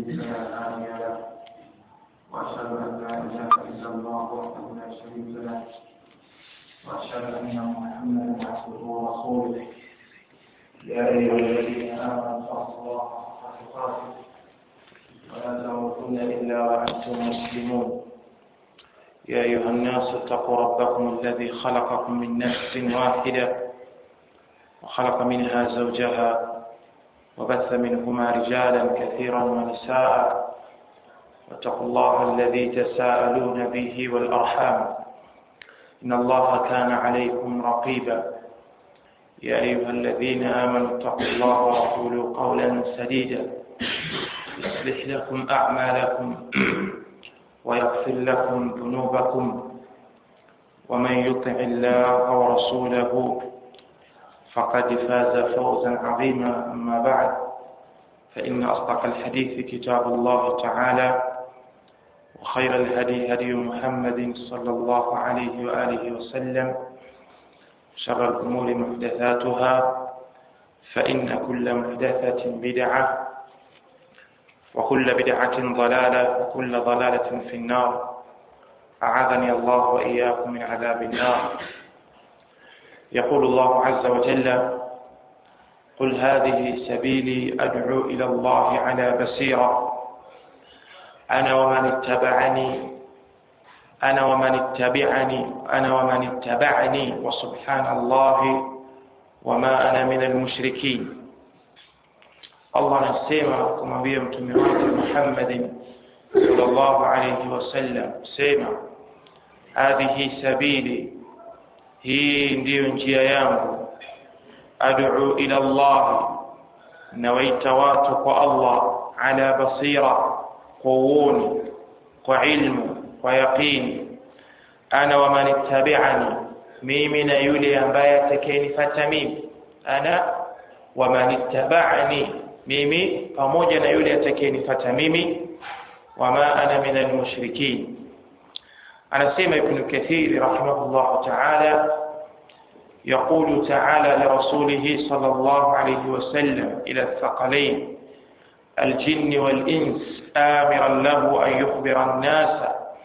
يضلل فلا هادي له واشهد ان لا اله الا الله وحده لا شريك له واشهد ان محمدا عبده ورسوله يا ايها الذين امنوا اتقوا الله حق تقاته ولا تموتن الا وانتم مسلمون يا ايها الناس اتقوا ربكم الذي خلقكم من نفس واحده وخلق منها زوجها وبث منهما رجالا كثيرا ونساء واتقوا الله الذي تساءلون به والارحام ان الله كان عليكم رقيبا يا ايها الذين امنوا اتقوا الله وقولوا قولا سديدا يصلح لكم اعمالكم ويغفر لكم ذنوبكم ومن يطع الله ورسوله فقد فاز فوزا عظيما أما بعد فإن أصدق الحديث كتاب الله تعالى وخير الهدي هدي محمد صلى الله عليه وآله وسلم شر الأمور محدثاتها فإن كل محدثة بدعة وكل بدعة ضلالة وكل ضلالة في النار أعاذني الله وإياكم من عذاب النار يقول الله عز وجل قل هذه سبيلي أدعو إلى الله على بصيرة أنا ومن اتبعني أنا ومن اتبعني أنا ومن اتبعني وسبحان الله وما أنا من المشركين Allah anasema kumwambia mtume wake Muhammad sallallahu alayhi wasallam sema hadhihi sabili hii ndiyo njia yangu ad'u ila Allah nawaita watu kwa Allah ala basira kwa uoni kwa ilmu kwa yaqini ana wa man ittabi'ani mimi na yule ambaye atakayenifuata mimi ana wa man ittaba'ani mimi pamoja na yule atakayenifuata mimi wama ana min almushrikin anasema ibn kathir rahimahullah ta'ala يقول تعالى لرسوله صلى الله عليه وسلم إلى الثقلين الجن والإنس آمرا له أن يخبر الناس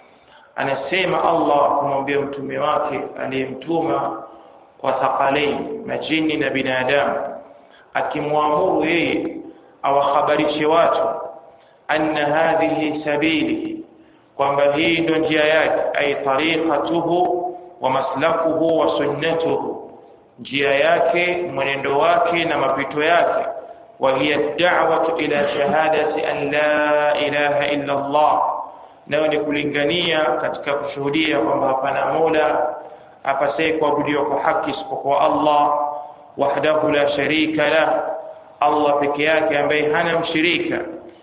anasema Allah kumwambia mtume wake aliyemtuma kwa thaqalain majini na binadamu akimwamuru yeye awahabarishe watu anna hadhihi sabili kwamba hii ndio njia yake ay tariqatuhu wa maslakuhu wa sunnatuhu njia yake mwenendo wake na mapito yake wa hiya da'watu ila shahadati an la ilaha illa Allah nayo ni kulingania katika kushuhudia kwamba hapana mola apasaye kuabudiwa kwa haki isipokuwa Allah wahdahu la sharika la Allah peke yake ambaye hana mshirika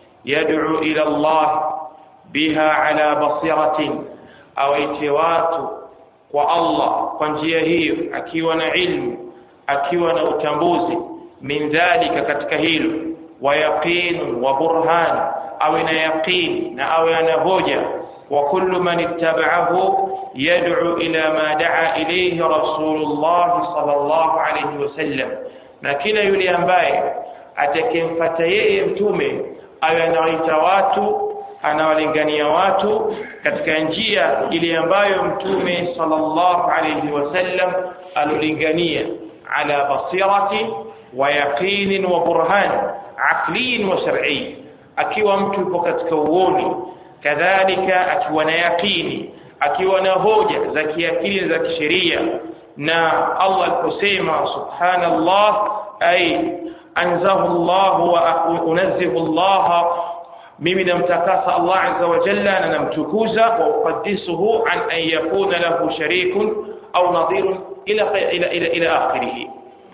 yad'u ila Allah biha ala basiratin awaite watu kwa Allah kwa njia hiyo akiwa na ilmu akiwa na utambuzi min dhalika katika hilo wa yaqin wa burhan awe na yaqin na awe ana hoja wa kullu man ittaba'ahu yad'u ila ma da'a ilayhi rasulullah sallallahu alayhi wasallam na kila yule ambaye atakemfuata yeye mtume awe anawaita watu anawalingania watu katika njia ile ambayo mtume sallallahu alayhi wasallam alolingania ala basirati wa yaqin wa burhan aqli wa shar'i akiwa mtu yupo katika uoni kadhalika akiwa na yaqini akiwa na hoja za kiakili za kisheria na Allah aliposema subhanallah ay anzahu Allah wa unazzihu Allah mimi namtakasa Allah azza wa jalla na namtukuza wa uqaddisuhu an an yakuna lahu sharikun au nadhirun ila ila ila, ila akhirih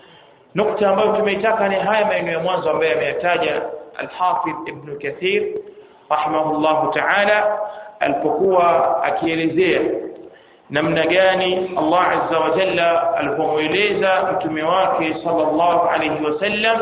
nukta ambayo tumeitaka ni haya maeneo ya mwanzo ambayo ameyataja al-Hafidh Ibn Kathir rahimahullah ta'ala alipokuwa akielezea namna gani Allah azza wa jalla alipomweleza mtume wake sallallahu alayhi wasallam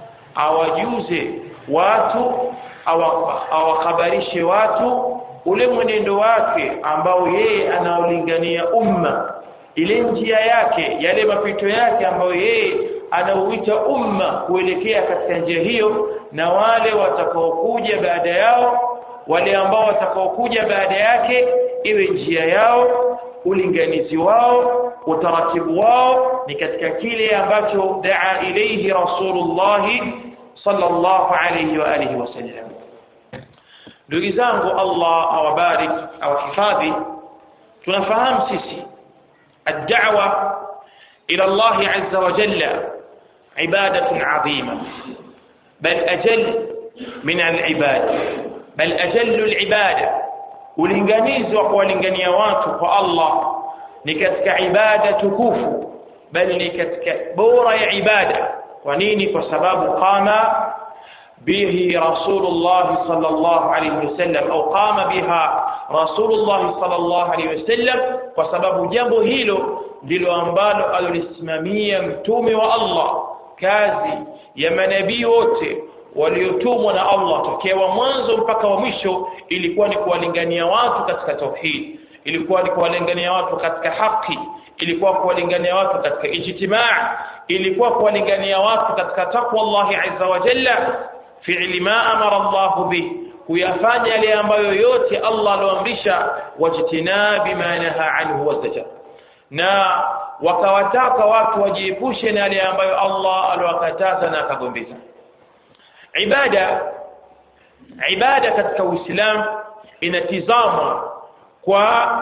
awajuze watu awakhabarishe watu ule mwenendo wake ambao yeye anaolingania umma ile njia yake yale mapito yake ambayo yeye anauita umma kuelekea katika njia hiyo na wale watakaokuja baada yao wale ambao watakaokuja baada yake iwe njia yao ulinganizi wao utaratibu wao ni katika kile ambacho daa ilayhi rasulullah sallallahu alayhi wa alihi wasallam ndugu zangu Allah awabarik awahifadhi tunafahamu sisi الدعوه الى الله عز وجل عباده عظيمه بل اجل من العباده بل اجل العباده ulinganizi wa kuwalingania watu kwa Allah ni katika ibada tukufu bali ni katika bora ya ibada kwa nini kwa sababu qama bihi rasulullah sallallahu alayhi wasallam au qama biha rasulullah sallallahu alayhi wasallam kwa sababu jambo hilo ndilo ambalo alilisimamia mtume wa Allah kazi ya manabii wote waliotumwa na Allah tokea wa mwanzo mpaka wa mwisho ilikuwa ni kuwalingania watu katika tauhid ilikuwa ni kuwalingania watu katika haki ilikuwa kuwalingania watu katika ijtimaa ilikuwa kuwalingania watu katika takwa Allah azza wa jalla fi'li ma amara Allah bi kuyafanya yale ambayo yote Allah aloamrisha wajtinabi ma naha anhu wazaja na wakawataka watu wajiepushe na yale ambayo Allah alowakataza na akagombeza ibada ibada katika uislamu inatizama kwa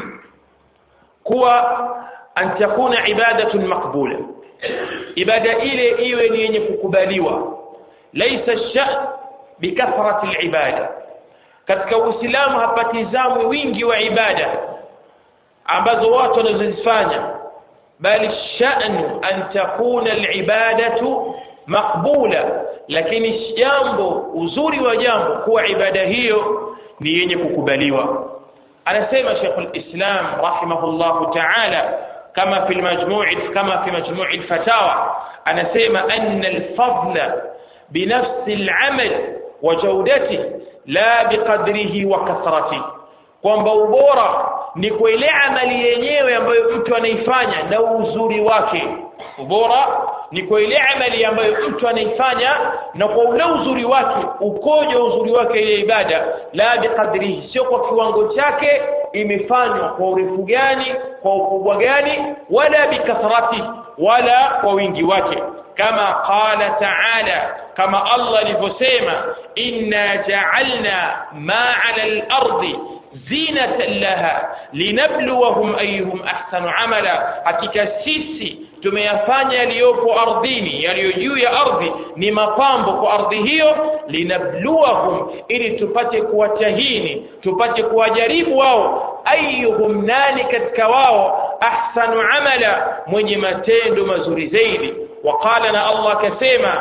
kuwa an takuna ibadatun maqbula ibada ile iwe ni yenye kukubaliwa laysa ash-sha'n bikathrati al-ibada katika uislamu hapatizamwi wingi wa ibada ambazo watu wanazozifanya bali sha'nu an takuna al-ibadatu maqbula lakini jambo uzuri wa jambo kuwa ibada hiyo ni yenye kukubaliwa anasema Sheikh al-Islam rahimahullah ta'ala kama fi al-majmu' kama fi majmu' al-fatawa anasema anna al-fadla binafsi al-amal wa jawdatihi la biqadrihi wa kathratihi kwamba ubora ni kwa ile amali yenyewe ambayo mtu anaifanya na uzuri wake ubora ni kwa ile amali ambayo mtu anaifanya na kwa ule uzuri wake ukoje uzuri wake ile ibada la biqadrihi sio kwa kiwango chake imefanywa kwa urefu gani kwa ukubwa gani wala bikathrati wala kwa wingi wake kama qala ta'ala kama Allah alivyosema inna ja'alna ma 'ala al-ardi zinatan laha linabluwahum ayyuhum ahsanu amala hakika sisi tumeyafanya yaliyopo ardhini yaliyo juu ya ardhi ni mapambo kwa ardhi hiyo linabluwahum ili tupate kuwatahini tupate kuwajaribu wao ayyuhum nani katika wao ahsanu amala mwenye matendo mazuri zaidi وقال لنا الله كسيما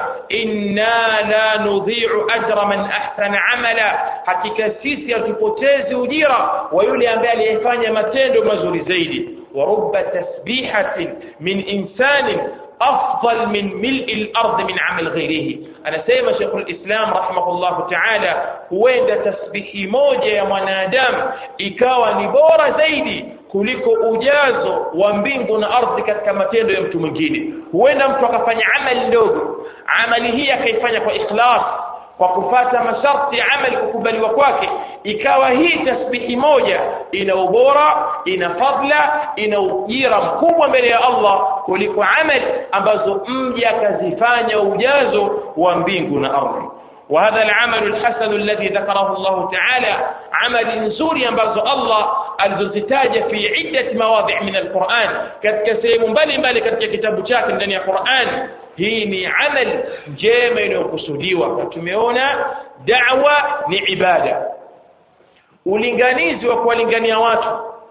إنا لا نضيع أجر من أحسن عملا حقيقة سيسي يتبتز وديرا ويولي أنبياء ليفاني متين مزور زيدي ورب تسبيحة من إنسان أفضل من ملء الأرض من عمل غيره أنا سيما شيخ الإسلام رحمه الله تعالى وين تسبيح موجة يا منادم إكاوى نبورة زيدي kuliko ujazo wa mbingu na ardhi katika matendo ya mtu mwingine huenda mtu akafanya amali ndogo amali hii akaifanya kwa ikhlas kwa kufata masharti ya amali kukubaliwa kwake ikawa hii tasbihi moja ina ubora ina fadla ina ujira mkubwa mbele ya Allah kuliko amali ambazo mja akazifanya ujazo wa mbingu na ardhi وهذا العمل الحسن الذي ذكره الله تعالى عمل نزوري ambazo Allah alizozitaja fi iddat mawadhi' min alquran katika sehemu mbalimbali katika kitabu chake ndani ya Qur'an hii ni amal njema inayokusudiwa tumeona da'wa ni ibada ulinganizi wa kuwalingania watu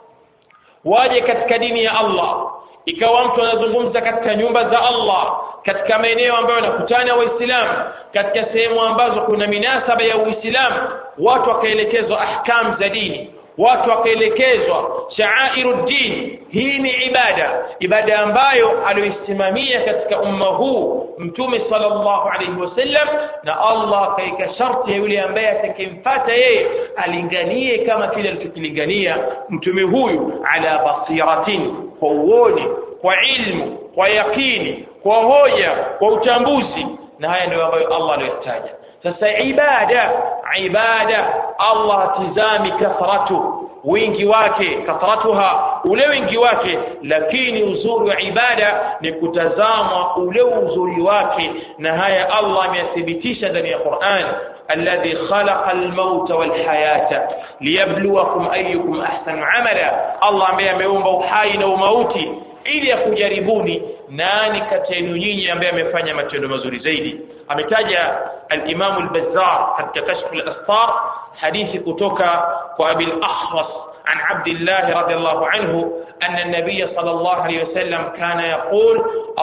waje katika dini ya Allah ikawa mtu anazungumza katika nyumba za Allah katika maeneo ambayo yanakutana waislamu katika sehemu ambazo kuna minasaba ya uislamu watu wakaelekezwa ahkam za dini watu wakaelekezwa sha'airuddin hii ni ibada ibada ambayo aliyoisimamia katika umma huu mtume sallallahu alayhi wasallam na Allah akaika sharti ya yule ambaye atakimfuata yeye alinganie kama kile alichokilingania mtume huyu ala basiratin kwa uoni kwa ilmu kwa yakini kwa hoja kwa uchambuzi na haya ndio ambayo Allah aliyotaja sasa ibada ibada Allah tizami kathratu wingi wake kathratuha ule wingi wake lakini uzuri wa ibada ni kutazama ule uzuri wake na haya Allah ameyathibitisha ndani ya Qur'an الذي خلق الموت والحياة ليبلوكم أيكم أحسن عملا الله ambaye ameumba uhai na umauti ili akujaribuni nani kati yenu nyinyi ambaye amefanya matendo mazuri zaidi ametaja al-Imam al-Bazzar katika kashf al-asfar hadithi kutoka kwa Abi al-Ahwas عن عبد الله رضي الله عنه أن النبي صلى الله عليه وسلم كان يقول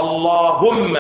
اللهم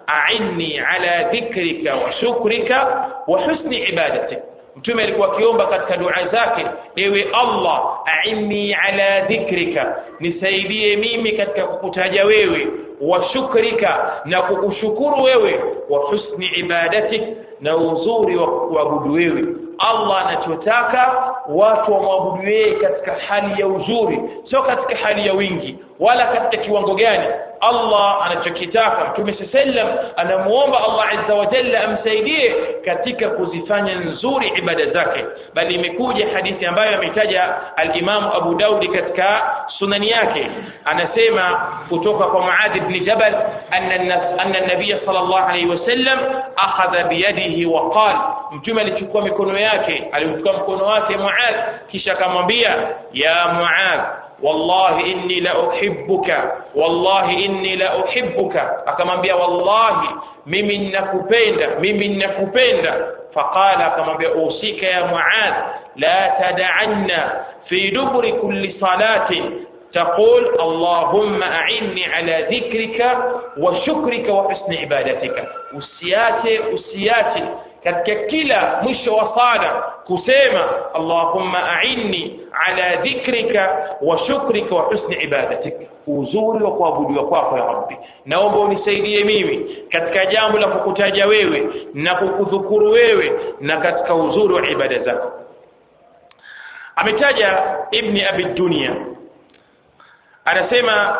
أعني على ذكرك وشكرك وحسن عبادتك mtume alikuwa akiomba katika dua zake ewe Allah a'inni ala dhikrika nisaidie mimi katika kukutaja wewe wa shukrika na kukushukuru wewe wa husni ibadatik na uzuri wa kuabudu wewe Allah anachotaka watu wamwabudu yeye katika hali ya uzuri sio katika hali ya wingi wala katika kiwango gani Allah anachokitaka Mtume sallam anamuomba Allah azza wa jalla amsaidie katika kuzifanya nzuri ibada zake bali imekuja hadithi ambayo ametaja al-Imam Abu Daudi katika sunani yake anasema kutoka kwa Muadh ibn Jabal anna anna an-nabiy sallallahu alayhi wasallam akhadha biyadihi wa qala Mtume alichukua mikono yake alimchukua mkono wake Muadh kisha akamwambia ya Muadh wallahi inni la uhibbuka wallahi inni la uhibbuka akamwambia wallahi mimi ninakupenda mimi ninakupenda faqala akamwambia usika ya muad la tad'anna fi duburi kulli salati تقول اللهم أعني على ذكرك وشكرك وحسن عبادتك usiache usiache katika kila mwisho wa sala kusema Allahumma a'inni ala dhikrika wa shukrika wa husni ibadatik uzuri wa kuabudiwa kwako ya Rabbi naomba unisaidie mimi katika jambo la kukutaja wewe na kukudhukuru wewe na katika uzuri wa ibada zako ametaja ibni abi dunya anasema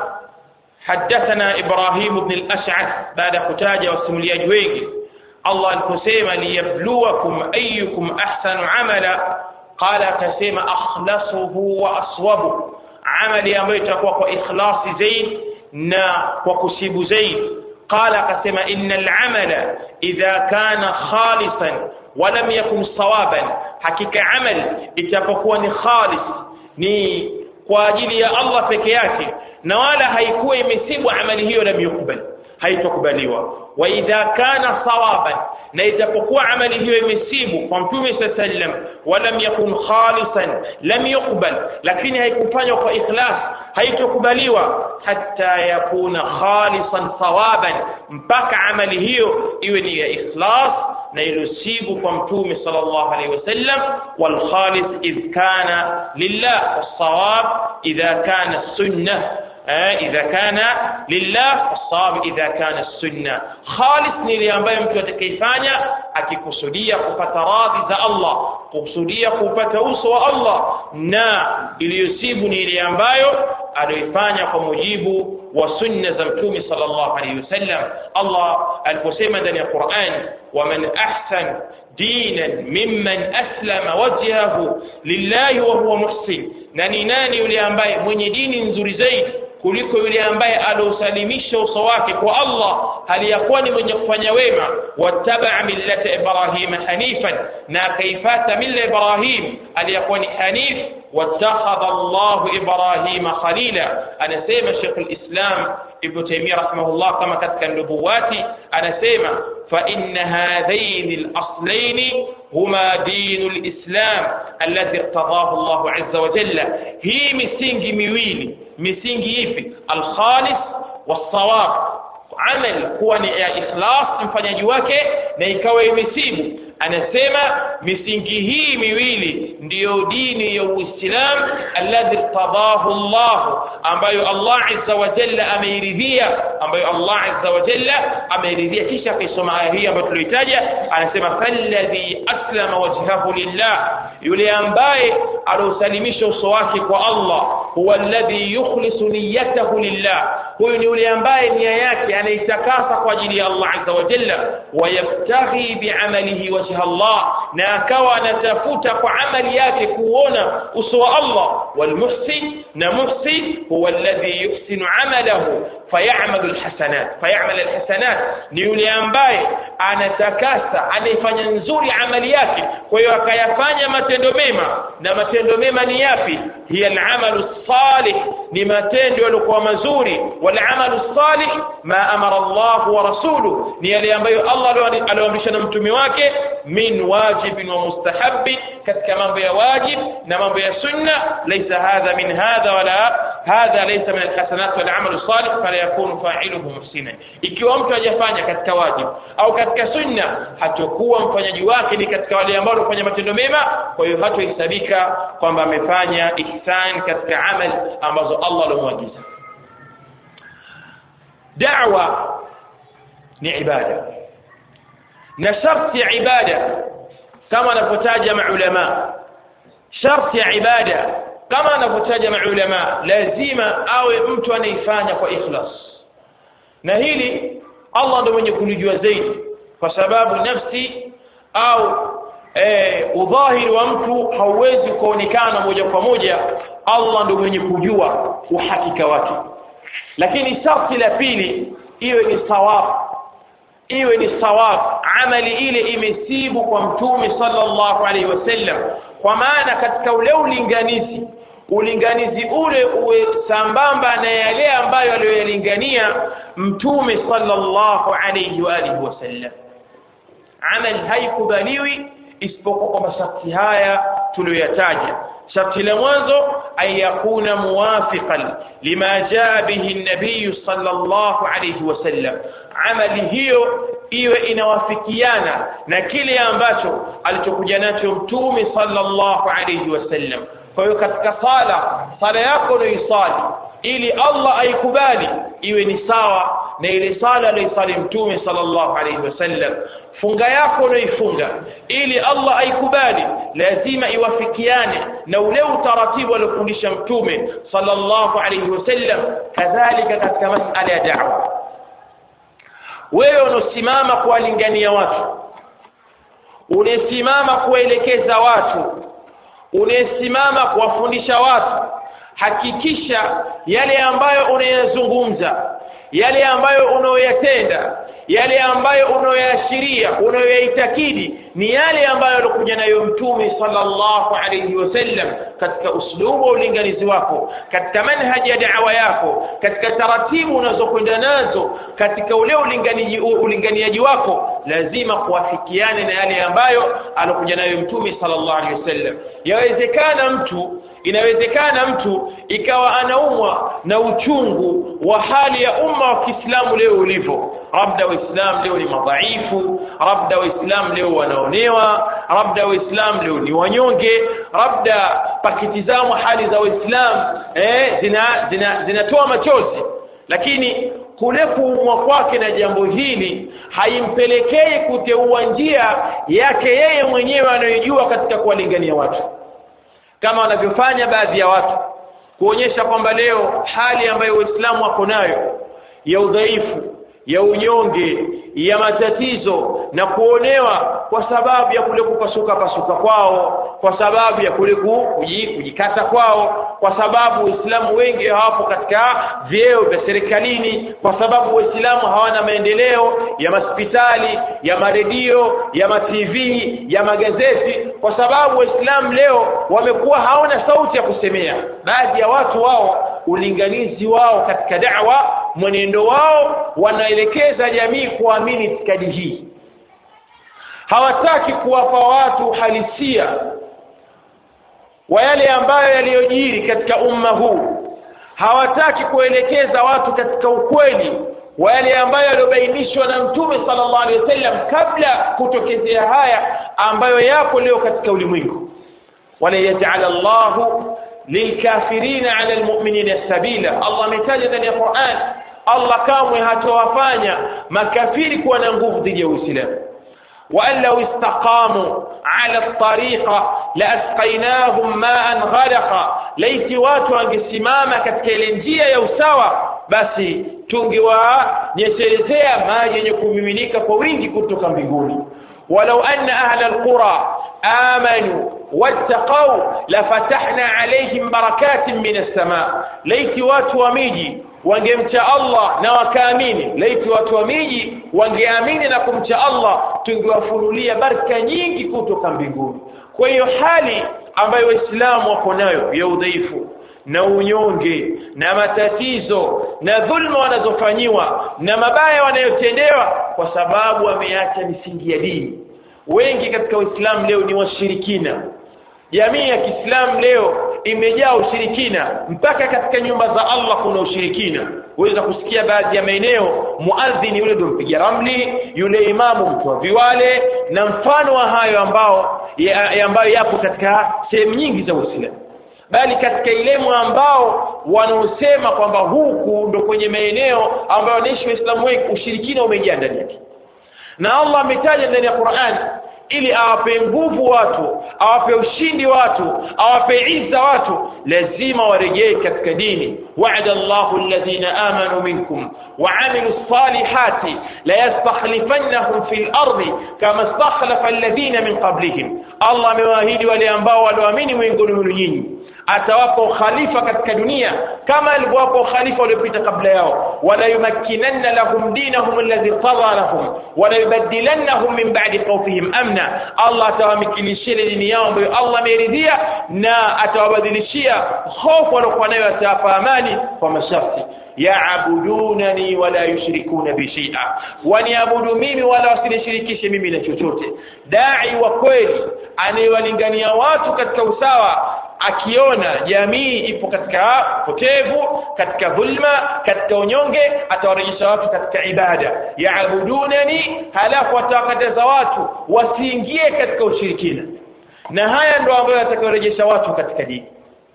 حدثنا إبراهيم بن الأشعث بعد كتاجة والسملياج ويجي الله aliposema liyabluwakum ayyukum ahsanu amala qala akasema akhlasuhu wa aswabu amali ambayo itakuwa kwa ikhlasi zaid na kwa kusibu zaid qala akasema innal amala idha kana khalisan wa lam yakun sawaban hakika amal itapokuwa ni khalis ni kwa ajili ya Allah peke yake na wala haikuwa imesibu amali hiyo lam yukbal haitokubaliwa wa idha kana sawaban na itapokuwa amali hiyo imesibu kwa mtume sallam walam yakun khalisan lam yuqbal lakini haikufanywa kwa ikhlas haitokubaliwa hatta yakuna khalisan sawaban mpaka amali hiyo iwe ni ya ikhlas na ilosibu kwa mtume sallallahu alaihi wasallam wal khalis idh kana lillah was sawab idha kana sunnah idha kana lillah as-sawab idha kana as-sunna khalis ni ile ambayo mtu atakayefanya akikusudia kupata radhi za Allah kukusudia kupata uso wa Allah na iliyosibu ni ile ambayo aliyoifanya kwa mujibu wa sunna za mtume sallallahu alayhi wasallam Allah aliposema ndani ya Qur'an waman ahsan dinan mimman aslama wajhahu lillahi wa huwa muhsin na ni nani yule ambaye mwenye dini nzuri zaidi kuliko yule ambaye aliosalimisha uso wake kwa Allah hali ya kuwa ni mwenye kufanya wema wattabaa millata ibrahima hanifan na akaifata milla ibrahim aliyakuwa ni hanif wattakhadha Allah ibrahima khalila anasema Sheikh al-Islam Ibn Taymiyyah rahimahullah kama katika nubuwati anasema fa inna hadhain al-aslain huma din al-islam alladhi iqtadahu Allah azza wa jalla hii misingi miwili misingi ipi al-khalis was-sawab amal kuwa ni ya ikhlas mfanyaji wake na ikawa imesibu anasema misingi hii miwili ndiyo dini ya Uislamu alladhi irtadahu Allah ambayo Allah azza wa jalla ameiridhia ambayo Allah azza wa jalla ameiridhia kisha akaisoma aya hii ambayo tulioitaja anasema falladhi aslama wajhahu lillah yule ambaye aliosalimisha uso wake kwa Allah huwa alladhi yukhlisu niyyatahu lillah huyu ni yule ambaye nia yake anaitakasa kwa ajili ya Allah azza wa jalla wayabtaghi bi'amalihi wajha Allah na akawa anatafuta kwa amali yake kuona uso wa Allah walmuhsin na muhsin huwa alladhi yuhsinu amalahu fayamalu alhasanat fayamal alhasanat ni yule ambaye anatakasa anaifanya nzuri amali yake kwa hiyo akayafanya matendo mema na matendo mema ni yapi hiya alamalu salih ni matendo yaliokuwa mazuri wal amalu salih ma amara Allah wa rasuluhu ni yale ambayo Allah aliyoamrisha na mtume wake min wajibin wa mustahabbi katika mambo ya wajib na mambo ya sunna laysa hadha min hadha wala hadha laysa min alhasanat wal amalu salih fala yakunu fa'iluhu muhsinan ikiwa mtu hajafanya katika wajib au katika sunna hatakuwa mfanyaji wake ni katika wale ambao wanafanya matendo mema kwa hiyo hatohesabika kwamba amefanya ihsan katika amali ambazo Allah alomwagiza da'wa ni ibada na sharti ya ibada kama anavyotaja maulama sharti ya ibada kama anavyotaja maulama lazima awe mtu anaifanya kwa ikhlas na hili Allah ndiye mwenye kulijua zaidi kwa sababu nafsi au eh, udhahiri wa mtu hauwezi kuonekana moja kwa moja Allah ndiye mwenye kujua uhakika wake lakini sharti la pili iwe ni sawab iwe ni sawab amali ile imesibu kwa mtume sallallahu alaihi wasallam kwa maana katika ule ulinganizi ulinganizi ule uwe sambamba na yale ambayo aliyoyalingania mtume sallallahu alaihi wa alihi wasallam amal haikubaliwi isipokuwa kwa masharti haya tuliyoyataja sharti la mwanzo an yakuna muwafiqan lima jaa bihi an-nabiy sallallahu alayhi wasallam amali hiyo iwe inawafikiana na kile ambacho alichokuja nacho mtume sallallahu alayhi wasallam kwa hiyo katika sala sala yako unaisali ili Allah aikubali iwe ni sawa na ile sala aliyosali mtume sallallahu alayhi wasallam funga yako unaoifunga ili Allah aikubali lazima iwafikiane na ule utaratibu aliofundisha mtume sallallahu alayhi wasallam kadhalika katika masala ya da'wa wewe unosimama kuwalingania watu unesimama kuwaelekeza watu unesimama kuwafundisha watu hakikisha yale ambayo unayazungumza yale ambayo unayoyatenda yale ambayo unayoyaashiria unayoyaitakidi ni yale ambayo alikuja nayo mtume sallallahu alayhi wasallam katika uslubu wa ulinganizi wako katika manhaji ya da'wa yako katika taratibu unazokwenda nazo katika ule ulinganiaji ulinganiaji wako lazima kuwafikiane na yale ambayo alikuja nayo mtume sallallahu alayhi wasallam yawezekana mtu inawezekana mtu ikawa anaumwa na uchungu wa hali ya umma wa Kiislamu leo ulivyo labda waislamu leo ni madhaifu labda waislamu leo wanaonewa labda waislamu leo ni wanyonge labda pakitizamwa hali za waislamu eh zina zinatoa zina, zina machozi lakini kule kuumwa kwake na jambo hili haimpelekei kuteua njia yake yeye mwenyewe anayojua katika kuwalingania watu kama wanavyofanya baadhi ya watu kuonyesha kwamba leo hali ambayo waislamu wako nayo ya udhaifu ya unyonge ya matatizo na kuonewa kwa sababu ya kule kupasuka pasuka kwao kwa sababu ya kule kujikata kwao kwa sababu waislamu wengi hawapo katika vyeo vya serikalini kwa sababu waislamu hawana maendeleo ya hospitali ya maredio ya ma TV ya magazeti kwa sababu waislamu leo wamekuwa hawana sauti ya kusemea baadhi ya watu wao ulinganizi wao katika da'wa mwenendo wao wanaelekeza jamii kuamini itikadi hii hawataki kuwapa watu halisia wa yale ambayo yaliyojiri katika umma huu hawataki kuelekeza watu katika ukweli wa yale ambayo yaliobainishwa na mtume sallallahu alaihi wasallam kabla kutokezea haya ambayo yapo leo katika ulimwengu wala yaj'al Allahu lilkafirina ala almu'minina sabila Allah ametaja ndani ya Qur'an Allah kamwe hatowafanya makafiri kuwa na nguvu dhidi ya Uislamu وأن لو استقاموا على الطريقة لأسقيناهم ماء غرقا ليس watu wangesimama katika ile njia ya usawa basi tungewanyeshelezea maji yenye kumiminika kwa wingi kutoka mbinguni walau anna ahla alqura amanu wattaqau lafatahna alaihim barakatin min as-samaa laiti watu wa miji wangemcha Allah na wakaamini laiti watu wa miji wangeamini na kumcha Allah tungewafunulia baraka nyingi kutoka mbinguni kwa hiyo hali ambayo waislamu wako nayo ya udhaifu na unyonge na matatizo na dhulma wanazofanyiwa na mabaya wanayotendewa kwa sababu wameacha misingi ya dini wengi katika uislamu leo ni washirikina jamii ya Kiislamu leo imejaa ushirikina mpaka katika nyumba za Allah kuna ushirikina uweza kusikia baadhi ya maeneo muadhini yule ndio mpiga ramli yule imamu mtu wa viwale na mfano wa hayo ambao ya, ya ambayo yapo katika sehemu nyingi za Uislamu bali katika ilemu ambao wanaosema kwamba huku ndo kwenye maeneo ambayo wanaishi waislamu wengi ushirikina umejaa ndani yake na Allah ametaja ndani ya Qur'an ili awape nguvu watu awape ushindi watu awape izza watu lazima warejee katika dini wa'ada Allahu alladhina amanu minkum وعملوا الصالحات لا يستخلفنهم في الأرض كما استخلف الذين من قبلهم الله مواهيد وليانباء والوامين وينقلوا من يني atawapa ukhalifa katika dunia kama alivyowapa ukhalifa waliopita kabla yao wala yumakkinanna lahum dinahum alladhi qadha lahum wala yubaddilannahum min ba'di khawfihim amna Allah atawamikilishia dini yao ambayo Allah ameridhia na atawabadilishia hofu waliokuwa nayo atawapa amani kwa masharti yaabudunani wala yushrikuna bi shay'a waniabudu mimi wala wasinishirikishe mimi na chochote dai wa kweli anayewalingania watu katika usawa akiona jamii ipo katika potevu katika dhulma katika unyonge atawarejesha watu katika ibada yaabudunani halafu atawakataza watu wasiingie katika ushirikina na haya ndio ambayo yatakayorejesha watu katika dini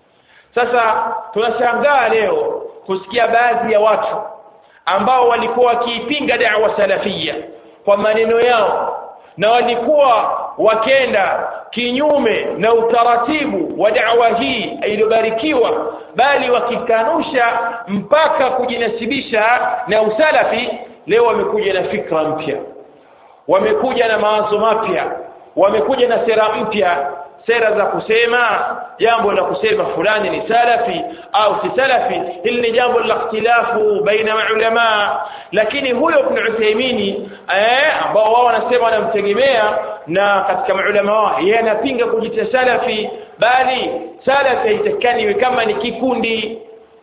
sasa tunashangaa leo kusikia baadhi ya watu ambao walikuwa wakiipinga da'wa salafia kwa maneno yao na walikuwa wakenda kinyume na utaratibu wa da'wa hii iliyobarikiwa bali wakikanusha mpaka kujinasibisha na usalafi leo wamekuja na fikra mpya wamekuja na mawazo mapya wamekuja na sera mpya sera za kusema jambo la kusema fulani ni salafi au si salafi hili ni jambo la ikhtilafu baina maulama lakini huyo ibn Uthaymeen eh ambao wao wanasema wanamtegemea na katika maulama wao yeye anapinga kujita salafi bali salafi haitakani kama ni kikundi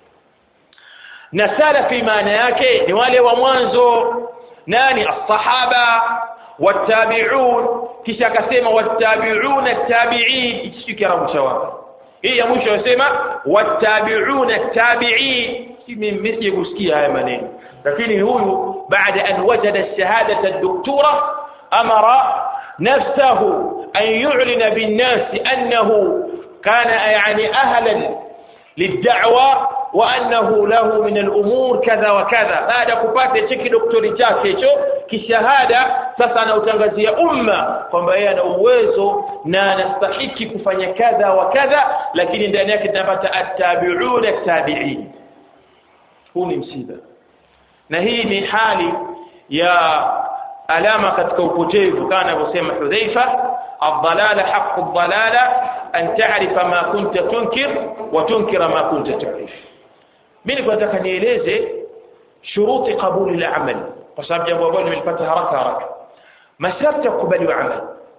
na salafi maana yake ni wale wa mwanzo nani as-sahaba والتابعون kisha akasema wattabi'una at-tabi'in hichi kiarabu cha wapi hii ya mwisho yasema wattabi'una at-tabi'in mimi sikusikia haya maneno lakini huyu baada an wajada ash-shahadata ad-doktora amara nafsahu an yu'lina bin-nas annahu kana yani ahlan lid-da'wa وانه له من الامور كذا وكذا baada kupata cheki doktori chake hicho kishahada sasa anautangazia umma kwamba yeye ana uwezo na anastahiki kufanya kadha wa kadha lakini ndani yake tunapata attabi'una tabi'in huu ni msiba na hii ni hali ya alama katika upotevu kana anavyosema Hudhaifa الضلال حق الضلالة أن تعرف ما كنت تنكر وتنكر ما كنت تعرف mimi nataka nieleze shuruti kabuli la amali kwa sababu jambo ambalo nimelipata haraka haraka masharti ya kukubaliwa amali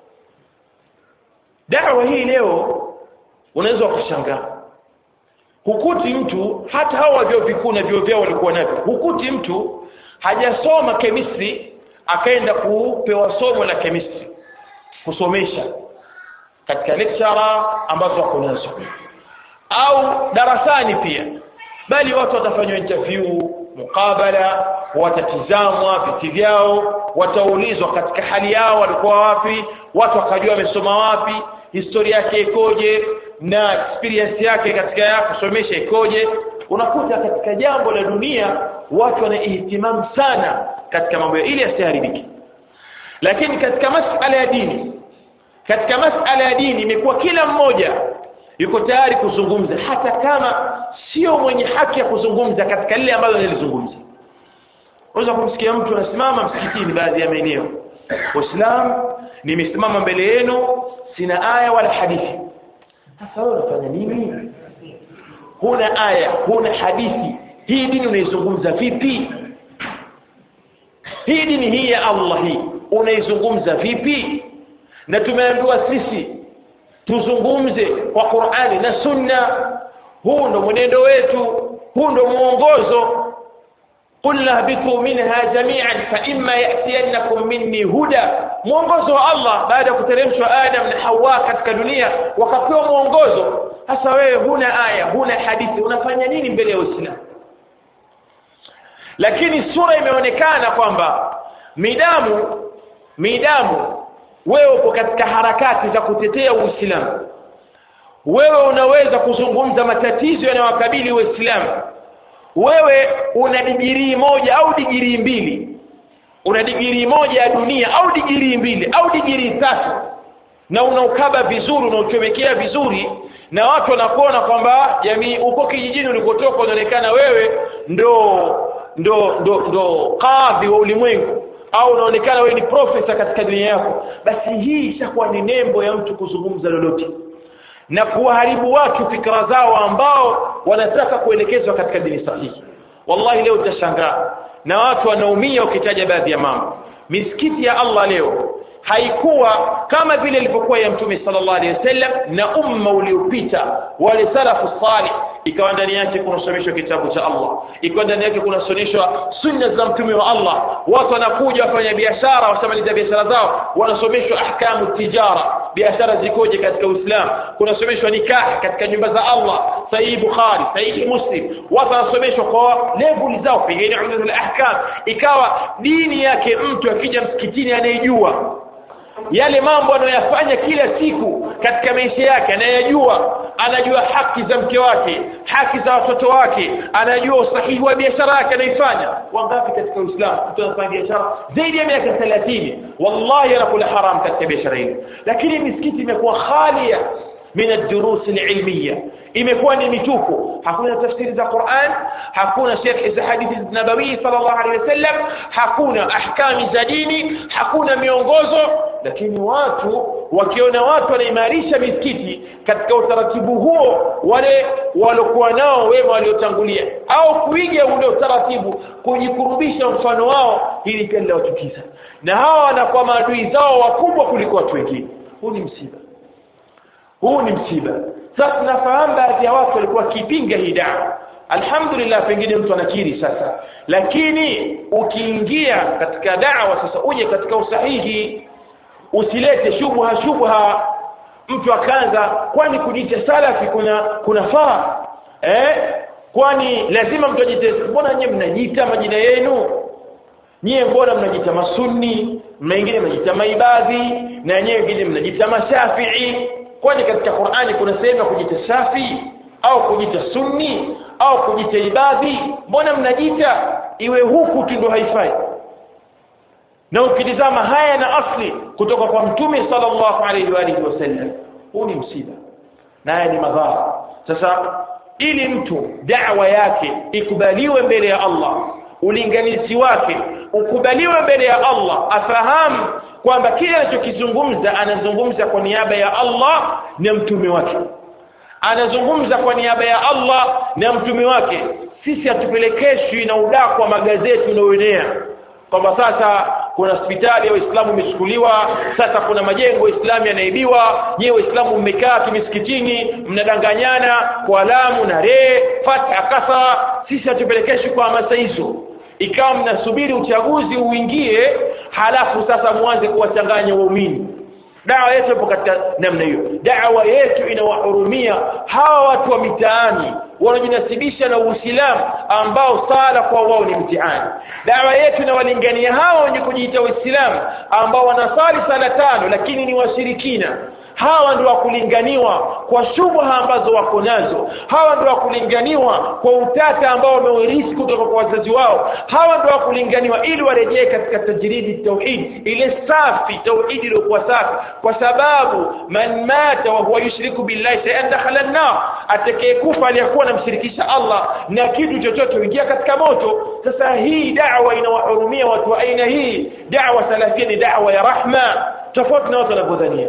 dawa hii leo unaweza kushangaa hukuti mtu hata hao vyuo vikuu na vyuo vyao walikuwa navyo hukuti mtu hajasoma chemistry akaenda kupewa somo la chemistry kusomesha katika lecturer ambazo wako nazo au darasani pia bali watu watafanywa interview mukabala watatizamwa viti vyao wataulizwa katika hali yao walikuwa wapi watu wakajua wamesoma wapi historia yake ikoje na experience yake katika ya kusomesha ikoje unakuta katika jambo la dunia watu wana ihtimamu sana katika mambo ili yasiharibike lakini katika masala ya dini katika masala ya dini imekuwa kila mmoja yuko tayari kuzungumza hata kama sio mwenye haki ya kuzungumza katika lile ambalo nilizungumza unaweza kumsikia mtu anasimama msikitini baadhi ya maeneo Waislamu nimesimama mbele yenu sina aya wala hadithi sasa wewe unafanya nini huna aya huna hadithi hii dini unaizungumza vipi hii dini hii ya Allah hii unaizungumza vipi na tumeambiwa sisi tuzungumze kwa Qur'ani na Sunna huu ndo mwenendo wetu huu ndo muongozo قلنا اهبطوا منها جميعا فإما يأتينكم مني هدى mwongozo wa Allah baada ya kuteremshwa Adam na Hawa katika dunia wakapewa mwongozo hasa wewe huna aya huna hadithi unafanya nini mbele ya Uislamu lakini sura imeonekana kwamba midamu midamu wewe uko katika harakati za kutetea Uislamu wewe unaweza kuzungumza matatizo yanayowakabili Uislamu wewe una digirii moja au digirii mbili una digirii moja ya dunia au digirii mbili au digirii tatu na unaukaba vizuri unauchomekea vizuri na watu wanakuona kwamba jamii uko kijijini ulikotoka unaonekana wewe ndo ndo ndo ndo kadhi wa ulimwengu au unaonekana wewe ni profesa katika dunia yako basi hii ishakuwa ni nembo ya mtu kuzungumza lolote na kuwaharibu watu fikra zao ambao wanataka kuelekezwa katika dini sahihi wallahi leo utashangaa na watu wanaumia ukitaja baadhi ya mambo misikiti ya Allah leo haikuwa kama vile ilivyokuwa ya mtume sallallahu alaihi wasallam na umma uliopita wale salafu salih ikawa ndani yake kunasomeshwa kitabu cha Allah ikawa ndani yake kunasomeshwa sunna za mtume wa Allah watu wanakuja wafanya biashara wasamaliza biashara zao wanasomeshwa ahkamu tijara biashara zikoje katika Uislamu kunasomeshwa nikah katika nyumba za Allah sahihi Bukhari sahihi Muslim watu wanasomeshwa kwa level zao pengine umdatul ahkam ikawa dini yake mtu akija msikitini anayejua yale mambo anayoyafanya kila siku katika maisha yake anayajua anajua haki za mke wake haki za watoto wake anajua usahihi wa biashara yake anaifanya wangapi katika Uislamu mtu anafanya biashara zaidi ya miaka 30 wallahi anakula haram katika biashara hiyo lakini misikiti imekuwa khalia min ad-durus al-ilmiyya imekuwa ni mitupu hakuna tafsiri za Qur'an hakuna sharhi za hadithi nabawi sallallahu alaihi wasallam hakuna ahkami za dini hakuna miongozo lakini watu wakiona watu wanaimarisha misikiti katika utaratibu huo wale walokuwa nao wema waliotangulia au kuiga ule utaratibu kujikurubisha mfano wao ili pia liwachukiza na hawa wanakuwa maadui zao wakubwa kuliko watu wengine huu ni msiba huu ni msiba sasa tunafahamu baadhi ya watu walikuwa kipinga hii dawa alhamdulillah pengine mtu anakiri sasa lakini ukiingia katika dawa sasa uje katika usahihi usilete shubha shubha mtu akaanza kwani kujiita salafi kuna kunafaa eh kwani lazima mtu ajite mbona nyinyi mnajiita majina yenu nyie mbona mnajiita masunni mengine mnajiita maibadhi na nyie wengine mnajiita mashafii kwani katika Qur'ani kuna sehemu ya kujiita shafi au kujiita sunni au kujiita ibadhi mbona mnajiita iwe huku tu ndio haifai na ukitizama haya na asli kutoka kwa mtume sallallahu alaihi wa alihi wasallam huu ni msiba na haya ni madhara sasa ili mtu da'wa yake ikubaliwe mbele ya Allah ulinganizi wake ukubaliwe mbele ya Allah afahamu kwamba kile anachokizungumza anazungumza kwa niaba ya Allah na mtume wake anazungumza kwa niaba ya Allah na mtume wake sisi hatupelekeshwi na udaku wa magazeti unaoenea kwamba sasa kuna hospitali ya Waislamu imechukuliwa sasa kuna majengo ya Islamu yanaibiwa nyewe Waislamu mmekaa kimisikitini mnadanganyana kwa alamu na re fatha kasa sisi hatupelekeshwi kwa hamasa hizo ikawa mnasubiri uchaguzi uingie halafu sasa muanze kuwachanganya waumini dawa yetu ipo katika namna hiyo dawa yetu inawahurumia hawa watu wa mitaani wanajinasibisha na Uislamu ambao sala kwa wao ni mtihani dawa yetu inawalingania hawa wenye kujiita Uislamu ambao wanasali sala tano lakini ni washirikina hawa ndio wakulinganiwa kwa shubha ambazo wako nazo hawa ndio wakulinganiwa kwa utata ambao wameurithi kutoka kwa wazazi wao hawa ndio wakulinganiwa ili warejee katika tajridi tauhid ile safi tauhid iliyokuwa safi kwa sababu man mata wa huwa yushriku billahi sayan dakhala an-nar atakayekufa aliyakuwa anamshirikisha Allah na kitu chochote huingia katika moto sasa hii da'wa inawahurumia watu wa aina hii da'wa salafia ni da'wa ya rahma tofauti na watu wanavyodhania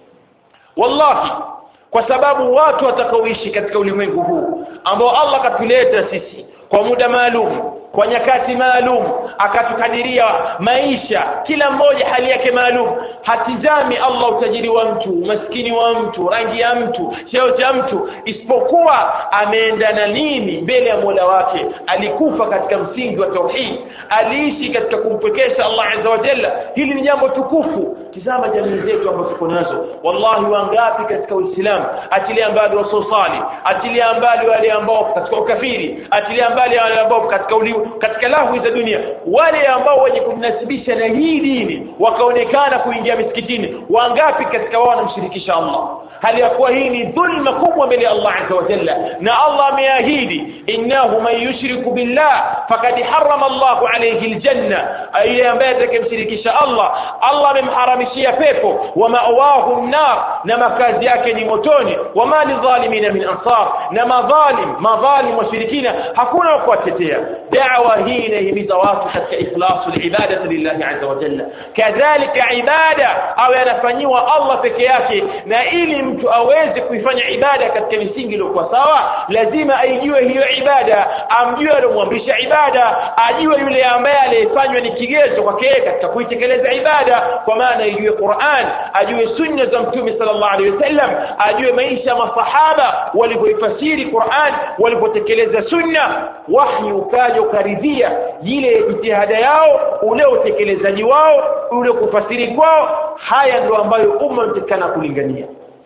wallahi kwa sababu watu watakaoishi katika ulimwengu huu ambao Allah katuleta sisi kwa muda maalum kwa nyakati maalum akatukadiria maisha kila mmoja hali yake maalum hatizami Allah utajiri wa mtu umaskini wa mtu rangi ya mtu cheo cha mtu isipokuwa ameenda na nini mbele ya Mola wake alikufa katika msingi wa tauhid aliishi katika kumpekesha Allah azza wa jalla hili ni jambo tukufu tizama jamii zetu ambazo tuko nazo wallahi wangapi katika uislamu achilia mbali wasosali achilia mbali wale ambao katika ukafiri achilia mbali wale ambao katika uli, katika lahu za dunia wale ambao wenye kumnasibisha na hii dini wakaonekana kuingia misikitini wangapi katika wao wanamshirikisha Allah hali ya kuwa hii ni dhulma kubwa mbele ya Allah azza wa jalla na Allah ameahidi innahu man yushriku billah faqad harrama Allahu alayhi aljanna ile ambaye atakayemshirikisha Allah Allah amemharamishia pepo wa ma'wahu an-nar na makazi yake ni motoni wa ma lidhalimin min ansar na madhalim madhalim washirikina hakuna wa kuwatetea da'wa hii inahimiza watu katika ikhlasu al-ibadati lillahi azza wa jalla kadhalika ibada au yanafanyiwa Allah peke yake na ili mtu aweze kuifanya ibada katika misingi iliyokuwa sawa lazima aijue hiyo ibada amjue aliyomwamrisha ibada ajue yule ambaye aliyefanywa ni kigezo kwake katika kuitekeleza ibada kwa maana ijue Qur'an ajue sunna za mtume sallallahu alaihi wasallam ajue maisha masahaba walivyoifasiri Qur'an walivyotekeleza sunna wahyi ukaja ukaridhia ile jitihada yao ule utekelezaji wao ule kufasiri kwao haya ndio ambayo umma mtakana kulingania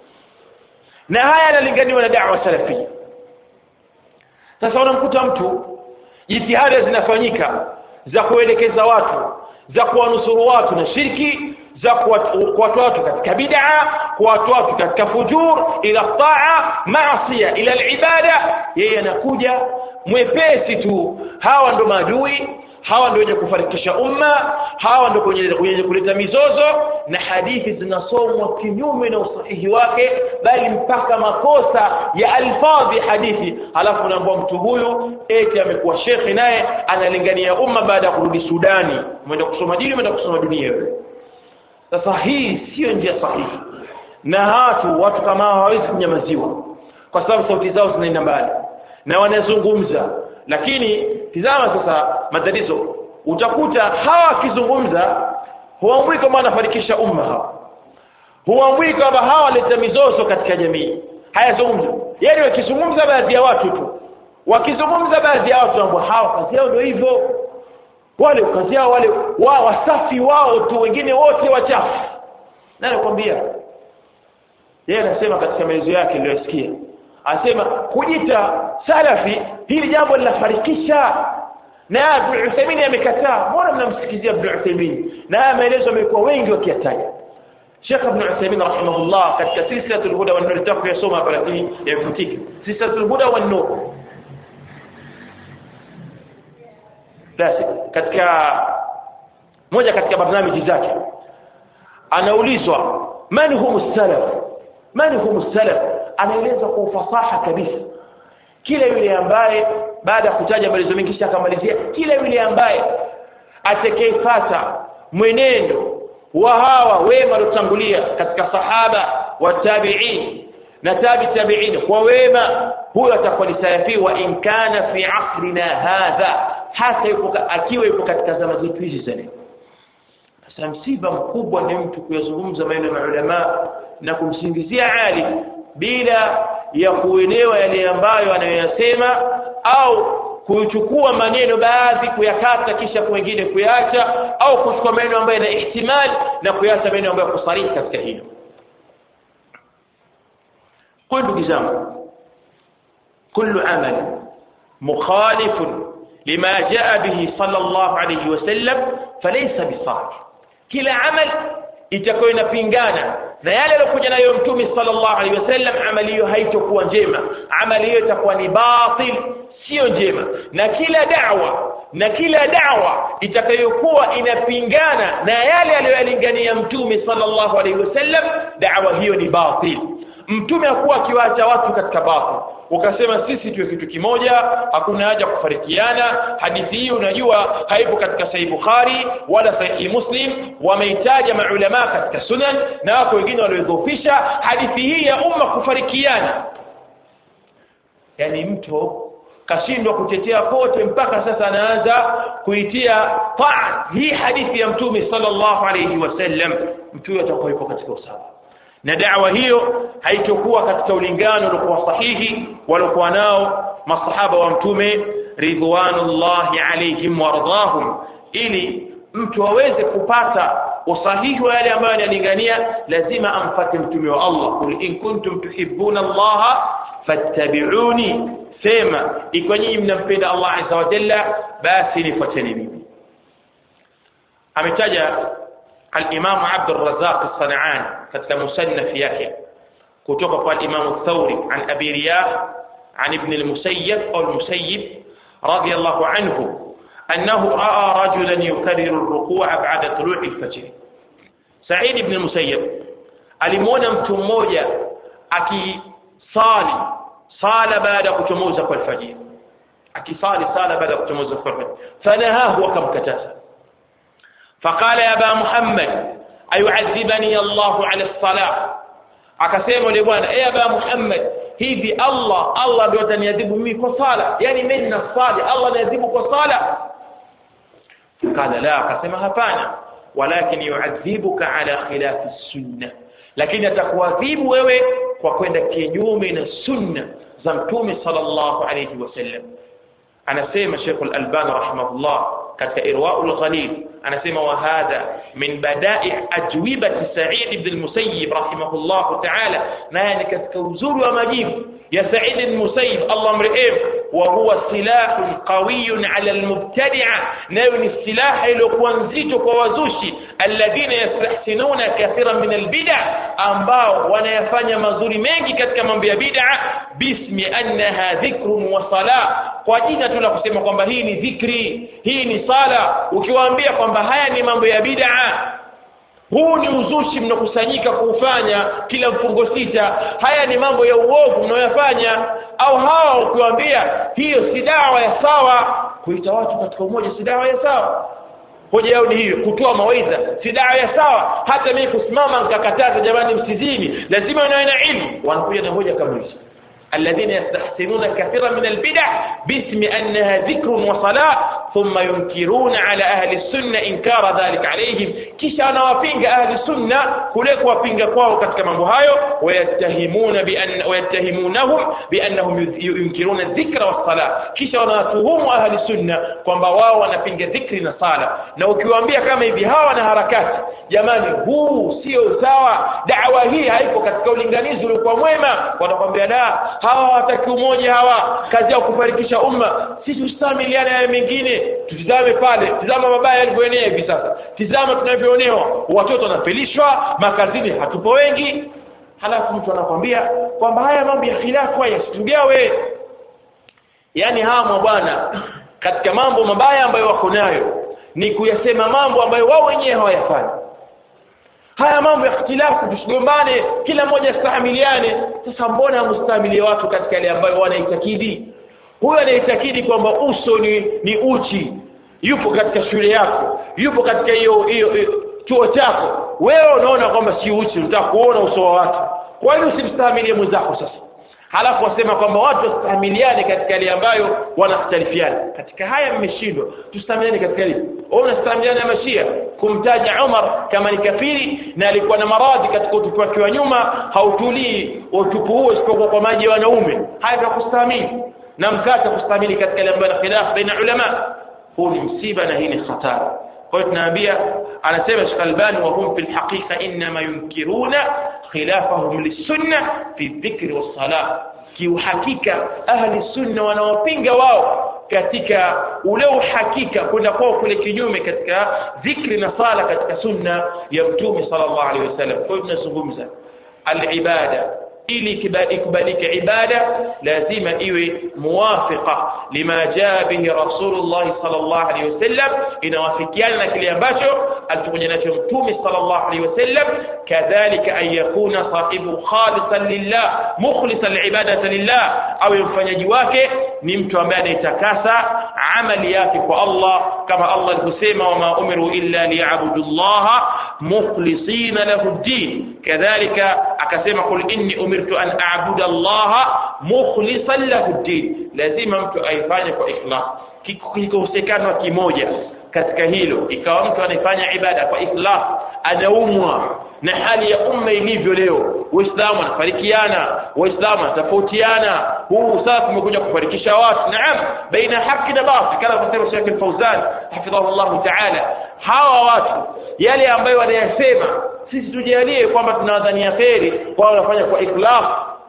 na haya yanalinganiwa na da'wa salafia sasa unamkuta mtu jitihada zinafanyika za kuelekeza watu za kuwanusuru watu na shirki za kuwatoa watu katika bid'a kuwatoa watu katika fujur ila taa maasiya ila alibada yeye anakuja mwepesi tu hawa ndo maadui hawa ndio wenye kufarikisha umma hawa ndio wenye kuleta mizozo na hadithi zinasomwa kinyume na usahihi wake bali mpaka makosa ya alfadhi hadithi halafu naambia mtu huyu eti amekuwa shekhi naye analingania umma baada ya kurudi Sudani umeenda kusoma dini umeenda kusoma dunia sasa hii sio njia sahihi na hatu watu kama hawawezi kunyamaziwa kwa sababu sauti zao zinaenda mbali na wanazungumza lakini tizama sasa matatizo utakuta hawa wakizungumza huambui kama wanafarikisha umma hawa huambui kwamba hawa waleta mizozo katika jamii hayazungumzi yani wakizungumza baadhi ya watu tu wakizungumza baadhi ya watu ambao hawa kazi yao ndio hivyo wale kazi yao wale wa wasafi wao tu wengine wote wachafu nani nakwambia yeye anasema katika maelezo yake niliyosikia anasema kujita salafi hili jambo linafarikisha na Ibn Uthaymeen amekataa mbona mnamsikizia Ibn Uthaymeen na haya maelezo yamekuwa wengi wakiyataja Sheikh Ibn Uthaymeen rahimahullah katika silsilatul huda wan nur tutaku yasoma hapa lakini yafutika silsilatul huda wan nur basi katika moja katika barnamiji zake anaulizwa man hum salaf man hum salaf anaeleza kwa ufasaha kabisa kila yule ambaye baada ya kutaja maelezo mengi kisha akamalizia kila yule ambaye atakayefuata mwenendo wa hawa wema waliotangulia katika sahaba wa tabi'in na tabi tabi'in kwa wema huyo atakuwa ni salafi wa in kana fi asrina hadha hata yuko akiwa yuko katika zama zetu hizi za leo sasa msiba mkubwa ni mtu kuyazungumza maneno ya ulama na kumsingizia alim bila ya kuelewa yale ambayo anayoyasema au kuchukua maneno baadhi kuyakata kisha wengine kuyaacha au kuchukua maneno ambayo yana ihtimal na kuyaacha maneno ambayo kusarihi katika hilo kwa ndugu zangu كل عمل مخالف لما جاء به صلى الله عليه وسلم فليس بصالح kila amal itakuwa inapingana na yale aliyokuja nayo mtume sallallahu alaihi wasallam amali hiyo haitokuwa njema amali hiyo itakuwa ni batil sio njema na kila da'wa na kila da'wa itakayokuwa inapingana na yale aliyoyalingania mtume sallallahu alaihi wasallam da'wa hiyo ni batil mtume hakuwa akiwaacha watu katika batil ukasema sisi tuwe kitu kimoja hakuna haja kufarikiana hadithi hii unajua haipo katika sahih bukhari wala sahih muslim wameitaja maulama katika sunan na wako wengine waliodhoofisha hadithi hii ya umma kufarikiana yani mtu kashindwa kutetea kote mpaka sasa anaanza kuitia taa hii hadithi ya mtume sallallahu alayhi wasallam mtu atakuwa yupo katika usawa na da'wa hiyo haitokuwa katika ulingano uliokuwa sahihi waliokuwa nao masahaba wa mtume ridwanullahi alayhim wardahum ili mtu aweze kupata usahihi wa yale ambayo analingania lazima amfate mtume wa Allah kul in kuntum tuhibbuna Allah fattabi'uni sema ikiwa nyinyi mnampenda Allah azza wa jalla basi nifuateni mimi ametaja al-Imam Abd al-Razzaq as-San'ani katika musannaf yake kutoka kwa al-Imam al-Thawri an Abi Riyah an Ibn al-Musayyib au al-Musayyib radiyallahu anhu أنه رأى رجلا يكرر الركوع بعد طلوع الفجر سعيد بن المسيب alimuona mtu mmoja akisali sala baada ya kuchomoza kwa alfajiri akisali sala baada ya kuchomoza kwa alfajiri fanahahu akamkataza فقال يا ابا محمد ayu'adhibani Allah ala salah akasema yule bwana eh aba Muhammad hivi Allah Allah ndio ataniadhibu mimi kwa sala yani mimi nina sali Allah aniadhibu kwa sala قال لا akasema hapana walakin yu'adhibuka ala khilafi sunnah lakini atakuadhibu wewe kwa kwenda kinyume na sunna za mtume sallallahu alayhi wasallam anasema Sheikh Al-Albani rahimahullah katika Irwaul Ghalil anasema wa hadha min bada'i ajwibati Sa'id ibn al-Musayyib rahimahullah ta'ala naye ni katika uzuri wa majibu ya Sa'id al-Musayyib Allah mrehemu wa huwa silahun qawiyyun 'ala al-mubtadi'a nayo ni silaha iliyokuwa nzito kwa wazushi alladhina yastahsinuna kathiran min al-bid'a ambao wanayafanya mazuri mengi katika mambo ya bid'a bismi annaha dhikrun wa salah kwa jina tu la kusema kwamba hii ni dhikri hii ni sala ukiwaambia kwamba haya ni mambo ya bid'a huu ni uzushi mnakusanyika kuufanya kila mfungo sita haya ni mambo ya uovu mnayoyafanya au hawa ukiwaambia hiyo si dawa ya sawa kuita watu katika umoja si dawa ya sawa hoja yao ni hiyo kutoa mawaidha si dawa ya sawa hata mimi kusimama nikakataza jamani msizini lazima niwe na ilmu wanakuja na hoja kama hizo الذين يستحسنون كثيرا من البدع باسم أنها ذكر وصلاة ثم ينكرون على أهل السنة إنكار ذلك عليهم كيشا نوافينج أهل السنة كلك وافينج كواو كتك مبهايو ويتهمون بأن ويتهمونهم بأنهم ينكرون الذكر والصلاة كيشا ناتهم أهل السنة kwamba wao wanapinga dhikri na sala na ukiwaambia kama hivi hawa na harakati jamani huu sio sawa dawa hii haipo katika ulinganizi uliokuwa mwema wanakwambia la hawa hawataki umoja hawa kazi yao kufarikisha umma sisi ustamiliana ya mengine tutizame pale tizama mabaya yalivyoenea hivi sasa tizama tunavyoonewa watoto wanapelishwa makazini hatupo wengi halafu mtu anakwambia kwamba haya mambo ya khilafu haya situgawe yani hawa bwana katika mambo mabaya ambayo wako nayo ni kuyasema mambo ambayo wao wenyewe hawayafanyi haya mambo ya ikhtilafu tusigombane kila mmoja astahamiliane sasa mbona hamstahimilie watu katika yale ambayo wanaitakidi huyo anaitakidi kwamba uso ni, ni uchi yupo katika shule yako yupo katika hiyo hiyo chuo chako wewe unaona kwamba si uchi unataka kuona uso wa watu kwa nini usimstahimilie mwenzako sasa halafu wasema kwamba watu wastahimiliane katika yale ambayo wanakhtalifiana katika haya mmeshindwa tustahimiliane katika hili wewe unastahimiliana na mashia kumtaja Umar kama ni kafiri na alikuwa na maradhi katika utupu wake wa nyuma hautulii utupu huo isipokuwa kwa maji ya wanaume haya ndio kustahimili na mkata kustahimili katika yale ambayo khilaf baina ulama huu ni msiba na hii ni hatari kwa hiyo tunaambia anasema Sheikh Albani wa hum fil haqiqa inma yunkiruna khilafahum lisunna fi dhikri was salah kiuhakika ahli sunna wanaopinga wao katika ule uhakika kwenda kwao kule kinyume katika dhikri na sala katika sunna ya mtume sallallahu alaihi wasallam kwa hiyo tunazungumza al-ibada ili ikubalike ibada lazima iwe muwafiqa lima jaa bihi rasulullah sallallahu alaihi wasallam inawafikiana na kile ambacho alikuja nacho mtume sallallahu alaihi wasallam kadhalika an yakuna sahibu khalisan lillah mukhlisan liibadati lillah au mfanyaji wake ni mtu ambaye anaitakasa amali yake kwa Allah kama Allah alivyosema wama umiru illa liya'budu Allah mukhlisina lahu ad-din kadhalika akasema qul inni umirtu an a'budu Allah mukhlisan lahu ad-din lazima mtu aifanye kwa ikhlas kikosekana kimoja katika hilo ikawa mtu anafanya ibada kwa ikhlas anaumwa na hali ya umma ilivyo leo waislamu wanafarikiana waislamu wanatofautiana huu sasa umekuja kufarikisha watu naam baina haki na batil kama kusema Sheikh Al-Fauzan hafidhahu Allah ta'ala hawa watu yale ambayo wanayasema sisi tujalie kwamba tunawadhania kheri kwa wanafanya kwa ikhlas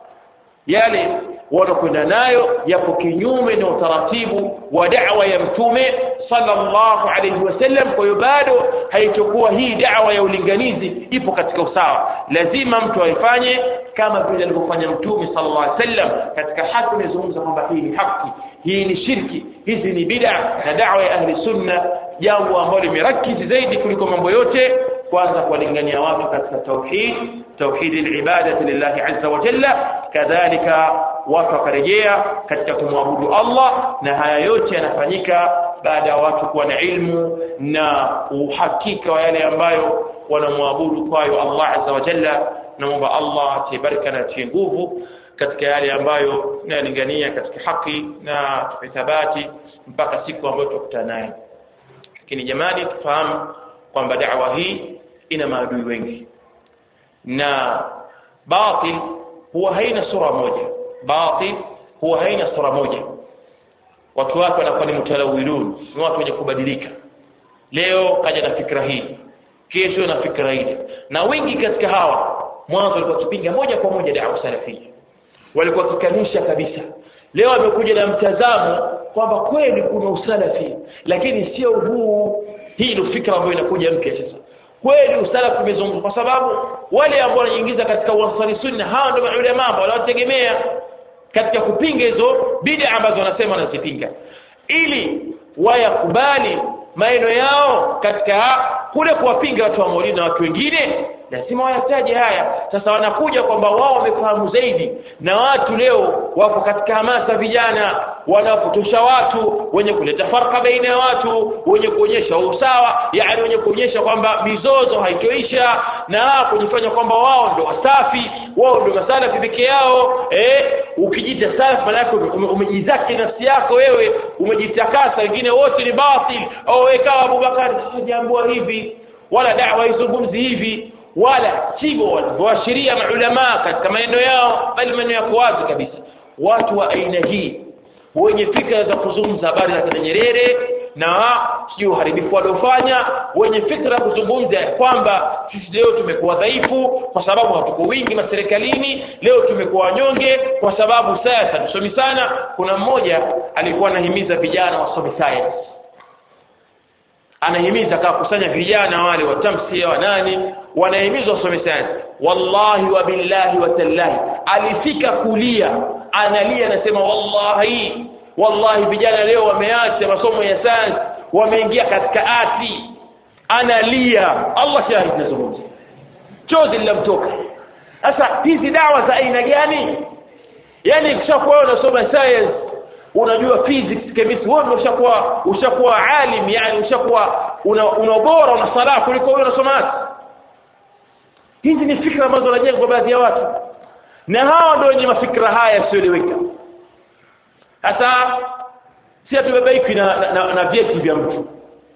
yale wanakwenda nayo yapo kinyume na utaratibu wa da'wa ya mtume sallallahu alayhi wasallam kwa hiyo bado haitokuwa hii da'wa ya ulinganizi ipo katika usawa lazima mtu aifanye kama vile alivyofanya mtume sallallahu alayhi wasallam katika haki imezungumza kwamba hii ni haki hii ni shirki hizi ni bid'a na da'wa ya ahli sunna jambo ambalo limerakizi zaidi kuliko mambo yote kwanza kuwalingania watu katika tauhid tauhid al-ibadati lillahi azza wa jalla kadhalika watu wakarejea katika kumwabudu Allah na haya yote yanafanyika baada ya watu kuwa na ilmu na uhakika wa yale ambayo wanamwabudu kwayo Allah azza wa jalla naomba Allah atibaraka na atie nguvu katika yale ambayo nalingania katika haki na thabati mpaka siku ambayo tutakutana naye lakini jamani tufahamu kwamba da'wa hii ina maadui wengi na batil huwa haina sura moja batil huwa haina sura moja watu wake wanakuwa ni mutalawilun ni watu wenye kubadilika leo kaja na fikra hii kesho na fikra hii na wengi katika hawa mwanzo walikuwa kipinga moja kwa moja da'wa salafia walikuwa kikanusha kabisa leo amekuja na mtazamo kwamba kweli kuna usalafi lakini sio huu hii ndio fikra ambayo inakuja mpya sasa kweli usalafi umezungumzwa kwa sababu wale ambao wanaingiza katika uansari sunna hawa ndio maulama ambao wanategemea katika kupinga hizo bid'a ambazo wanasema wanazipinga ili wayakubali maeno yao katika kule kuwapinga watu wa maulidi na watu wengine lazima wayataje haya sasa wanakuja kwamba wao wamefahamu zaidi na watu leo wako katika hamasa vijana wanapotosha watu wenye kuleta farka baina ya watu wenye kuonyesha usawa yani wenye kuonyesha kwamba mizozo haitoisha na kujifanya kwamba wao ndio wasafi wao ndio masalafi peke yao eh ukijita salafi maana yake umejizaki nafsi yako wewe umejitakasa wengine wote ni batil au wewe kama Abubakar jambo hivi wala da'wa izungumzi hivi wala sivyo walivyoashiria maulama katika maneno yao bali maneno yako wazi kabisa watu wa aina hii wenye fikra za kuzungumza habari za kina Nyerere na sio uharibifu waliofanya wenye fikra kuzungumza kwamba sisi leo tumekuwa dhaifu kwa sababu hatuko wingi maserikalini leo tumekuwa wanyonge kwa sababu sasa tusomi sana kuna mmoja alikuwa anahimiza vijana wasome science anahimiza kama kusanya vijana wale wa tamsia wa nani wanahimizwa wasome science wallahi wa billahi wa tallahi alifika kulia analia anasema wallahi wallahi vijana leo wameacha masomo ya science wameingia katika ati analia Allah shahidi nazungumza chozi linamtoka sasa hizi dawa za aina gani yani kishakuwa unasoma science unajua physics chemistry wewe ushakuwa ushakuwa alim yani ushakuwa una, una bora una salah kuliko wewe unasoma hizi ni fikra ambazo wanajengwa kwa baadhi ya watu na hao ndio wenye mafikra haya yasiyoeleweka sasa si tubebaiki na, na, na, na vyeti vya mtu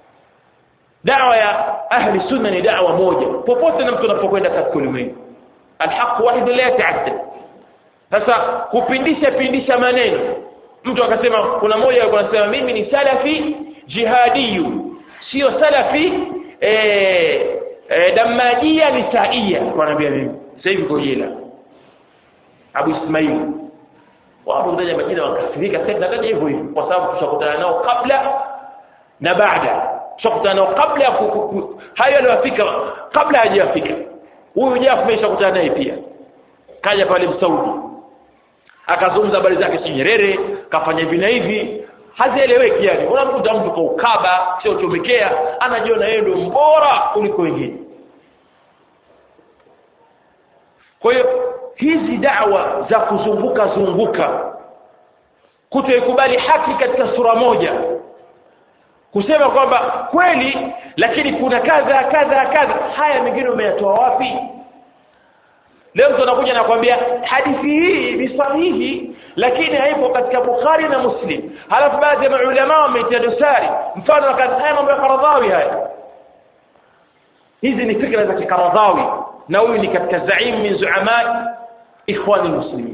dawa ya ahli sunna ni dawa moja popote na mtu anapokwenda katika ulimwengu alhaq wahid la yata'addad sasa kupindisha pindisha maneno mtu akasema kuna mmoja alikuwa anasema mimi ni salafi jihadiyu sio salafi eh e, damajia nisaia wanaambia mimi sasa hivi kojela Abu Ismail wapo ndani ya Madina wakasirika sasa ndani hivyo hivyo kwa sababu tushakutana nao kabla na baada tushakutana nao kabla ya hayo yaliyofika kabla hajafika huyu Jafu ameshakutana naye pia kaja pale Msaudi akazungumza habari zake si Nyerere kafanya hivi na hivi hazieleweki yani unamkuta mtu kwa ukaba sio chomekea anajiona yeye ndio mbora kuliko wengine kwa hiyo hizi dawa za kuzunguka zunguka kutoikubali haki katika sura moja kusema kwamba kweli lakini kuna kadha kadha kadha haya mengine umeyatoa wapi leo mtu anakuja na kwambia hadithi hii ni sahihi lakini haipo katika Bukhari na Muslim halafu baadhi ya maulama wameitia dosari mfano haya mambo ya Qaradhawi haya hizi ni fikra za Qaradhawi na huyu ni katika zaim min zuama ikhwan almuslimin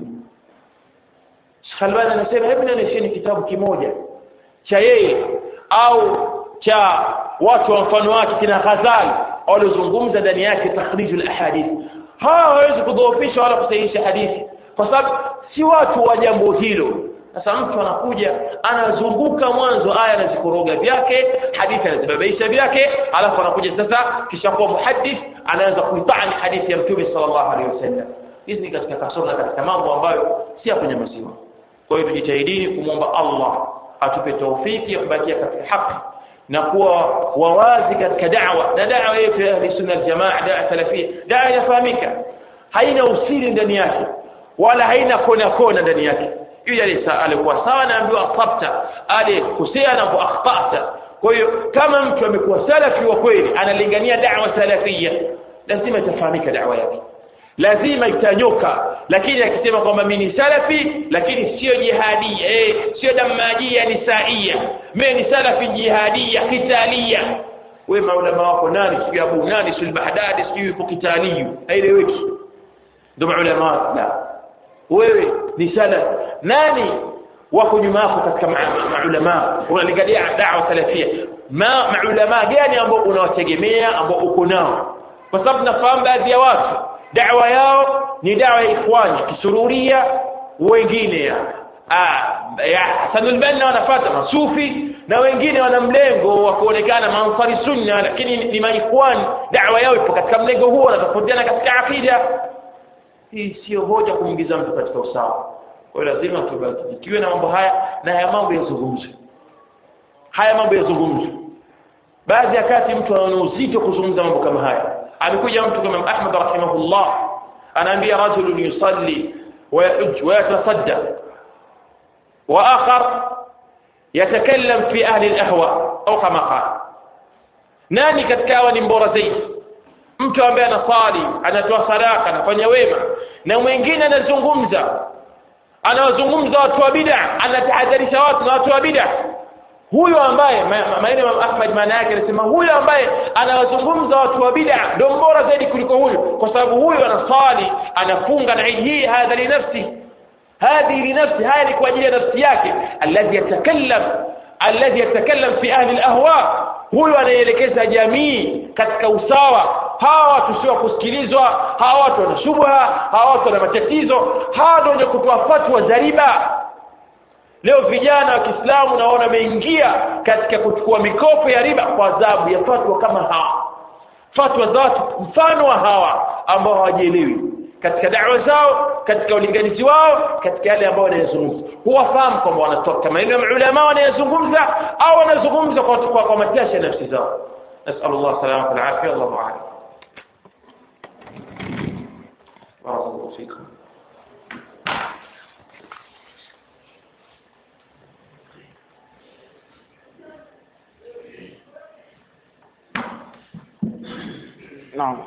Khalwani anasema hebu nionyesheni kitabu kimoja cha yeye au cha watu wa mfano wake kina Ghazali waliozungumza ndani yake takhrijul ahadith hawa hawezi kudhoofisha wala kusahihisha hadithi kwa sababu si watu wa jambo hilo sasa mtu anakuja anazunguka mwanzo aya anazikoroga vyake hadithi anazibabaisha vyake alafu anakuja sasa kisha kuwa muhaddith anaanza kuitani hadithi ya mtume sallallahu alaihi wasallam hizi ni katika kasoro na katika mambo ambayo si ya kwenye maziwa kwa hiyo tujitahidini kumwomba Allah atupe taufiki ya kubakia katika haki na kuwa wawazi katika da'wa na da'wa yetu ya ahli sunna aljamaa da'wa salafia da'wa inafahamika haina usiri ndani yake wala haina kona kona ndani yake yule alikuwa sawa na ambiwa asabta alikosea na akhtata kwa hiyo kama mtu amekuwa salafi wa kweli analingania da'wa salafia lazima itafahamika da'wa yake lazima itanyoka lakini akisema kwamba mimi ni salafi lakini sio jihadia eh sio damajia ni saia mimi ni salafi jihadia kitalia wewe maulama wako nani sio Abu nani sul Bahdadi sio yuko kitaliyu haeleweki ndio maulama la wewe ni salaf nani wako nyuma yako katika maulama unalingania da'wa salafia ma maulama gani ambao unawategemea ambao uko nao kwa sababu nafahamu baadhi ya watu da'wa yao ni da'wa ya ikhwani kisururia wengine ya ah ya Hasanul Banna wanafuata masufi na wengine wana mlengo wa kuonekana mansari sunna lakini ni maikhwani da'wa yao ipo katika mlengo huo wanatofautiana katika akida hii sio hoja kuingiza mtu katika usawa kwa hiyo lazima tubarikiwe na mambo haya na haya mambo yazungumzwe haya mambo yazungumzwe baadhi ya kati mtu anaona uzito kuzungumza mambo kama haya amekuja mtu kama Ahmad rahimahullah anaambia rajulun yusalli wa yahujj wa yatasaddaq wa akhar yatakallam fi ahli al-ahwa au kama qala nani katika hawa ni mbora zaidi mtu ambaye anasali anatoa sadaka anafanya wema na mwingine anazungumza anawazungumza watu wa bid'a anatahadharisha watu na watu wa bid'a huyo ambaye maneno ya Ahmad maana yake anasema huyo ambaye anawazungumza watu wa bid'a ndio bora zaidi kuliko huyo kwa sababu huyo anasali anafunga na hii hadha li nafsi هذه لنفسه هذه kwa ajili ya nafsi yake alladhi yatakallam alladhi yatakallam fi ahli alahwa huyo anaelekeza jamii katika usawa hawa watu sio kusikilizwa hawa watu wana shubha hawa watu wana matatizo hawa ndio wenye kutoa fatwa za riba leo vijana wa Kiislamu naona wameingia katika kuchukua mikopo ya riba kwa adhabu ya fatwa kama hawa fatwa za watu mfano wa hawa ambao hawajielewi katika da'wa zao katika ulinganizi wao katika yale ambao wanayazungumza huwafahamu kwamba wanatoka maneno ya ulama wanayazungumza au wanazungumza kwa kwa, kwa matashi ya nafsi zao نسأل الله السلامة والعافية الله أعلم بارك الله فيكم نعم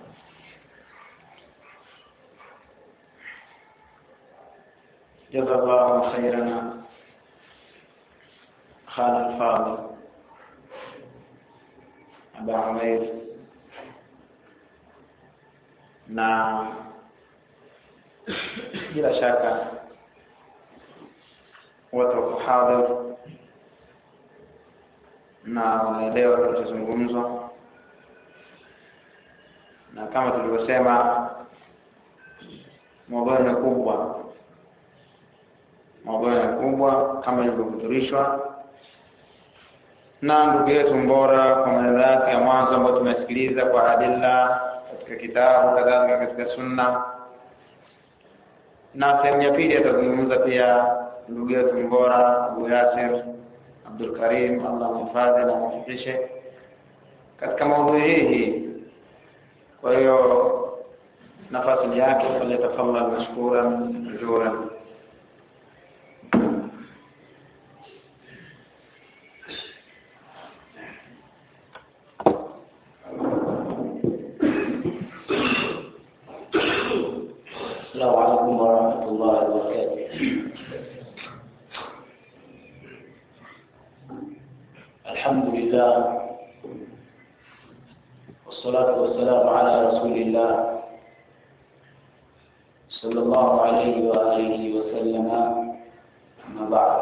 جزا الله خيرا خان الفاضل أبا عمير na bila shaka watu wako hadhir na wanaelewa kinachozungumzwa na kama tulivyosema mwadhara ni kubwa maudhui makubwa kama ilivyohudhurishwa na ndugu yetu Mbora kwa maneno yake ya mwanzo ambayo tumesikiliza kwa adilla katika kitabu kadhalika katika sunna, na sehemu ya pili atazungumza pia ndugu yetu Mbora Abu Yasir Abdul Karim, Allah mhifadhi na mwafikishe katika maudhui hii hii. Kwa hiyo nafasi yake falyatafadhal mashkuran majuran. السلام عليكم ورحمة الله وبركاته الحمد لله والصلاة والسلام على رسول الله صلى الله عليه وآله وسلم أما بعد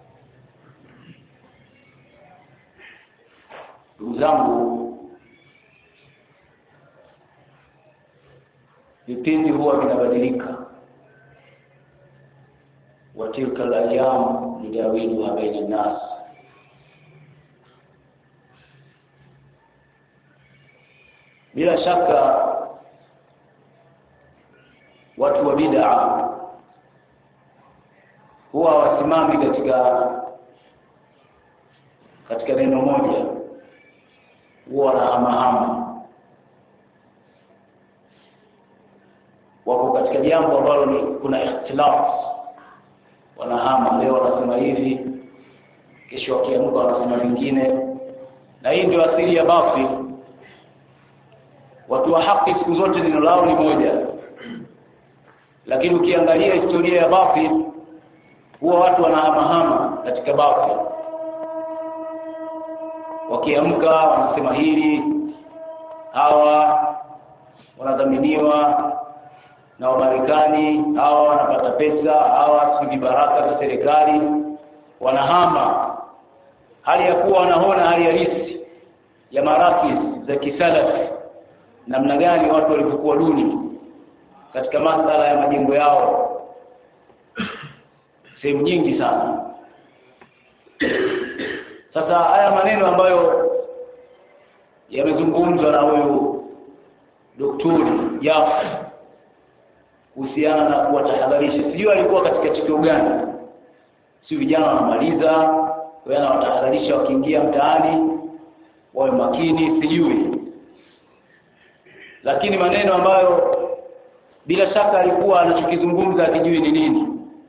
ndugu zangu vipindi huwa vinabadilika wa tilka alayam nudawiluha baina nnas bila shaka watu wa bid'a huwa wasimami katika katika neno moja huwa wanahamahama wako katika jambo ambalo ni kuna ikhtilaf wanahama leo wanasema hivi kesho wakiamka wanasema vingine na hii ndio asili ya batil watu wa haki siku zote neno lao ni moja lakini ukiangalia historia ya batil huwa watu wanahamahama katika batil wakiamka wanasema hili hawa wanadhaminiwa na Wamarekani hawa wanapata pesa hawa si baraka za serikali wanahama hali ya kuwa wanaona hali halisi ya marakis za kisalafi namna gani watu walivyokuwa duni katika masala ya majengo yao sehemu nyingi sana sasa haya maneno ambayo yamezungumzwa na huyu daktari Jafar kuhusiana na kuwatahadharisha sijui alikuwa katika tukio gani si vijana wanamaliza wewe anawatahadharisha wakiingia mtaani wawe makini sijui lakini maneno ambayo bila shaka alikuwa anachokizungumza akijui ni nini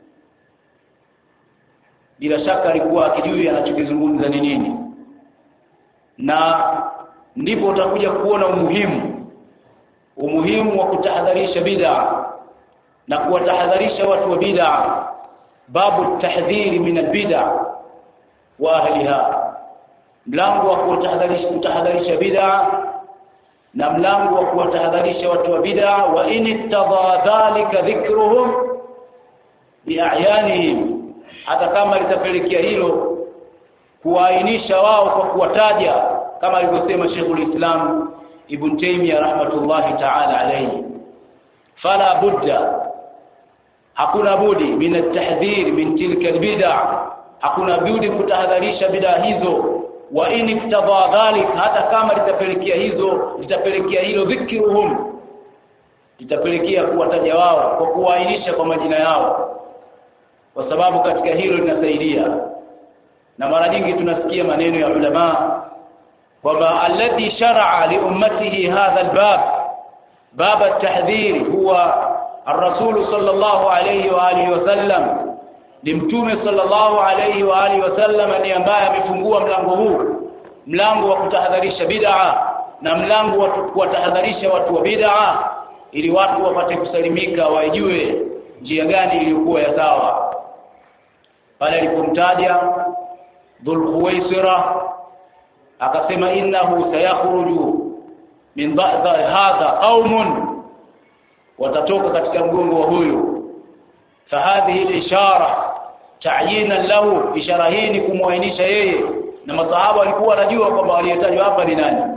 bila shaka alikuwa akijui anachokizungumza ni nini na ndipo utakuja kuona umuhimu umuhimu wa kutahadharisha bid'a na kuwatahadharisha watu wa bid'a babu tahdhiri min albid'a wa ahliha mlango wa kuwatahadharisha kutahadharisha bid'a na mlango wa kuwatahadharisha watu wa bid'a wa in ittadha dhalika dhikruhum bi'ayanihim hata kama litapelekea hilo kuwaainisha wao kwa kuwataja kama alivyosema Sheikhul Islam Ibn Taymiyyah rahmatullahi ta'ala alayhi fala budda hakuna budi min at-tahdhir min tilka al-bid'a hakuna budi kutahadharisha bid'a hizo wa in iktadha dhalik hata kama litapelekea hizo litapelekea hilo dhikruhum litapelekea kuwataja wao kwa kuwaainisha kwa majina yao kwa sababu katika hilo linasaidia na mara nyingi tunasikia maneno ya ulama kwamba alladhi shar'a li ummatihi hadha albab bab at-tahdhir huwa الرسول صلى الله عليه واله وسلم limtume sallallahu alayhi wa alihi wasallam ni ambaye amefungua mlango huu mlango wa kutahadharisha bid'a na mlango wa kuwatahadharisha watu wa bid'a ili watu wapate kusalimika wajue njia gani iliyokuwa ya sawa pale alipomtaja dhul khuwaisira akasema innahu sayakhruju min ba'da hadha qaumun watatoka katika mgongo wa huyu fahadhihi al-ishara ta'yinan lahu ishara hii ni kumwainisha yeye na masahaba walikuwa wanajua kwamba waliyetajwa hapa ni nani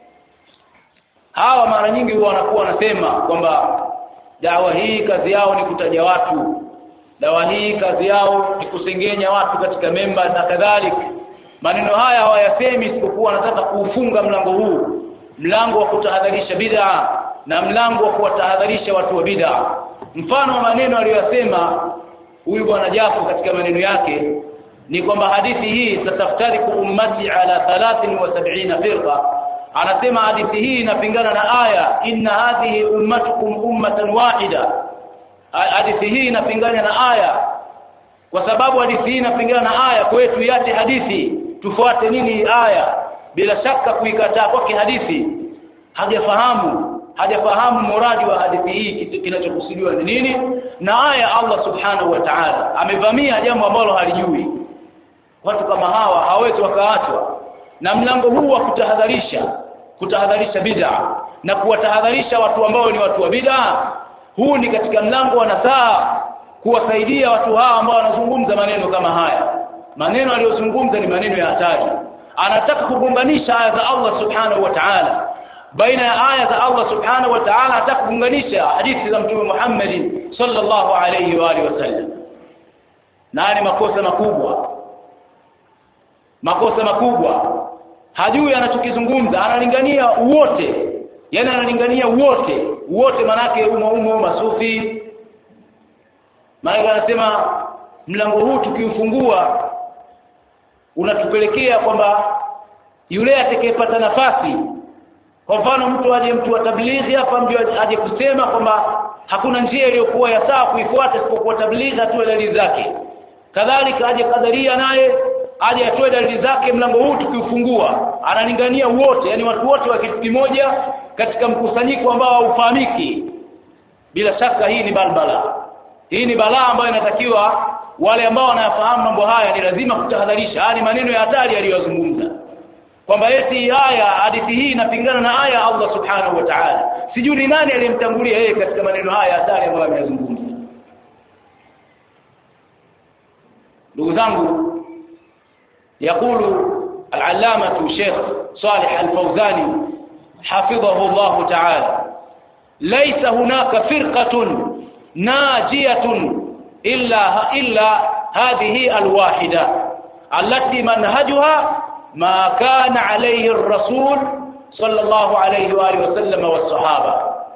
hawa mara nyingi huwa wanakuwa wanasema kwamba dawa hii kazi yao ni kutaja watu dawa hii kazi yao ni kusengenya watu katika memba na kadhalika maneno haya hawayasemi isipokuwa wanataka kuufunga mlango huu mlango wa kutahadharisha bid'a na mlango wa kuwatahadharisha watu wa bid'a mfano wa maneno aliyosema huyu bwana Jafo katika maneno yake ni kwamba hadithi hii tataftariku ummati ala 73 firqa anasema hadithi hii inapingana na aya inna hadhihi ummatukum ummatan wahida hadithi hii inapingana na aya kwa sababu hadithi hii inapingana na aya kwetu yate hadithi tufuate nini aya bila shaka kuikataa kwake hadithi hajafahamu hajafahamu muradi wa hadithi hii kinachokusudiwa ni nini na aya Allah subhanahu wa ta'ala amevamia jambo ambalo halijui watu kama hawa hawezi wakaachwa na mlango huu wa kutahadharisha kutahadharisha bid'a na kuwatahadharisha watu ambao ni watu wa bid'a huu ni katika mlango wa nasaa kuwasaidia watu hawa ambao wanazungumza maneno kama haya maneno aliyozungumza ni maneno ya hatari anataka kugunganisha aya za Allah subhanahu wa ta'ala baina ya aya za Allah subhanahu wa ta'ala anataka kugunganisha hadithi za mtume Muhammad sallallahu alayhi wa alihi wasallam na ni makosa makubwa makosa makubwa hajui anachokizungumza analingania wote yani analingania wote wote manake umo umo masufi maana anasema mlango huu tukiufungua unatupelekea kwamba yule atakayepata nafasi kwa mfano mtu aje mtu wa tablighi hapa ndio aje kusema kwamba hakuna njia iliyokuwa ya sawa kuifuata isipokuwa tablighi atoe dalili zake kadhalika aje kadaria naye aje atoe dalili zake mlango huu tukiufungua analingania wote yani watu wote wa kitu kimoja katika mkusanyiko ambao haufahamiki bila shaka hii ni balbala hii ni balaa ambayo inatakiwa wale ambao wanayafahamu mambo haya ni lazima kutahadharisha haya ni maneno ya hatari aliyozungumza kwamba eti haya hadithi hii inapingana na aya Allah subhanahu wa ta'ala sijui ni nani aliyemtangulia yeye katika maneno haya hatari ambayo ameyazungumza ndugu zangu يقول العلامة الشيخ صالح الفوزاني حفظه الله تعالى ليس هناك فرقة ناجية إلا إلا هذه الواحدة التي منهجها ما كان عليه الرسول صلى الله عليه وآله وسلم والصحابة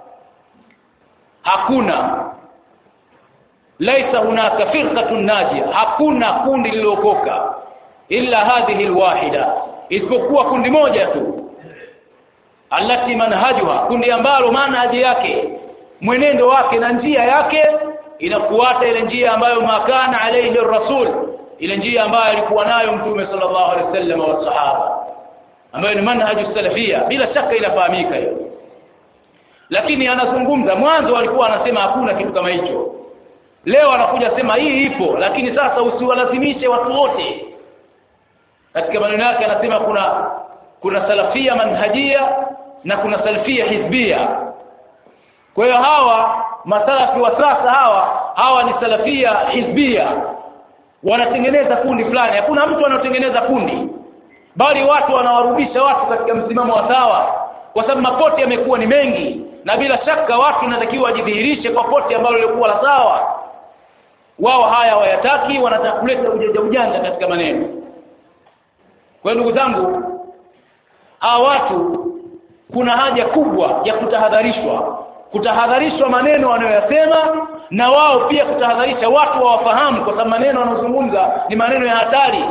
hakuna laisa hunaka firqatun najia hakuna kundi lililokoka illa hadhihi alwahida isipokuwa kundi moja tu allati manhajuha kundi ambalo manhaji yake mwenendo wake na njia yake inafuata ile njia ambayo makana alayhi rasul ile njia ambayo alikuwa nayo mtume sallallahu alaihi wasallam wa sahaba ambayo ni manhaju salafia bila shaka inafahamika hiyo lakini anazungumza mwanzo alikuwa anasema hakuna kitu kama hicho leo anakuja sema hii ipo lakini sasa usiwalazimishe watu wote katika maneno yake anasema kuna kuna salafia manhajia na kuna salafia hizbia kwa hiyo hawa masalafi wa sasa hawa hawa ni salafia hizbia wanatengeneza kundi fulani hakuna mtu anaotengeneza kundi bali watu wanawarudisha watu katika msimamo wa sawa kwa sababu mapote yamekuwa ni mengi na bila shaka watu inatakiwa wajidhihirishe kwa pote ambalo lilikuwa la sawa wao haya wayataki wanataka kuleta ujanja ujanja katika maneno kwa ndugu zangu hawa watu kuna haja kubwa ya kutahadharishwa kutahadharishwa maneno wanayoyasema na wao pia kutahadharisha watu wawafahamu kwa sababu maneno wanayozungumza ni maneno ya hatari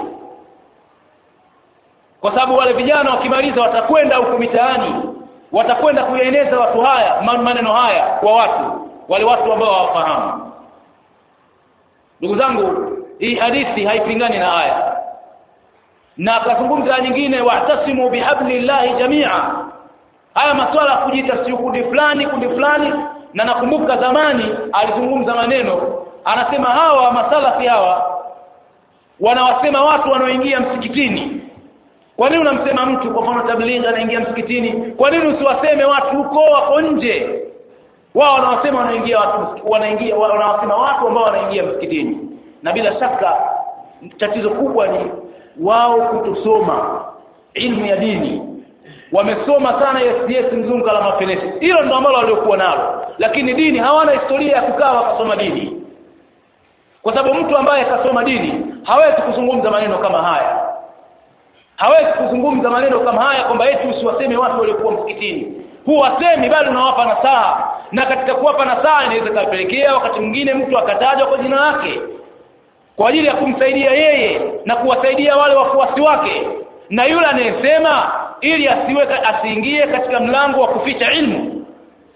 kwa sababu wale vijana wakimaliza watakwenda huko mitaani watakwenda kuyaeneza watu haya maneno haya kwa watu wale watu ambao hawafahamu ndugu zangu hii hadithi haipingani na aya na akazungumza nyingine wa'tasimu bihablillahi jamia haya masuala ya kujiita si kundi fulani kundi fulani na nakumbuka zamani alizungumza maneno anasema hawa masalafi hawa wanawasema watu wanaoingia msikitini kwa nini unamsema mtu kwa mfano tablighi anaingia msikitini kwa nini usiwaseme watu huko wako nje wao wanawasema wanaingia watu wanaingia wanawasema watu ambao wanaingia msikitini na bila shaka tatizo kubwa ni wao kutosoma ilmu ya dini wamesoma sana yes mzungu la mafelesi hilo ndo ambalo waliokuwa nalo lakini dini hawana historia ya kukaa wakasoma dini kwa sababu mtu ambaye kasoma dini hawezi kuzungumza maneno kama haya hawezi kuzungumza maneno kama haya kwamba eti usiwaseme watu waliokuwa msikitini huwasemi bali unawapa nasaha na katika kuwapa nasaha inaweza kupelekea wakati mwingine mtu akatajwa kwa jina lake kwa ajili ya kumsaidia yeye na kuwasaidia wale wafuasi wake na yule anayesema ili asiwe asiingie katika mlango wa kuficha ilmu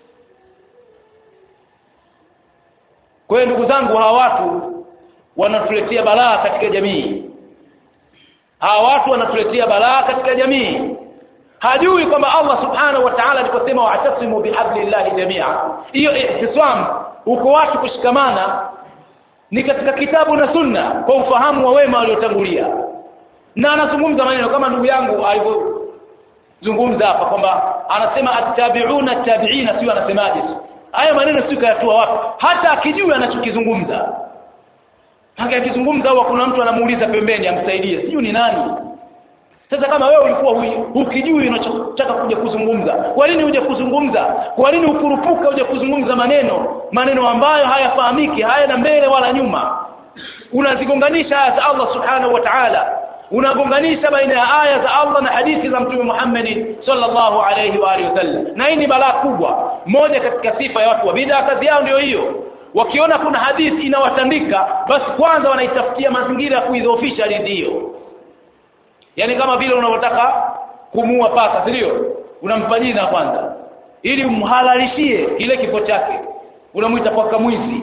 kwa hiyo ndugu zangu hawa watu wanatuletea balaa katika jamii hawa watu wanatuletea balaa katika jamii hajui kwamba Allah subhanahu wa ta'ala aliposema wa'tasimu bihablillahi jami'a hiyo ihtisam uko watu kushikamana ni katika kitabu na sunna kwa ufahamu wa wema waliotangulia na anazungumza maneno kama ndugu yangu alivyozungumza hapa kwamba anasema attabi'una tabi'ina sio anasemaje haya maneno sio kayatoa wapi hata akijua anachokizungumza hata akizungumza au kuna mtu anamuuliza pembeni amsaidie sijui ni nani sasa kama wewe ulikuwa ukijui unachotaka kuja kuzungumza kwa nini uje kuzungumza kwa nini ukurupuka uje kuzungumza maneno maneno ambayo hayafahamiki hayana mbele wala nyuma unazigonganisha aya za Allah subhanahu wa ta'ala unagonganisha baina ya aya za Allah na hadithi za Mtume Muhammad sallallahu alayhi wa alihi wasallam na hii ni balaa kubwa moja katika sifa ya watu wa bid'a kazi yao ndio hiyo wakiona kuna hadithi inawatandika basi kwanza wanaitafutia mazingira ya kuidhoofisha hadithi hiyo yani kama vile unavyotaka kumua paka si ndio unampa jina kwanza ili umhalalishie kile kifo chake unamuita paka mwizi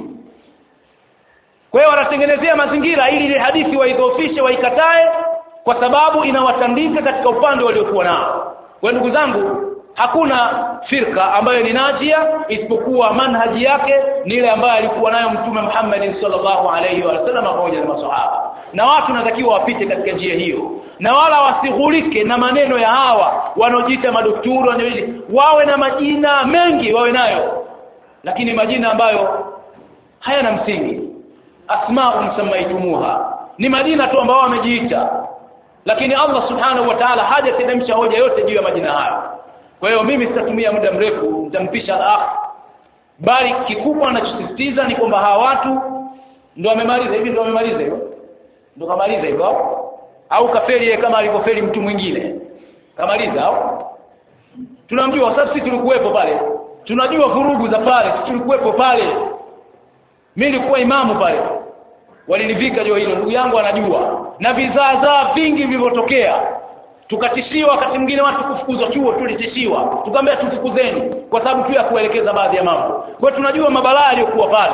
kwa hiyo wanatengenezea mazingira ili ile hadithi waidhoofishe waikatae kwa sababu inawatandika katika upande waliokuwa nao kwa ndugu zangu hakuna firka ambayo ni najia isipokuwa manhaji yake ni ile ambayo alikuwa nayo mtume Muhammad sallallahu alaihi wasallam pamoja na maswahaba na watu natakiwa wapite katika njia hiyo na wala wasighulike na maneno ya hawa wanaojiita madokturi wanaojiita wawe na majina mengi wawe nayo lakini majina ambayo hayana msingi asma'un samaitumuha ni majina tu ambao wamejiita lakini Allah subhanahu wa ta'ala hajateremsha hoja yote juu ya majina hayo kwa hiyo mimi sitatumia muda mrefu nitampisha al-akh bali kikubwa anachosisitiza ni kwamba hawa watu ndio wamemaliza hivi ndio wamemaliza hivyo ndio kamaliza hivyo au kafeli yeye kama alivyofeli mtu mwingine kamaliza au tunamjua sasa sisi tulikuwepo pale tunajua vurugu za pale sisi tulikuwepo pale mimi nilikuwa imamu pale walinivika jua hilo ndugu yangu anajua na vizaazaa vingi vilivyotokea tukatishiwa wakati mwingine watu kufukuzwa chuo tulitishiwa tukamwambia tufukuzeni kwa sababu tu ya kuelekeza baadhi ya mambo kwa tunajua mabalaa yaliyokuwa pale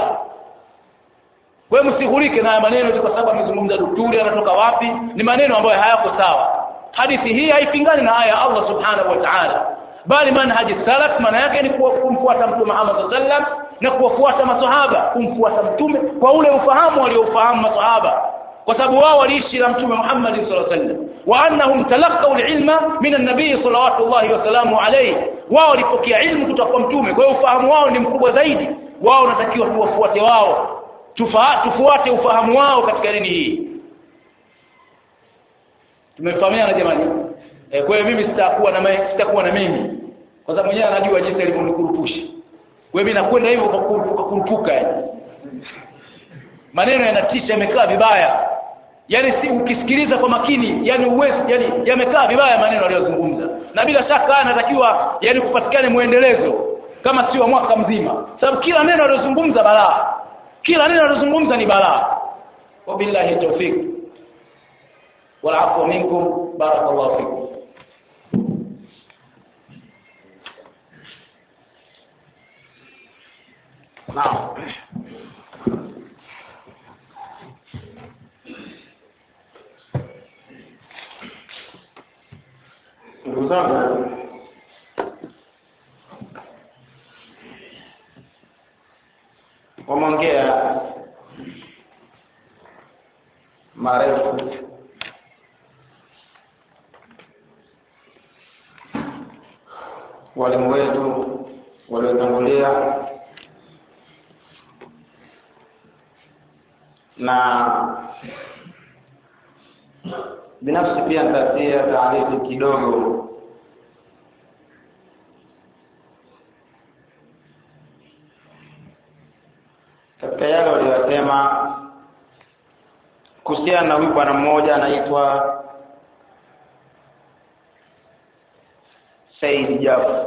wewe msihulike na maneno tu kwa sababu amezungumza daktari anatoka wapi ni maneno ambayo hayako sawa hadithi hii haipingani na aya Allah subhanahu wa ta'ala bali manhaji salaf maana yake ni kumfuata mtume Muhammad sallam na kuwafuata maswahaba kumfuata mtume kwa ule ufahamu waliofahamu maswahaba kwa sababu wao waliishi na mtume Muhammad sallallahu alaihi wasallam wa annahum talaqaw al-ilma min an-nabiy sallallahu alaihi wasallam alayhi wao walipokea ilmu kutoka kwa mtume kwa hiyo ufahamu wao ni mkubwa zaidi wao wanatakiwa tuwafuate wao tufuate ufahamu wao katika dini hii tumefahamiana jamani e, kwa hiyo mimi sitakuwa na sitakuwa na mimi kwa sababu mwenyewe anajua jinsi alivyonikurupusha wewe mimi nakwenda hivyo kwa kurupuka yani maneno yanatisha yamekaa vibaya yani si ukisikiliza kwa makini yani uwezi yani yamekaa vibaya maneno aliyozungumza na bila shaka anatakiwa yani kupatikane muendelezo kama sio mwaka mzima sababu kila neno aliyozungumza balaa kila neno aliyozungumza ni balaa wabillahi tawfik wal afwa minkum barakallahu fikum Naam. Ndugu zangu wameongea marefu walimu wetu waliotangulia na binafsi pia nitatia taarifu kidogo katika yale waliyosema kuhusiana na huyu bwana mmoja anaitwa Said Jafar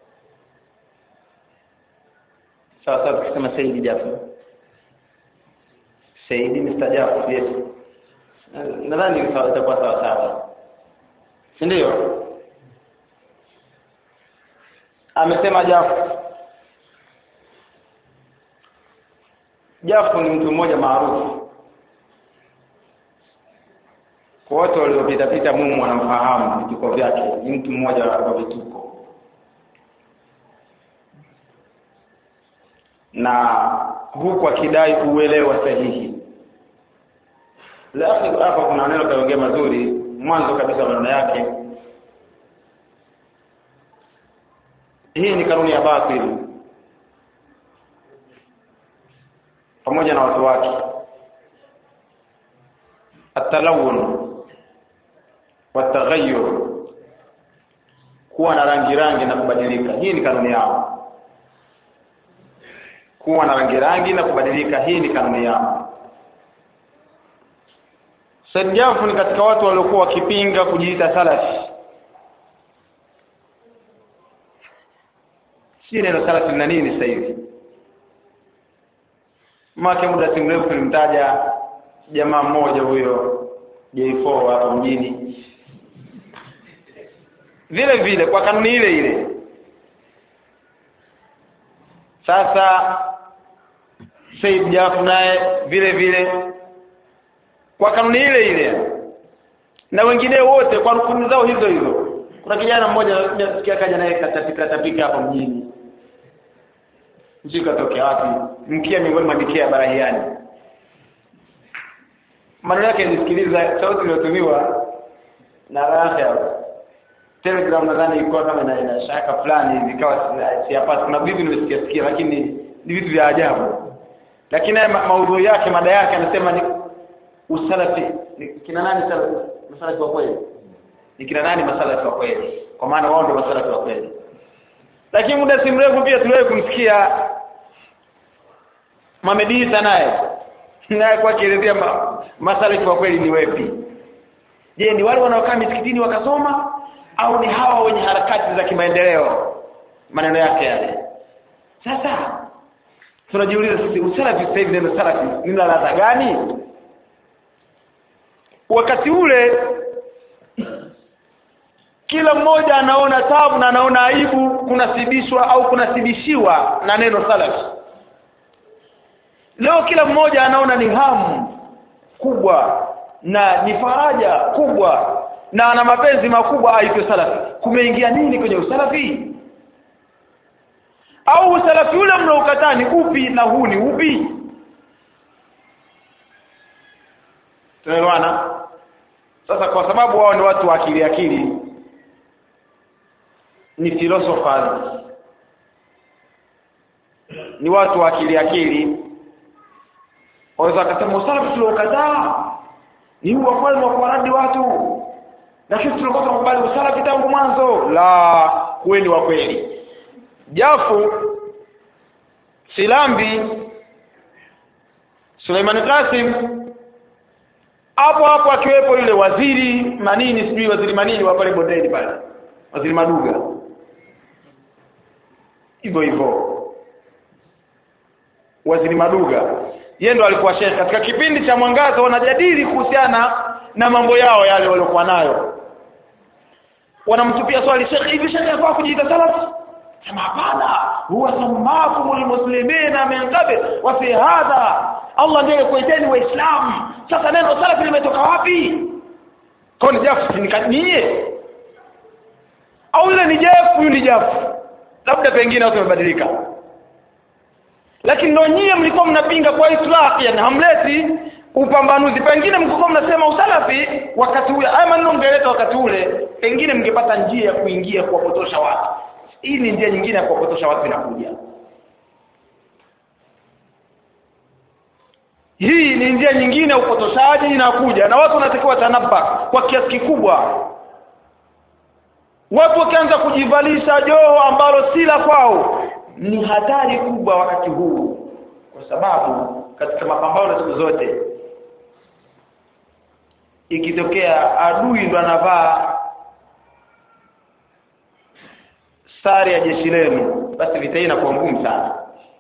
sawa sawa tukisema Said Jafar Said Mr. Jafar yes nadhani itakuwa sawa sawa si ndio amesema Jafar Jafu ni mtu mmoja maarufu kwa watu waliopita pita mumu wanamfahamu vituko vyake ni mtu mmoja wa vituko na huku akidai uelewa sahihi lakini hapa kuna neno kaongea mazuri mwanzo kabisa maneno yake hii ni kanuni ya batili pamoja na watu wake atalawun wataghayyur kuwa na rangi rangi na kubadilika hii ni kanuni yao kuwa na rangi rangi na kubadilika hii ni kanuni yao Said Jafu ni katika watu waliokuwa wakipinga kujiita salafi si neno salafi na nini sasa hivi Maka muda si mrefu tulimtaja jamaa mmoja huyo J4 hapo mjini. Vile vile kwa kanuni ile ile. Sasa Said Jafar naye vile vile kwa kanuni ile ile na wengine wote kwa rukuni zao hizo hizo. Kuna kijana mmoja nasikia kaja naye katapika tapika hapo mjini sijui katokea wapi mkia miongoni mwa mikia barahiani maneno yake nisikiliza sauti iliyotumiwa na raha telegram nadhani ilikuwa kama ina, ina shaka fulani hivi ikawa siyapata kuna vitu nimesikia sikia lakini ni vitu vya ajabu lakini ma, maudhui yake mada yake anasema ni usalafi ni kina nani salafi masalafi wa kweli ni kina nani masalafi wa kweli kwa maana wao ndio masalafi wa kweli lakini muda si mrefu pia tuliwahi kumsikia Mohamed Isa naye naye kwa kielezea ma, masalafi wa kweli ni wepi je ni wale wanaokaa misikitini wakasoma au ni hawa wenye harakati za kimaendeleo maneno yake yale sasa tunajiuliza sisi usalafi sasa hivi neno salafi ni ladha gani wakati ule kila mmoja anaona tabu na anaona aibu kunasibishwa au kunasibishiwa na neno salafi leo kila mmoja anaona ni hamu kubwa na ni faraja kubwa na ana mapenzi makubwa aitwe salafi kumeingia nini kwenye usalafi au usalafi ule mnaokataa ni upi na huu ni upi tunaelewana sasa kwa sababu wao ni watu wa akili akili ni philosophers ni watu wa akili akili waweza kusema usalafi tuliokataa ni huwa kweli wa kuwaradi watu lakini tulikuwa tunakubali usalafi tangu mwanzo la kweli wa kweli jafu silambi Suleiman Qasim hapo hapo akiwepo yule waziri manini sijui waziri manini wa pale bondeni pale waziri maduga hivyo hivyo waziri maduga yeye ndo alikuwa shekhe katika kipindi cha mwangaza wanajadili kuhusiana na mambo yao yale waliokuwa nayo wanamtupia swali shekhe hivi shekhe afaa kujiita salafi sema hapana huwa sammakumul muslimina min qabl wa fi hadha Allah ndiye kuiteni waislamu sasa neno salafi limetoka wapi kwa ni jafu nikanie au ile ni jafu huyu ni jafu labda pengine watu wamebadilika lakini ndio nyie mlikuwa mnapinga kwa islahi yani hamleti upambanuzi pengine mlikuwa mnasema usalafi wakati ule haya maneno mngeleta wakati ule pengine mngepata njia ya kuingia kuwapotosha watu hii ni njia nyingine ya kuwapotosha watu inakuja hii ni njia nyingine ya upotoshaji inakuja na watu wanatakiwa tanabba kwa kiasi kikubwa watu wakianza kujivalisha joho ambalo si la kwao ni hatari kubwa wakati huu kwa sababu katika mapambano siku zote ikitokea adui ndo anavaa sare ya jeshi lenu basi vita hii inakuwa ngumu sana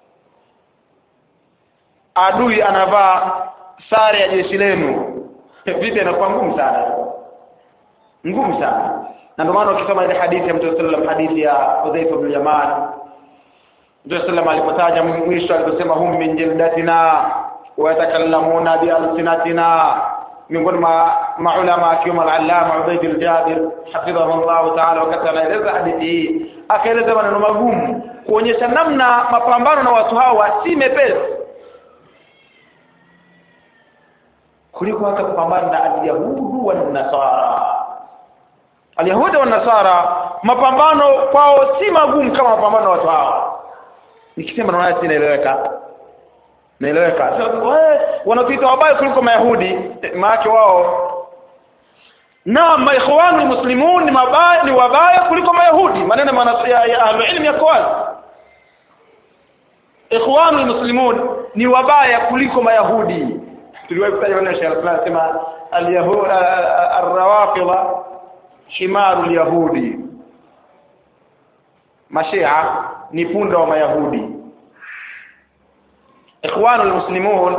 adui anavaa sare ya jeshi lenu vita inakuwa ngumu sana ngumu sana na ndio maana ukisoma ile hadithi ya Mtume sallam hadithi ya Hudhaifa bin Yaman Mtume sallam alipotaja mwisho aliposema hum min jildatina wa yatakallamuna bi alsinatina miongoni mwa maulama akiwemo al-allama Ubayd al-Jabir hafidhahu Allah ta'ala wakati anaeleza hadithi hii akaeleza maneno magumu kuonyesha namna mapambano na watu hawa si mepesi kuliko hata kupambana na al-yahudu wa nasara al-yahudi wa nasara mapambano kwao si magumu kama mapambano na watu hawa nikisema naona si naeleweka naeleweka wanapita wabaya kuliko mayahudi maana wao na maikhwanu muslimun ni mabaya ni wabaya kuliko mayahudi maneno ya, ya ahlulilm yako wazi ikhwanu muslimun ni wabaya kuliko mayahudi tuliwahi kutaja maneno ya Sheikh anasema al-yahud ar-rawafida himaru al-yahudi mashia ni punda wa mayahudi ikhwanu al-muslimun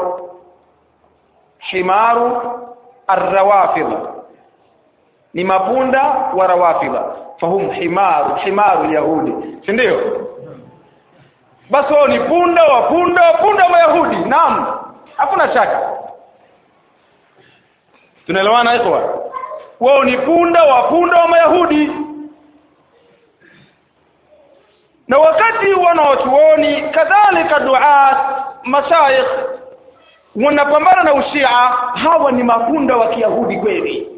himaru ar-rawafida ni mapunda wa rawafidha fahum himaru himaru yahudi si ndio basi wao ni punda wa punda wa punda wa yahudi naam hakuna shaka tunaelewana ikhwa wao ni punda wa punda wa mayahudi na wakati wanaochuoni kadhalika duat mashayikh wanapambana na ushia hawa ni mapunda wa kiyahudi kweli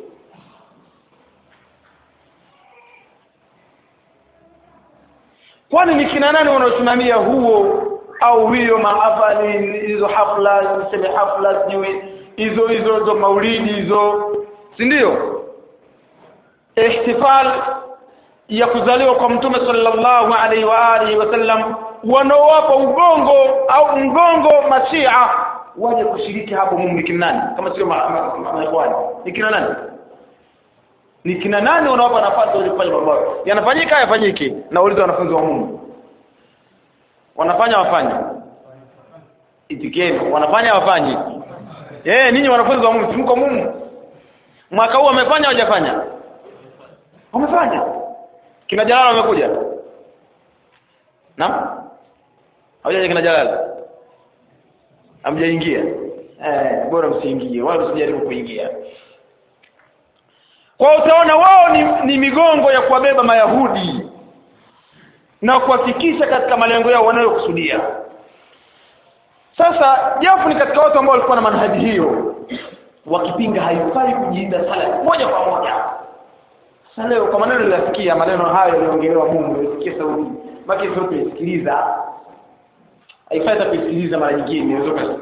kwani ni kina nani wanaosimamia huo au hiyo mahafali hizo hafla niseme hafla sijui hizo hizo hizo maulidi hizo si ndio ihtifal ya kuzaliwa kwa mtume sallallahu alaihi wa alihi wasallam wanaowapa ugongo au mgongo mashia waje kushiriki hapo Mungu ni kina nani kama sio maikhwani ni kina nani ni kina nani wanawapa nafasi wa kufanya mambo yanafanyika hayafanyiki na ulizo wanafunzi wa Mungu wanafanya wafanye itikeni wanafanya wafanye eh ninyi wanafunzi wa Mungu mko Mungu mwaka huu wamefanya hawajafanya wamefanya kina Jalala wamekuja naam hawajaje kina Jalala hamjaingia eh bora msiingie wala msijaribu kuingia kwa utaona wao ni, ni migongo ya kuwabeba mayahudi na kuhakikisha katika malengo yao wanayokusudia sasa jafu ni katika watu ambao walikuwa na manhaji hiyo wakipinga haifai kujiita sala moja kwa moja sasa leo kwa maneno nilisikia maneno hayo yaliongelewa Mungu nilisikia sauti maki sauti isikiliza haifai hata kusikiliza mara nyingine inaweza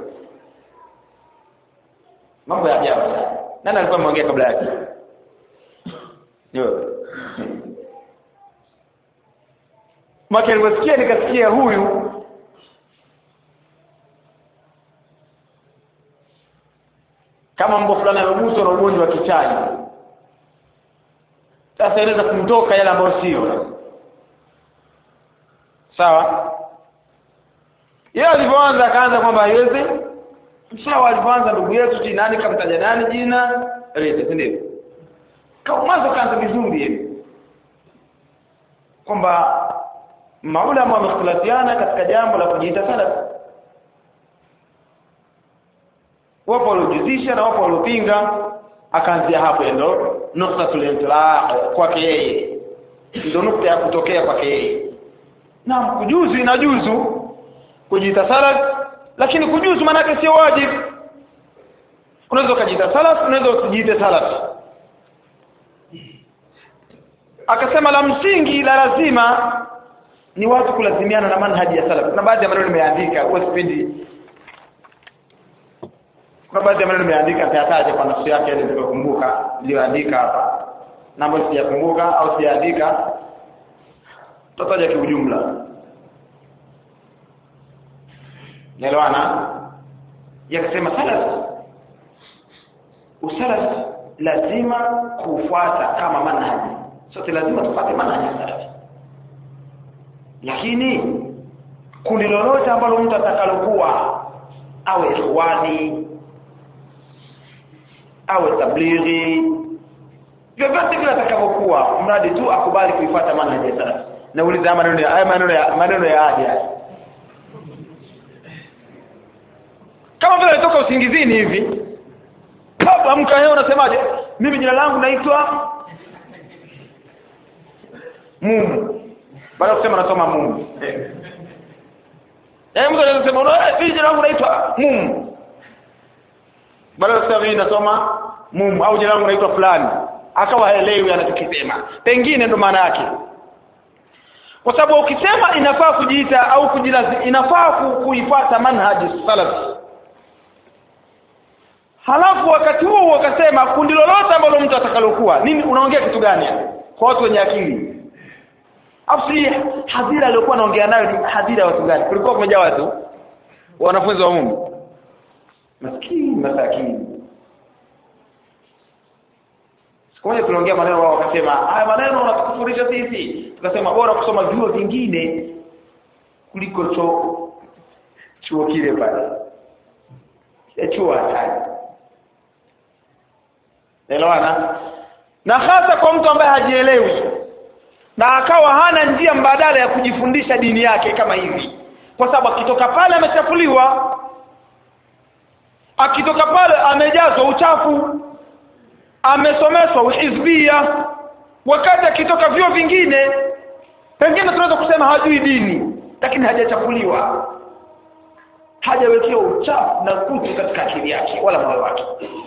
mambo ya ajabu nani alikuwa ameongea kabla yake ndio Maka niliposikia nikasikia huyu kama mbo fulani ameguswa na ugonjwa wa kichai sasa inaweza kumtoka yale ambayo sio sawa yeye alivyoanza akaanza kwamba haiwezi sawa alivyoanza ndugu yetu si nani kamtaja nani jina lete si ndio kama mwanzo kaanza vizuri hivi kwamba maulama wamekhtalafiana katika jambo la kujiita salaf wapo waliojuzisha na wapo waliopinga akaanzia hapo ndo nuktatul intilaq kwake yeye ndio nukta ya kutokea kwake yeye na kujuzu inajuzu kujiita salaf lakini kujuzu maana yake sio wajibu unaweza kujiita salaf unaweza usijiite salaf akasema la msingi la lazima ni watu kulazimiana na manhaji ya salaf na baadhi ya maneno nimeandika kwa kipindi kuna baadhi ya maneno nimeandika nitayataja kwa nafsi yake ili nikukumbuka niliyoandika hapa na ambayo sijakumbuka au sijaandika tutataja kiujumla Naelewana? Yakasema salaf usalaf lazima kufuata kama manhaji sote lazima tupate manhaji salafi lakini kundi lolote ambalo mtu atakalokuwa awe ikhwani awe tablighi vyovyote vile atakavyokuwa mradi tu akubali kuifuata manhaji ya salafi nauliza maneno ya haya maneno ya maneno ya ahadi haya kama vile alitoka usingizini hivi kabla amka leo unasemaje mimi jina langu naitwa Mumu baada kusema nasoma Mumu eh eh mtu anasema mimi jina langu naitwa Mumu baada kusema mimi nasoma Mumu au jina langu naitwa fulani akawa haelewi anachokisema pengine ndo maana yake kwa sababu ukisema inafaa kujiita au kujilazi inafaa kuifuata manhaji salaf halafu wakati huo wakasema kundi lolote ambalo mtu atakalokuwa nini unaongea kitu gani kwa watu wenye akili afsi hadhira aliyokuwa anaongea nayo ni hadhira watu gani kulikuwa kumejaa watu wanafunzi wa Mungu maskini masakini siku moja tuliongea maneno wao wakasema haya maneno unatukufurisha sisi tukasema bora kusoma vyuo vingine kuliko chuo chuo kile pale ya chuo hatari elewana na hasa kwa mtu ambaye hajielewi na akawa hana njia mbadala ya kujifundisha dini yake kama hivi kwa sababu akitoka pale amechafuliwa akitoka pale amejazwa uchafu amesomeshwa uhizbia wakati akitoka vyo vingine pengine tunaweza kusema hajui dini lakini hajachafuliwa hajawekewa uchafu na kutu katika akili yake wala moyo wake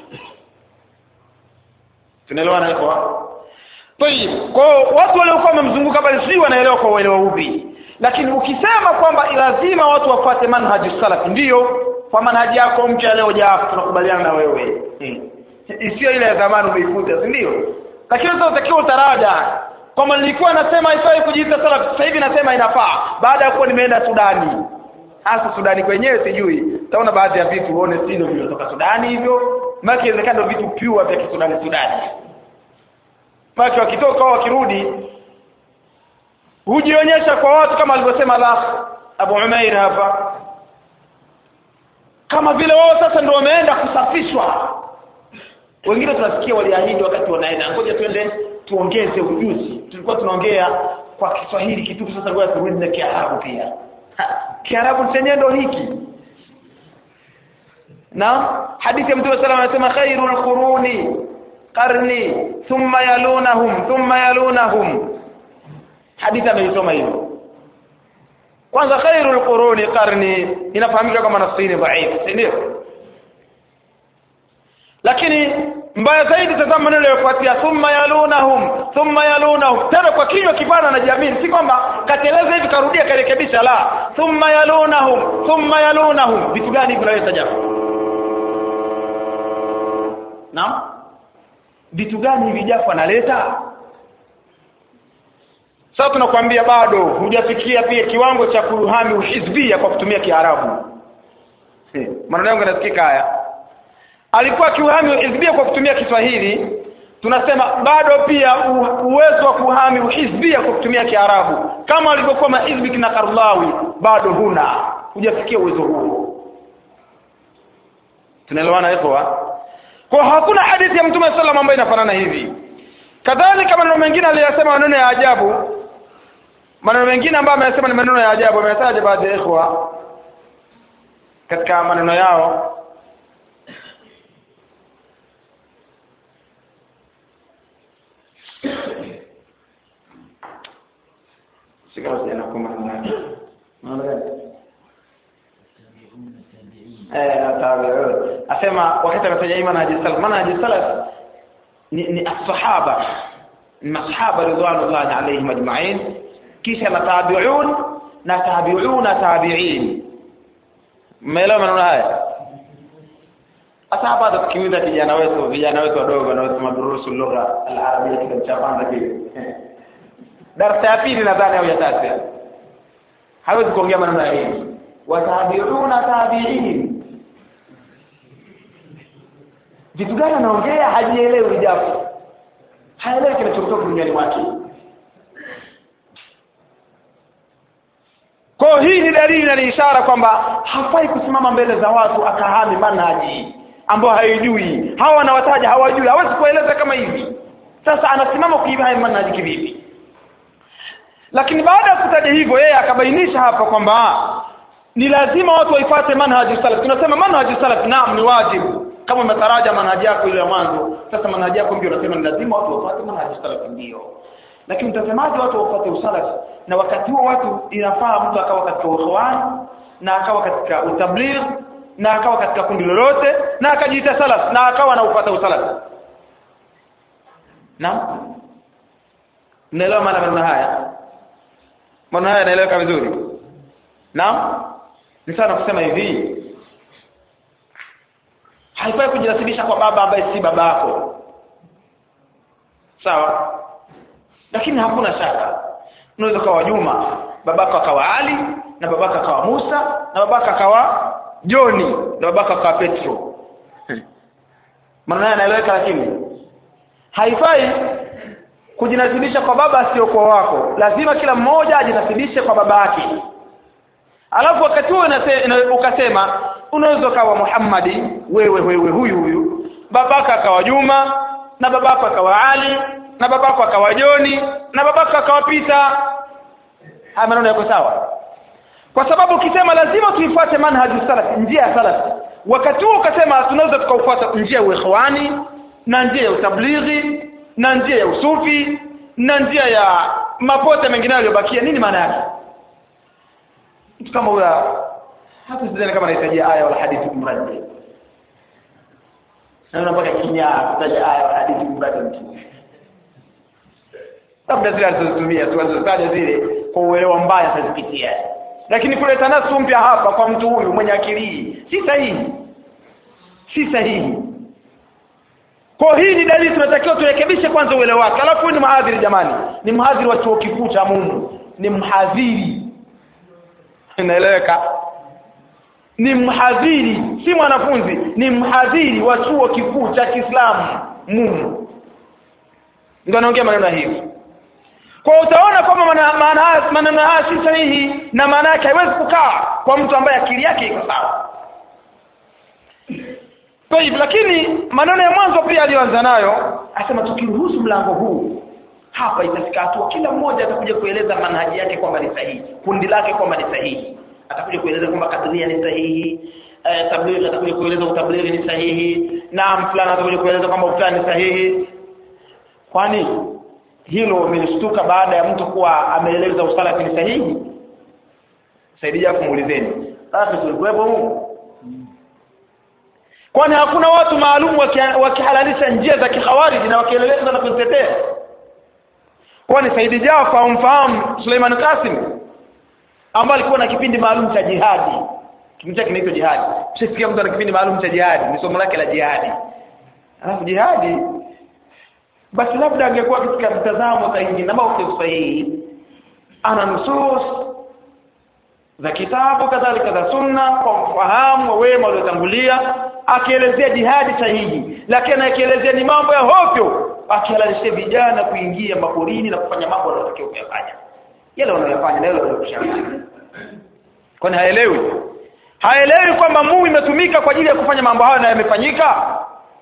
tunaelewana kwa Tayib, kwa watu waliokuwa wamemzunguka bali si wanaelewa kwa uelewa upi. Lakini ukisema kwamba lazima watu wafuate manhaji salafi ndio kwa manhaji yako mpya leo japo tunakubaliana na wewe. Hmm. Isiyo ile ya zamani umeifuta, si ndio? Lakini sasa utakiwa utaraja kama nilikuwa nasema haifai kujiita salafi sasa hivi nasema inafaa baada ya kuwa nimeenda Sudani. Hasa Sudani kwenyewe sijui. Utaona baadhi ya vitu uone si ndio vinatoka Sudani hivyo. Maana inawezekana vitu pure vya Kisudani Sudani. Maki wakitoka wakirudi hujionyesha kwa watu kama alivyosema la Abu Umair hapa kama vile wao sasa ndio wameenda kusafishwa wengine tunasikia waliahidi wakati wanaenda ngoja twende tuongeze ujuzi tulikuwa tunaongea kwa Kiswahili kitu sasa ngoja turudi na Kiarabu pia Kiarabu chenyewe ndio hiki na hadithi ya Mtume sallallahu alayhi wasallam anasema khairul quruni qarni thumma yalunahum thumma yalunahum hadithi ameisoma hivyo kwanza khairul quruni qarni inafahamika kama nasini dhaif ndio lakini mbaya zaidi tazama maneno yafuatia thumma yalunahum thumma yalunahum tena kwa kinywa kipana na jamii si kwamba kateleza hivi karudia karekebisha la thumma yalunahum thumma yalunahum vitu gani vinaweza japo naam vitu gani hivi jafu analeta sasa tunakwambia bado hujafikia pia kiwango cha kuhami uhizbia kwa kutumia kiarabu maneno yangu yanasikika haya alikuwa kiuhami uhizbia kwa kutumia Kiswahili tunasema bado pia uwezo wa kuhami uhizbia kwa kutumia kiarabu kama walivyokuwa mahizbi kina Karlawi bado huna hujafikia uwezo huo tunaelewana hapo kwa hakuna hadithi ya mtume sallam ambayo inafanana hivi kadhalika maneno mengine aliyosema maneno ya ajabu maneno mengine ambayo amesema ni maneno ya ajabu ametaja baadhi ya ikhwa katika maneno yao sikao sijana kwa maneno yake maneno gani asema wakati anataja hii manhaji salaf manhaji salaf ni, ni as-sahaba masahaba ridwanullahi alayhim ajma'in kisha na tabi'un na tabi'una tabi'in mmeelewa maneno haya hata hapa tukimiza vijana wetu vijana wetu wadogo wanaosoma durusu lugha al-arabia kitabu cha kwanza kile darasa ya pili nadhani au ya tatu hawezi kuongea maneno ya hivi watabi'una tabi'in vitu gani anaongea hajielewi japo haelewi kinachotoka duniani mwake kwa hii ni dalili na ni ishara kwamba hafai kusimama mbele za watu akahami manhaji ambao haijui hawa wanawataja hawajui hawezi kueleza kama hivi sasa anasimama kuiba manhaji kivipi lakini baada ya kutaja hivyo yeye akabainisha hapa kwamba ni lazima watu waifuate manhaji salaf tunasema manhaji salaf naam ni wajibu kama umetaraja manhaji yako ile ya mwanzo sasa manhaji yako ndio unasema ni lazima watu wafuate manhaji salaf ndio lakini mtazamaji watu wafuate usalaf na wakati huo watu inafaa mtu akawa katika ukhwan na akawa katika utabligh na akawa katika kundi lolote na akajiita salaf na akawa anaupata usalaf naam mnaelewa maana maneno haya maneno haya yanaeleweka vizuri naam ni sana kusema hivi haifai kujinasibisha kwa baba ambaye si babako sawa lakini hakuna shaka unaweza kawa Juma babako akawa Ali na babako akawa Musa na babako akawa Joni na babako akawa Petro maneno yanaeleweka lakini haifai kujinasibisha kwa baba sio kwa wako lazima kila mmoja ajinasibishe kwa baba yake alafu wakati huo ukasema unaweza kawa Muhammadi wewe wewe huyu huyu babaka akawa Juma na babako akawa Ali na babako akawa Joni na babako akawa Pita haya maneno yako sawa kwa sababu ukisema lazima tuifuate manhaji salaf njia ya salaf wakati huo ukasema tunaweza tukaufuata njia ya ikhwani na njia ya utablighi na njia ya usufi na njia ya mapote mengine yaliyobakia nini maana yake mtu kama huyo hata sidhani kama anahitaji aya wala hadithi kumradi na unapaka kinya kutaja aya wala hadithi kumradi mtu labda zile alizotumia tu alizotaja zile kwa uelewa mbaya atazipitia lakini kuleta nasu mpya hapa kwa mtu huyu mwenye akili si sahihi si sahihi kwa hii ni dalili tunatakiwa turekebishe kwanza uelewa wake alafu ni mhadhiri jamani ni mhadhiri wa chuo kikuu cha Mungu ni mhadhiri inaeleweka ni mhadhiri si mwanafunzi ni mhadhiri wa chuo kikuu cha Kiislamu Mungu ndio anaongea maneno hivi kwa utaona kwamba maneno haya si sahihi na maana yake haiwezi kukaa kwa mtu ambaye akili yake iko sawa Tayib lakini maneno ya mwanzo pia aliyoanza nayo asema tukiruhusu mlango huu hapa itafika hatua kila mmoja atakuja kueleza manhaji yake kwamba ni sahihi kundi lake kwamba ni sahihi atakuja kueleza kwamba kadria ni sahihi eh, tablighi atakuja kueleza utablighi ni sahihi na fulani atakuja kueleza kwamba fulani ni sahihi kwani hilo umelishtuka baada ya mtu kuwa ameeleza usalafi ni sahihi saidia kumuulizeni sasa tulikuwepo huko kwani hakuna watu maalum wakihalalisha njia za kikhawariji na wakieleleza na kuzitetea kwani Saidi Jafar umfahamu Suleiman Qasim ambaye alikuwa na kipindi maalum cha jihadi kipindi chake kinaitwa jihadi mshasikia mtu ana kipindi maalum cha jihadi ni somo lake la jihadi alafu jihadi basi labda angekuwa katika mtazamo sahihi na mauqif sahihi ana nusus za kitabu kadhalika za sunna kwa ufahamu wa wema waliotangulia akielezea jihadi sahihi lakini akielezea ni mambo ya hovyo akihalalisha vijana kuingia maporini na kufanya mambo wanayotakiwa kuyafanya yale wanayofanya na yale wanayofanya kwani haelewi haelewi kwamba Mungu imetumika kwa ajili ya kufanya mambo hayo na yamefanyika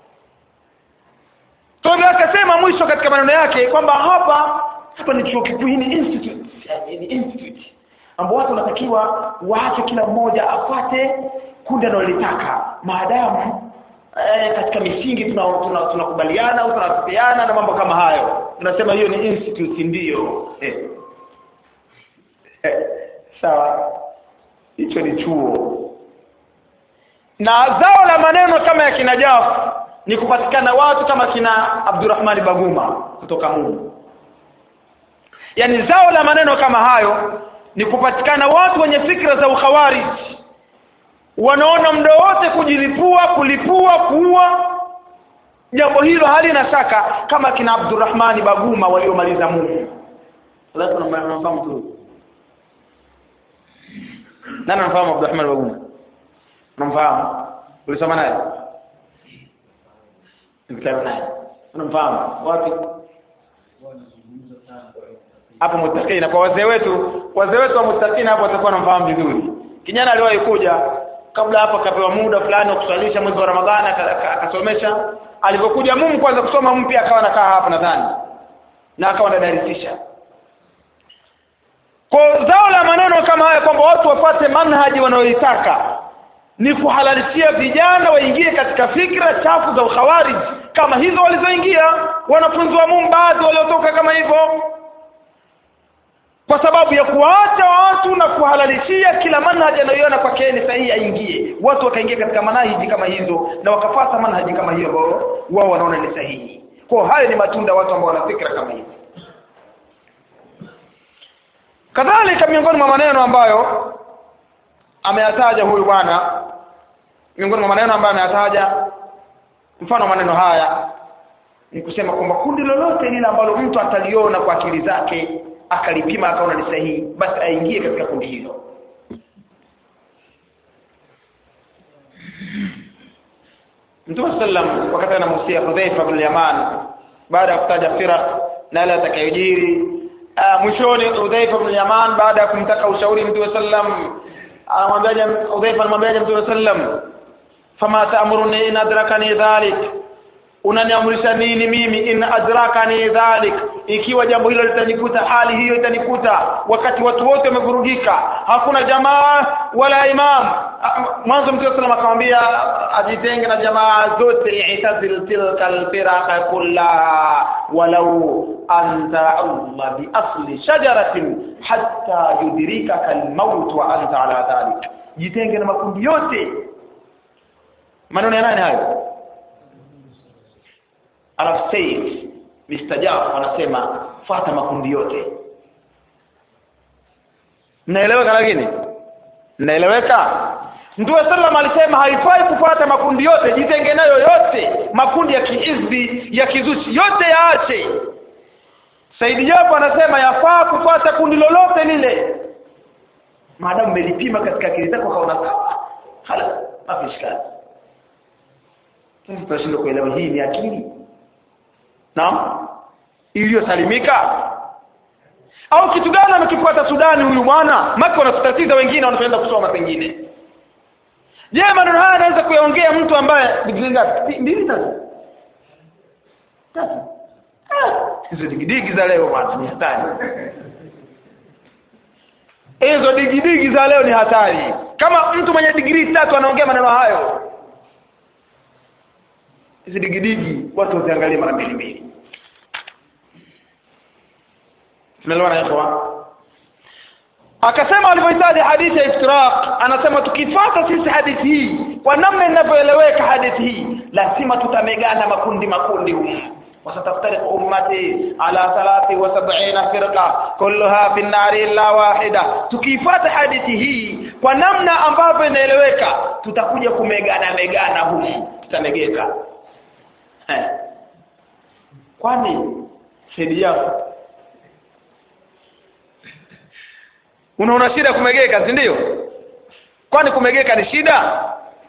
Tobi akasema mwisho katika maneno yake kwamba hapa hapa ni chuo kikuu ni institute ni institute ambao watu wanatakiwa waache kila mmoja afuate kundi analolitaka maadamu eh, katika misingi tunakubaliana tuna, tuna au tunafikiana na mambo kama hayo tunasema hiyo ni institute ndiyo eh. eh, sawa hicho ni chuo na zao la maneno kama ya kina Jafu ni kupatikana watu kama kina Abdurrahman Baguma kutoka Mungu yani zao la maneno kama hayo ni kupatikana watu wenye fikra za ukhawarij wanaona muda wote kujilipua kulipua kuua jambo hilo halina shaka kama kina Abdurrahman Baguma waliomaliza Mungu lazima mnafahamu tu nani anafahamu Abdurrahman Baguma unamfahamu ulisoma naye mkutano naye unamfahamu wapi hapo muttaqina kwa wazee wetu wazee wetu wa muttaqina hapo watakuwa wanamfahamu vizuri kijana aliwahi kuja kabla hapo akapewa muda fulani wa kusalisha mwezi wa Ramadhani akasomesha alipokuja mumu kwanza kusoma mpya akawa anakaa hapa nadhani na akawa anadarisisha kwa zao la maneno kama haya kwamba watu wapate manhaji wanayoitaka ni kuhalalishia vijana waingie katika fikra chafu za ukhawarij kama hizo walizoingia wanafunzi wa Mungu baadhi waliotoka kama hivyo kwa sababu ya kuwaacha watu na kuhalalishia kila manhaji anayoiona kwake ni sahihi aingie watu wakaingia katika manhaji kama hizo na wakafata manhaji kama hiyo ambao wao wanaona ni sahihi kwa hayo ni matunda watu ambao wana fikra kama hizo kadhalika miongoni mwa maneno ambayo ameyataja huyu bwana miongoni mwa maneno ambayo ameyataja mfano maneno haya ni kusema kwamba kundi lolote lile ambalo mtu ataliona kwa akili zake akalipima akaona ni sahihi basi aingie katika kundi hilo Mtume sallam wakati anamusia Hudhaifa bin Yaman baada ya kutaja firaq na yale atakayojiri mwishoni Hudhaifa bin Yaman baada ya kumtaka ushauri Mtume sallam anamwambia Hudhaifa anamwambia Mtume sallam fama ta'muruni in adrakani dhalik unaniamrisha nini mimi in adrakani dhalik ikiwa jambo hilo litanikuta hali hiyo itanikuta wakati watu wote wamevurugika hakuna jamaa wala imam mwanzo mtume sallam akamwambia ajitenge na jamaa zote i'tazil tilka alfiraqa kullaha walau anta Allah bi asli shajaratin hatta yudrikaka almaut wa anta ala dhalik jitenge na makundi yote maneno ya nani hayo alafu Said Mr. Jaf anasema fata makundi yote naeleweka lakini naeleweka Mtume sallam alisema haifai kufuata makundi yote jitenge nayo yote makundi ya kiizbi ya kizushi yote yaache Said Jaf anasema yafaa kufuata kundi lolote lile maadamu umelipima katika akili zako kaona sawa hala mafishkali sasa tunashindwa kuelewa hii ni akili Naam. Iliyosalimika. Au kitu gani amekifuata Sudani huyu bwana? Maka wanatatiza wengine wanaenda kusoma pengine. Je, maneno haya anaweza kuyaongea mtu ambaye digrii ngapi? Mbili tatu. Tatu. Hizo digidigi za leo bwana ni hatari. Hizo digidigi za leo ni hatari. Kama mtu mwenye digrii tatu anaongea maneno hayo, hizi digidigi watu waziangalie mara mbili mbili tumeelewana hapo akasema alivyohitaji hadithi ya iftiraq anasema tukifuata sisi hadithi hii kwa namna inavyoeleweka hadithi hii lazima tutamegana makundi makundi humu وستفترق أمتي على ثلاث وسبعين فرقة كلها في النار إلا واحدة tukifata hadithi hii kwa namna ambavyo inaeleweka tutakuja kumegana megana humu tutamegeka eh. kwani shedi yako unaona shida kumegeka si ndio kwani kumegeka ni shida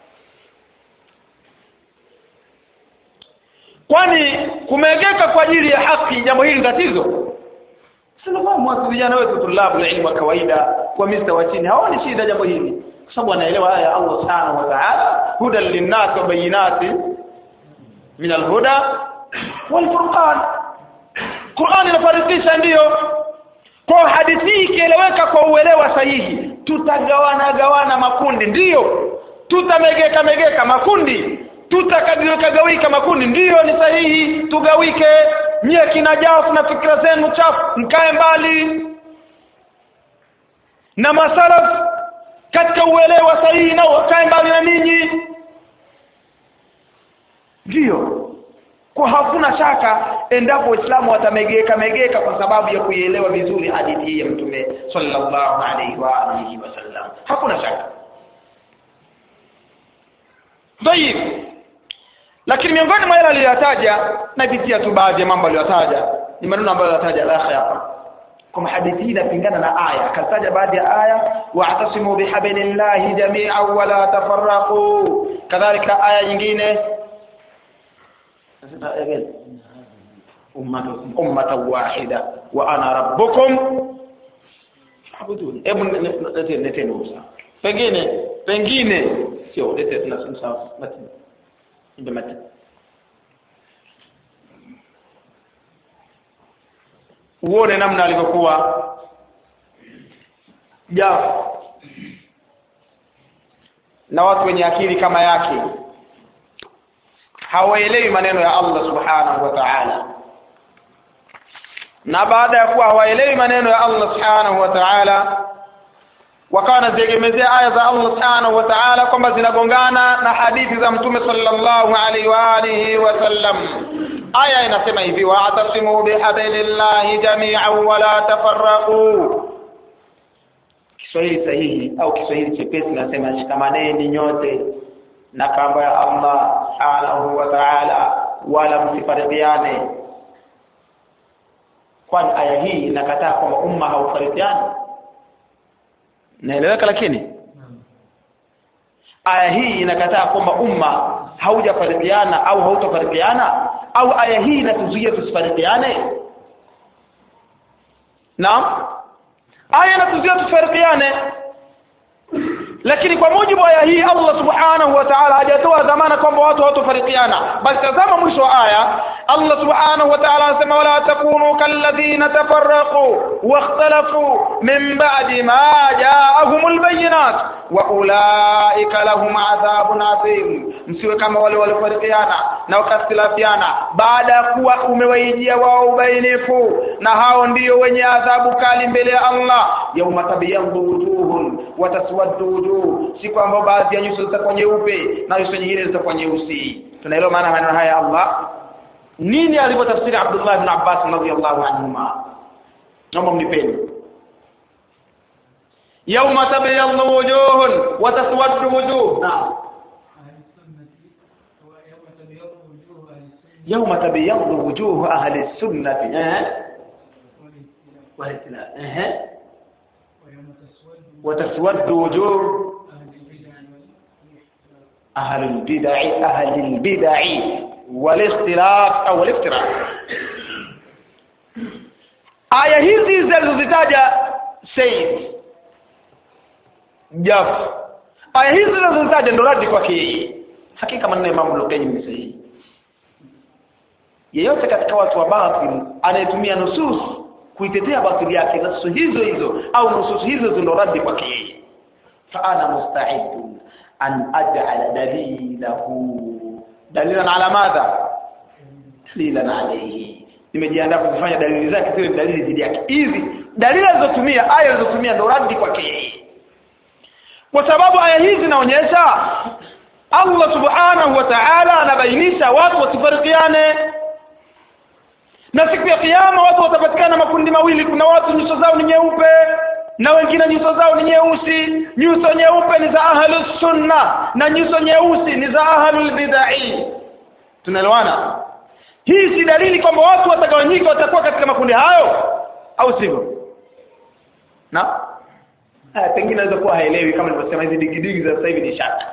kwani kumegeka kwa ajili ya haki jambo hili tatizo sinafahamu watu vijana wetu tulabu la ilmu kawaida kwa mista wa chini hawaoni shida jambo hili kwa sababu anaelewa haya Allah subhanahu wa ta'ala hudan linnas wa bayinati min alhuda wal furqan Qur'an inafarikisha ndiyo kwa hadithi ikieleweka kwa uelewa sahihi tutagawana gawana makundi ndiyo tutamegeka megeka makundi tutakagawika gawika makundi ndiyo ni sahihi tugawike nyie kina jafu na fikra zenu chafu mkae mbali na masalaf katika uelewa sahihi na wakae mbali na ninyi ndiyo kwa hakuna shaka endapo waislamu watamegeka megeka kwa sababu ya kuielewa vizuri hadithi hii ya mtume sallallahu alaihi wa alihi wasallam hakuna shaka Tayib. Lakini miongoni mwa yale aliyotaja napitia tu baadhi ya mambo aliyotaja ni maneno ambayo alitaja alakhi hapa. Kama hadithi hii inapingana na aya, akataja baadhi ya aya wa'tasimu bihablillahi jami'an wa la tafarraqu. Kadhalika aya nyingine ummata wahida wa ana rabbukum abudun hebu leteni Musa pengine pengine sio lete tunasema matini ndio matini uone namna alivyokuwa jafu na watu wenye akili kama yake hawaelewi maneno ya Allah subhanahu wa ta'ala na baada ya kuwa hawaelewi maneno ya Allah subhanahu wa ta'ala wakawa wanaziegemezea aya za Allah subhanahu wa ta'ala kwamba zinagongana na hadithi za mtume sallallahu alaihi wa alihi wasallam aya inasema hivi wa'tasimu bihablillahi jami'an wa la tafarraqu Kiswahili sahihi au Kiswahili chepesi nasema shikamaneni nyote na kamba ya Allah subhanahu wa ta'ala wala msifarikiane kwani aya hii inakataa kwamba umma haufarikiani naeleweka lakini aya hii inakataa kwamba umma haujafarikiana au hautafarikiana au aya hii inatuzuia tusifarikiane naam aya inatuzuia tusifarikiane lakini kwa mujibu wa aya hii Allah subhanahu wa ta'ala hajatoa dhamana kwamba watu hawatofarikiana bali tazama mwisho wa aya Allah subhanahu wa ta'ala anasema wala takunu kalladhina tafarraqu wakhtalafu min ba'di ma ja'ahumul bayyinat wa ulaika lahum adhabun adhim msiwe kama wale waliofarikiana na wakastilafiana baada ya kuwa umewaijia wao ubainifu na hao ndiyo wenye adhabu kali mbele ya Allah yauma tabyaddu wujuhun wa taswaddu wujuh siku ambayo baadhi ya nyuso zitakuwa nyeupe na nyuso nyingine zitakuwa nyeusi tunaelewa maana maneno haya Allah nini alivyotafsiri Abdullah ibn Abbas radhiyallahu anhuma naomba mnipeni yauma tabyaddu wujuhun wa taswaddu wujuh naam يوم تبيض وجوه أهل السنة أه. أه. وتسود وجوه أهل البدع أهل البدع والاختلاف أو الافتراء aya hizi zilizozitaja Said Jaf aya hizi zilizozitaja ndo radi kwake yeye hakika maneno ya Imam Al-Qayyim ni sahihi yeyote katika watu wa batil anayetumia nusus kuitetea batili yake nusus hizo hizo au nusus hizo ndo radi kwake yeye fa ana musta'id an aj'ala dalilahu dalilan ala madha dalilan alayhi nimejiandaa kufanya dalili zake ziwe dalili dhidi yake hizi dalili alizotumia aya alizotumia ndo radi kwake yeye kwa sababu aya hizi zinaonyesha Allah subhanahu wa ta'ala anabainisha watu wasifarikiane na siku ya kiyama watu watapatikana makundi mawili kuna watu nyuso zao ni nyeupe na wengine nyuso zao ni nyeusi nyuso nyeupe ni za ahlus sunna na nyuso nyeusi ni za ahlul bid'ah tunaelewana hii si dalili kwamba watu watagawanyika watakuwa katika makundi hayo au sivyo na haya pengine naweza kuwa haelewi kama nilivyosema hizi digidigi za sasa hivi ni shaka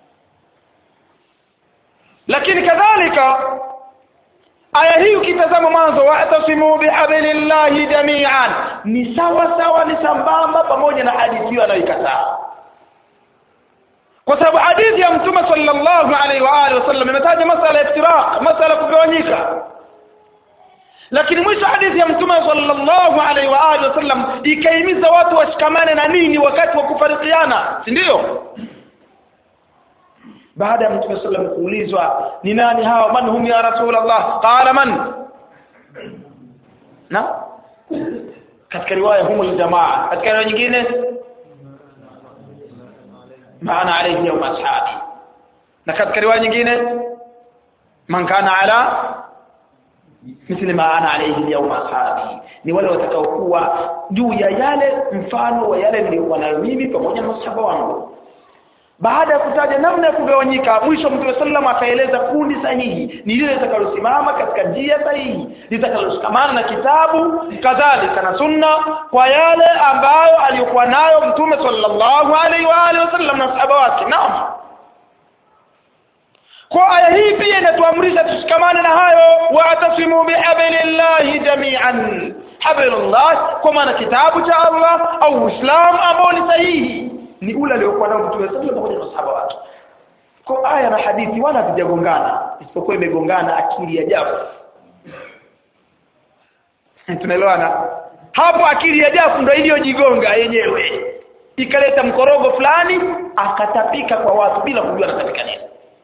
lakini kadhalika aya hii ukitazama mwanzo wa'tasimu bihablillahi jami'an ni sawa sawa ni sambamba pamoja na hadithi hiyo anayoikataa kwa sababu hadithi ya mtume sallallahu alaihi wa alihi wasallam imetaja masala ya iftiraq masala kugawanyika lakini mwisho hadithi ya mtume sallallahu alaihi wa alihi wasallam ikaimiza watu washikamane na nini wakati wa kufarikiana si ndio baada ya mtume sallam kuulizwa ni nani hawa man hum ya rasulullah qala man na katika riwaya hum jamaa katika riwaya nyingine maana alayhi yawm ashabi na katika riwaya nyingine man kana ala mithli ma ana alayhi yawm ashabi ni wale watakaokuwa juu ya yale mfano wa yale nilikuwa nayo mimi pamoja na masahaba wangu baada ya kutaja namna ya kugawanyika mwisho mtume sallam akaeleza kundi sahihi ni lile litakalosimama katika njia sahihi litakaloshikamana na kitabu kadhalika na sunna kwa yale ambayo aliyokuwa nayo mtume sallallahu alaihi wa alihi wasallam na sahaba wake naam kwa aya hii pia inatuamrisha tushikamane na hayo jami'an hablullah kwa maana kitabu cha Allah au Uislamu ambao ni sahihi ni ule aliokuwa nao Mtume sallallahu alaihi wasallam pamoja na masahaba wake kwa aya na hadithi wala havijagongana isipokuwa imegongana akili ya jafu tunaelewana hapo akili ya jafu ndio iliyojigonga yenyewe ikaleta mkorogo fulani akatapika kwa watu bila kujua anatapika nini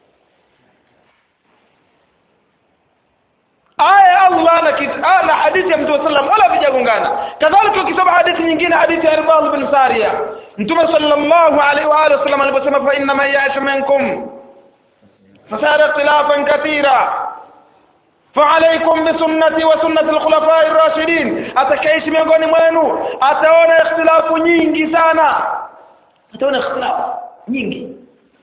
aya Allah na kit- na hadithi ya Mtume sallam wala vijagongana kadhalika ukisoma hadithi nyingine hadithi ya Irbad bin Sariya Mtume sallallahu alaihi wa alihi wasallam aliposema fa inna man ya'ishu minkum fasara ikhtilafan katira فعليكم بسنتي وسنة الخلفاء الراشدين atakaishi miongoni mwenu ataona ikhtilafu nyingi sana ataona ikhtilafu nyingi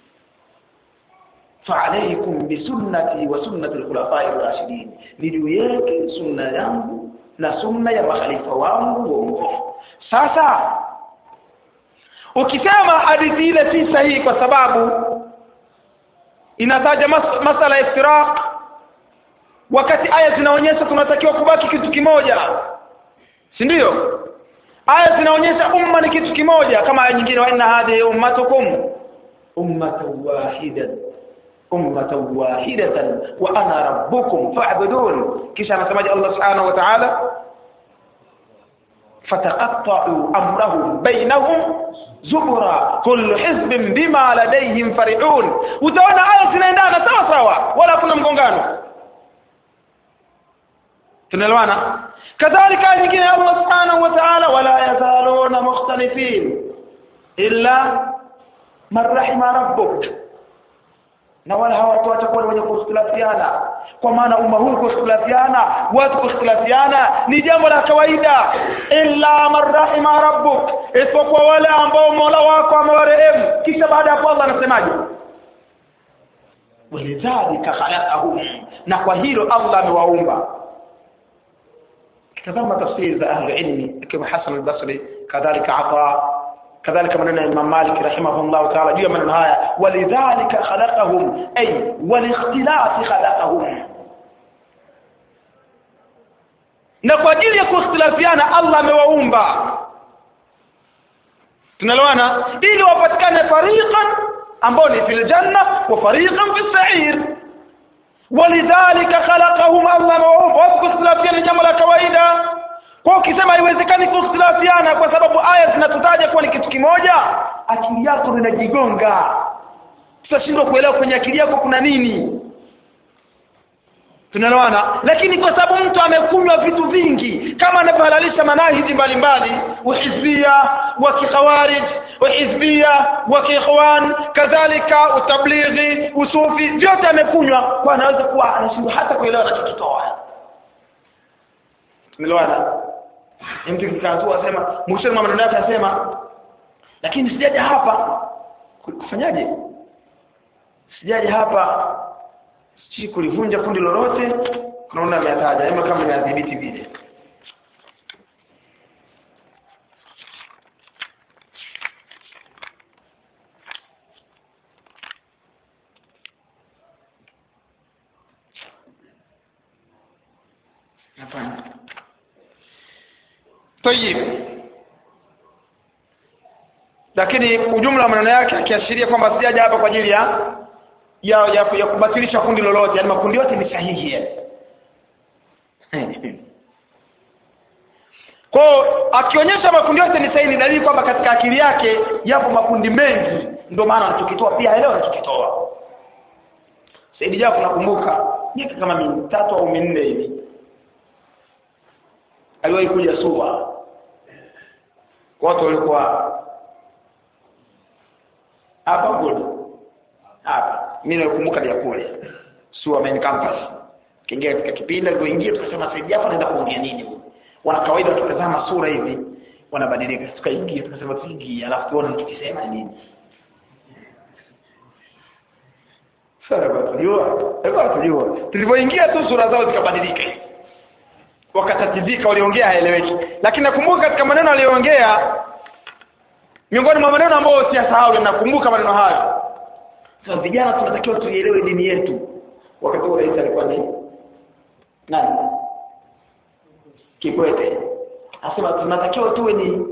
فعليكم بسنتي وسنة الخلفاء الراشدين niliweke sunna yangu na sunna ya makhalifa wangu waongofu sasa ukisema hadithi ile si sahihi kwa sababu inataja mas masala ya iftiraq wakati aya zinaonyesha tunatakiwa kubaki kitu kimoja si ndio aya zinaonyesha umma ni kitu kimoja kama aya nyingine wa inna hadhihi ummatukum ummatan wahidatan ummatan wahidatan wa ana rabbukum fa'budun kisha anasemaje Allah subhanahu wa ta'ala فتقطعوا امرهم بينهم زبرا كل حزب بما لديهم فرحون utaona aya zinaendana sawa sawa wala kuna mgongano tunaelewana kadhalika nyingine Allah subhanahu wa ta'ala wala yazaluna mukhtalifin illa man rahima rabbuk na wala hawatu watakuwa wenye kukhtilafiana kwa maana umma huu kukhtilafiana watu kukhtilafiana ni jambo la kawaida illa man rahima rabbuk isipokuwa wale ambao Mola wako amewarehemu kisha baada ya hapo Allah anasemaje walidhalika khalaqahum na kwa hilo Allah amewaumba tazama tafsiri za ahli ilmi kama Hasan al-Basri kadhalika Ata كذلك من الإمام مالك رحمه الله تعالى جوا من النهاية ولذلك خلقهم أي والاختلاف خلقهم na kwa ajili ya kuikhtilafiana Allah amewaumba tunaloana ili wapatikane fariqan ambao ni fil janna wa fariqan fis sa'ir walidhalika khalaqahum Allah amewaumba wakuikhtilafiana jambo la kawaida kwa ukisema haiwezekani kukhtilafiana kwa sababu aya zinatutaja kuwa ni kitu kimoja akili yako inajigonga tutashindwa kuelewa kwenye akili yako kuna nini tunaelewana lakini kwa sababu mtu amekunywa vitu vingi kama anavyohalalisha manahiji mbalimbali uhizbia wa kikhawarij uhizbia wa kiikhwan kadhalika utablighi usufi vyote amekunywa kwa anaweza kuwa anashindwa hata kuelewa anachokitoa tunaelewana mtu kikaanzua asema mwishoni mwa maneno yake asema lakini sijaja hapa kufanyaje sijaja hapa si kulivunja kundi lolote kunaona ametaja ama kama inadhibiti vile hapana tayib lakini ujumla wa maneno yake akiashiria kwamba sijaja hapa kwa ajili ya ya, ya, ya kubatilisha kundi lolote yani makundi yote ni sahihi yani kwa akionyesha makundi yote ni sahihi ni dalili kwamba katika akili yake yapo makundi mengi ndio maana anachokitoa pia leo anachokitoa Saidi Jafo nakumbuka miaka kama mitatu au minne hivi aliwahi kuja Suwa watu walikuwa hapa kule hapa mimi nakumbuka ya kule Suwa main campus kiingia katika kipindi alipoingia tukasema Said Jafar anaenda kuongea nini wana kawaida tukitazama sura hivi wanabadilika tukaingia tukasema tuingie alafu tuone tukisema nini sasa tulijua sasa tulijua tulipoingia tu sura zao zikabadilika wakatatizika waliongea haeleweki lakini nakumbuka katika maneno aliyoongea miongoni mwa maneno ambayo siyasahau nakumbuka maneno hayo sasa vijana tunatakiwa tuielewe dini yetu wakati huo rais alikuwa ni nani Kikwete asema tunatakiwa tuwe ni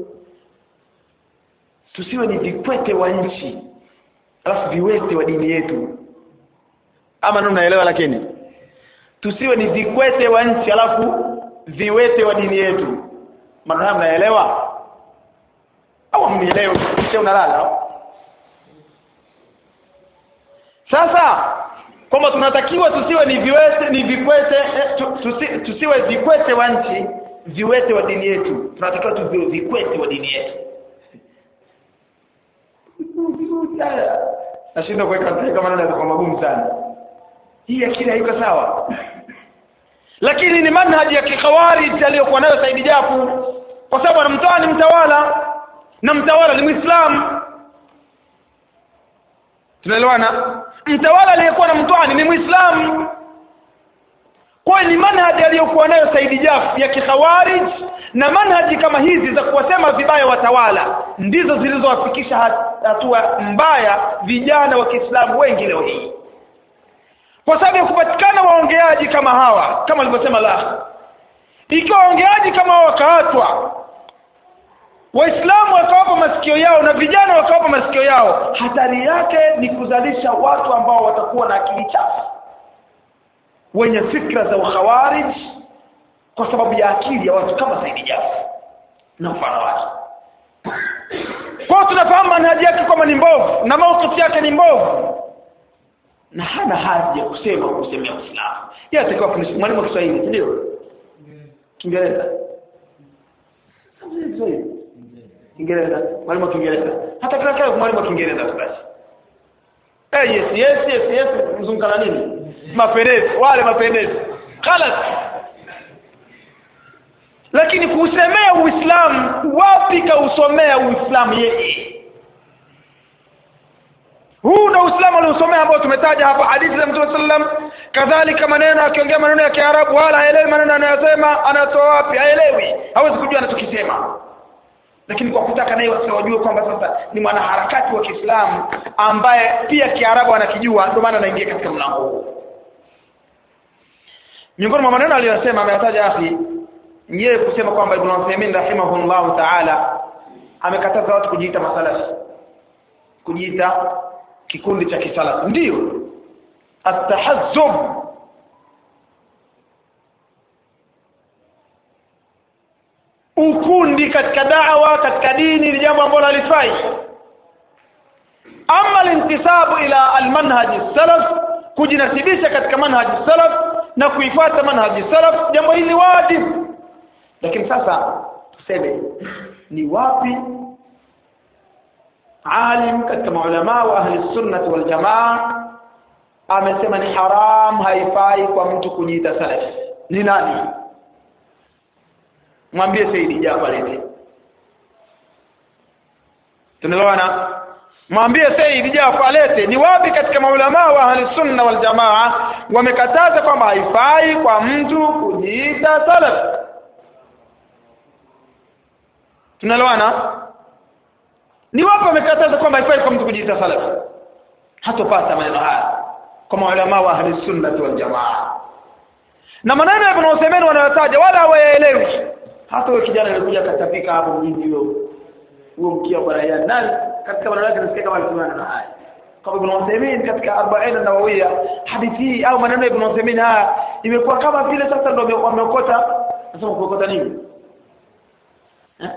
tusiwe ni vikwete wa nchi alafu viwete wa dini yetu ama ndio mnaelewa lakini tusiwe ni vikwete wa nchi alafu viwete wa dini yetu maana mnaelewa au mnielewe kisha unalala sasa kwamba tunatakiwa tusiwe ni viwete ni vikwete eh, tu, tusi, tusiwe vikwete wa nchi viwete wa dini yetu tunatakiwa tuwe vikwete wa dini yetu nashindwa kuweka katika maneno kwa magumu sana hii akili haiko sawa lakini ni manhaji ya kikhawarij aliyokuwa nayo Said Jafu kwa sababu anamtoa ni mtawala na mtawala ni Muislamu tunaelewana mtawala aliyekuwa na mtwani ni Muislamu kwa ni manhaji aliyokuwa nayo Said Jaf ya kikhawarij na manhaji kama hizi za kuwasema vibaya watawala ndizo zilizowafikisha hatua mbaya vijana wa Kiislamu wengi leo hii kwa sababu ya kupatikana waongeaji kama hawa kama alivyosema la ikiwa waongeaji kama hawa wakaatwa waislamu wakawapa masikio yao na vijana wakawapa masikio yao hatari yake ni kuzalisha watu ambao watakuwa na akili chafu wenye fikra za ukhawarij kwa sababu ya akili ya watu kama Saidi Jafu na mfano wake kwa tunafahamu manhaji yake kwamba ni mbovu na maukifu yake ni mbovu na hana haja ya kusema kusemea Uislamu yeye atakuwa mwalimu wa Kiswahili ndio Kiingereza Kiingereza mwalimu wa Kiingereza hata kila kile mwalimu wa Kiingereza tu basi eh yes yes yes yes mzungana nini mapendezi wale mapendezi khalas lakini kuusemea Uislamu wapi kausomea Uislamu yeye huu ndio Uislamu aliosomea ambao tumetaja hapa hadithi za Mtume sallam kadhalika maneno akiongea maneno ya Kiarabu wala haelewi maneno anayosema anatoa wapi haelewi hawezi kujua anachokisema lakini kwa kutaka naye wasiwajue kwamba sasa ni mwanaharakati wa Kiislamu ambaye pia Kiarabu anakijua ndio maana anaingia katika mlango huu miongoni mwa maneno aliyosema ameyataja akhi yeye kusema kwamba Ibn Uthaymeen rahimahullah ta'ala amekataza watu kujiita masalafi kujiita kikundi cha kisalafi ndio atahazzub ukundi katika da'wa katika dini ni jambo ambalo halifai ama alintisabu ila almanhaj salaf kujinasibisha katika manhaj salaf na kuifuata manhaj salaf jambo hili wajibu lakini sasa tuseme ni wapi alim katika maulama wa ahli sunnah wal jamaa amesema ni haram haifai kwa mtu kujiita salaf ni nani mwambie Saidi Jafar hivi tunaelewana mwambie Said Jafar alete ni wapi katika maulama wa ahli sunna wal jamaa wamekataza kwamba haifai kwa mtu kujiita salaf tunaelewana ni wapi wamekataza kwamba haifai kwa mtu kujiita salaf hatopata maneno haya kwa maulama wa ahli sunna wal jamaa na maneno ya Ibn Uthaymeen wanayotaja wala hawayaelewi hata wewe kijana alikuja katapika hapo mjini huo huo mkia bwana ya nani katika maneno yake nasikia kama alikuwa na haya kwa Ibn Uthaymeen katika 40 nawawia hadithi au maneno ya Ibn Uthaymeen haya imekuwa kama vile sasa ndio wameokota nasema kuokota nini eh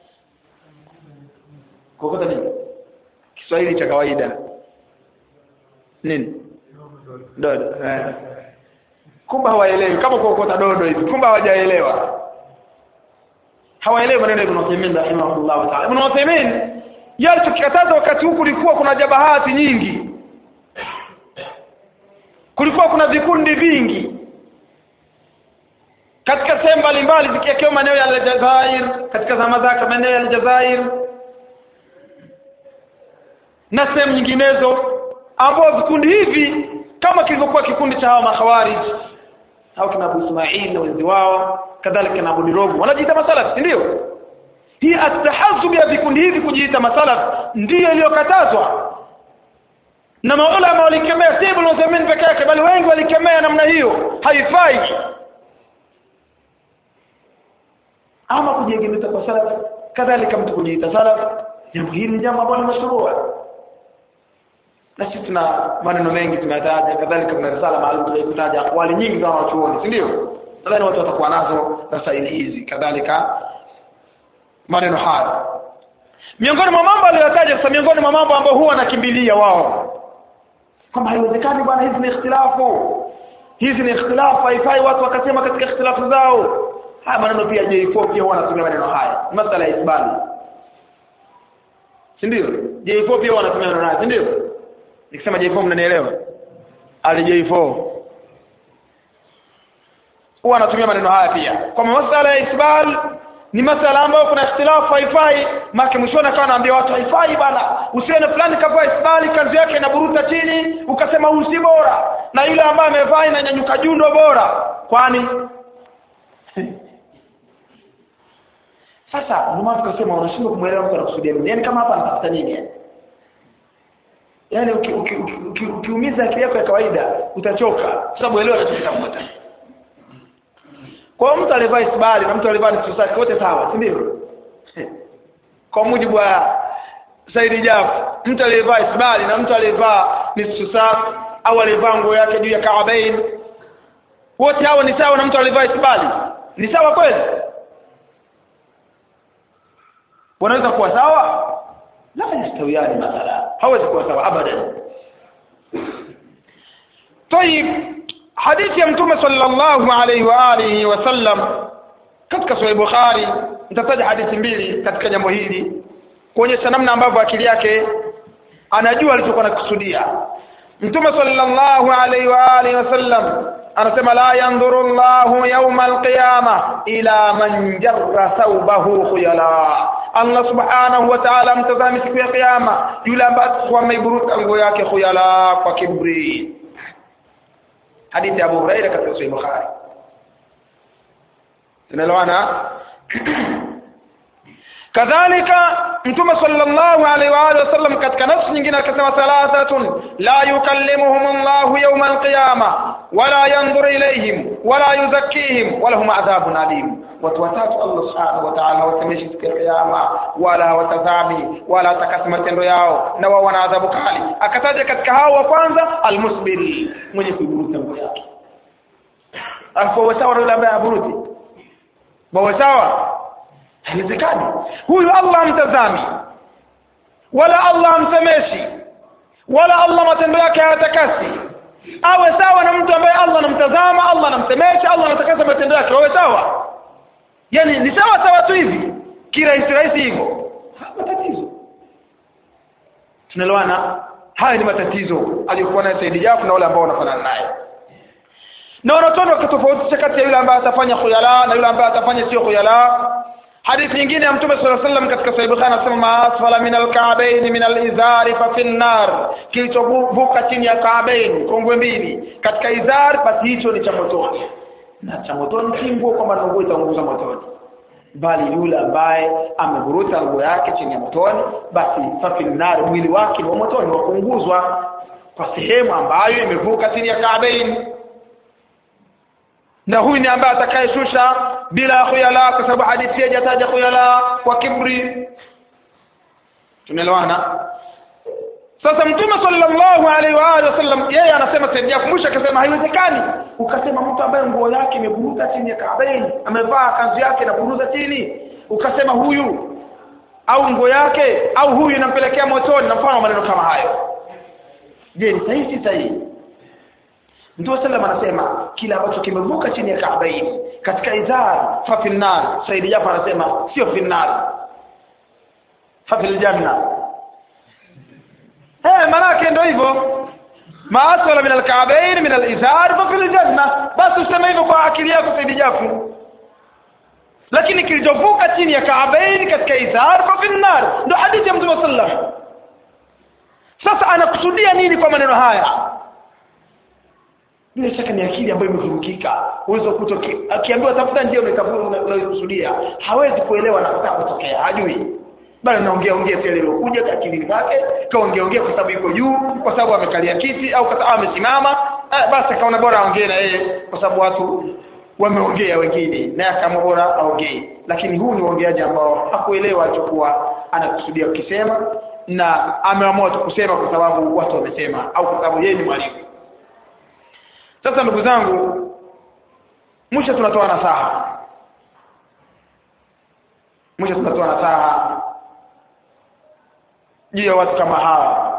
kuokota nini Kiswahili cha kawaida nini dodo eh kumbe hawaelewi kama kuokota dodo hivi kumbe hawajaelewa hawaelewi maneno ya Ibn Uthaymeen rahimahullah ta'ala Ibn Uthaymeen yale tukikataza wakati huu kulikuwa kuna jabahati nyingi kulikuwa kuna vikundi vingi katika sehemu mbalimbali zikiwekea maeneo ya Aljazair katika zama zake maeneo ya Aljazair na sehemu nyinginezo ambao vikundi hivi kama kilivyokuwa kikundi cha hawa makhawarij au kina Abu Ismail na wenzi wao kadhalika na Abu Dirogo wanajiita masalaf ndio hii atahazub ya vikundi hivi kujiita masalaf ndiyo iliyokatazwa na maulama walikemea si Ibn Uthaymeen peke yake bali wengi walikemea namna hiyo haifai ama kujiegemeza kwa salaf kadhalika mtu kujiita salaf jambo hili ni jambo ambalo ni mashrua na sisi tuna maneno mengi tumeyataja kadhalika kuna risala maalum tuliyokutaja akwali nyingi za wanachuoni si ndio nadhani watu watakuwa nazo rasaili hizi kadhalika maneno haya miongoni mwa mambo aliyotaja sasa miongoni mwa mambo ambayo huwa nakimbilia wao kwamba haiwezekani bwana hizi ni ikhtilafu hizi ni ikhtilafu haifai watu wakasema katika ikhtilafu zao haya maneno pia J4 pia huwa anatumia maneno haya masala ya isbali si ndio J4 pia wanatumia maneno haya si ndio nikisema J4 mnanielewa ali J4 huwa anatumia maneno haya pia kwa masala ya isbal ni masala ambayo kuna ikhtilafu haifai maki mwishoni akawa anaambia watu haifai bana usione fulani kavaa isbali kanzu yake inaburuta chini ukasema huyu si bora na yule ambaye amevaa inanyanyuka juu ndo bora kwani sasa ndio maana tukasema unashindwa kumwelewa mtu anakusudia nini yani kama hapa anatafuta nini yani ukiumiza akili yako ya kawaida utachoka kwa sababu elewa anachotafuta kwa mtu alivaa isbali na mtu alivaa nusu saa wote sawa si ndio kwa mujibu wa Said Jaf mtu aliyevaa isbali na mtu aliyevaa nusu saa au alivaa nguo yake juu ya kaabain wote hao ni sawa na mtu alivaa isbali ni sawa kweli wanaweza kuwa sawa la yastawiyani mathala hawezi kuwa sawa abadan طيب hadithi ya mtume sallallahu alaihi wa alihi wasallam katika sahih bukhari nitataja hadithi mbili katika jambo hili kuonyesha namna ambavyo akili yake anajua alichokuwa anakusudia mtume sallallahu alaihi wa alihi wasallam anasema la yanzuru Allahu yawma alqiyama ila man jarra thawbahu khuyala Allah subhanahu wa ta'ala mtazami siku ya kiyama yule ambaye ameiburuka nguo yake khuyala kwa kibri hadithi ya Abu Hurairah katika Sahih Bukhari tunaelewana kadhalika mtume sallallahu alaihi wa alihi wasallam katika nafsi nyingine akasema thalathatun la yukallimuhum Allah yawm al-qiyamah wala yanzur ilayhim wala yuzakkihim wala hum adhabun alim watu watatu Allah subhanahu wa ta'ala wasemeshi siku ya kiyama wala watazami wala takasi matendo yao na wao wana adhabu kali akataja katika hao wa kwanza almusbil mwenye kuburuta nguo yake afu sawa yule ambaye aburuti bawa sawa haiwezekani huyu Allah amtazami wala Allah amsemeshi wala Allah matendo yake hayatakasi awe sawa na mtu ambaye Allah anamtazama Allah anamsemesha Allah anatakasa matendo yake awe sawa yani ni sawa sawa tu hivi kirahisi rahisi hivyo matatizo tunaelewana haya ni matatizo aliyokuwa nayo Said Jafu na wale ambao wanafanana naye na wanatoa wakatofautisha kati ya yule ambaye atafanya khuyala na yule ambaye atafanya sio khuyala hadithi nyingine ya mtume sallallahu alaihi wasallam katika sahih bukhari anasema ma asfala min alka'bayn min alizari fa fi nar kilichovuka chini ya ka'bayn kongwe mbili katika izar basi hicho ni cha motoni na cha motoni si nguo kwamba nguo itaunguza motoni bali yule ambaye ameburuta nguo yake chini ya motoni basi fa fi nar mwili wake wa motoni wa kuunguzwa kwa sehemu ambayo imevuka chini ya ka'bayn na huyu ni ambaye atakayeshusha bila khuyala kwa sababu hadithi hajataja khuyala kwa kibri tunaelewana sasa mtume sallallahu alaihi wa alihi wasallam yeye anasema saidia kumbusha akasema haiwezekani ukasema mtu ambaye nguo yake imeburuza chini ya kaabaini amevaa kanzu yake na buruza chini ukasema huyu au nguo yake au huyu inampelekea motoni na mfano maneno kama hayo je ni sahihi si sahihi Mtume sallam anasema kila ambacho kimevuka chini ya Kaabaini katika izar fa fil nar Said Jafar anasema sio fil nar fa fil janna eh maana ndio hivyo ma aswala min al-ka'bayn min al-izar fa fil janna basi useme hivyo kwa akili yako Said Jafar lakini kilichovuka chini ya Kaabaini katika izar fa fil nar ndio hadithi ya Mtume sallam sasa anakusudia nini kwa maneno haya bila shaka ni akili ambayo imevurugika uwezo kuto akiambiwa tafuta njia unayokusudia hawezi kuelewa na kutaka kutokea hajui bali naongea ongea tele lilokuja akilini kwake kaongea ongea kwa sababu yuko juu kwa sababu amekalia kiti au kwa sababu amesimama eh, basi akaona bora aongee na yeye kwa sababu watu wameongea wengine naye kama bora aongee lakini huu ni uongeaji ambao hakuelewa alichokuwa anakusudia ukisema na ameamua tu kusema kwa sababu watu wamesema au kwa sababu yeye ni mwalimu sasa ndugu zangu mwisho tunatoa nasaha mwisho tunatoa nasaha juu ya watu kama hawa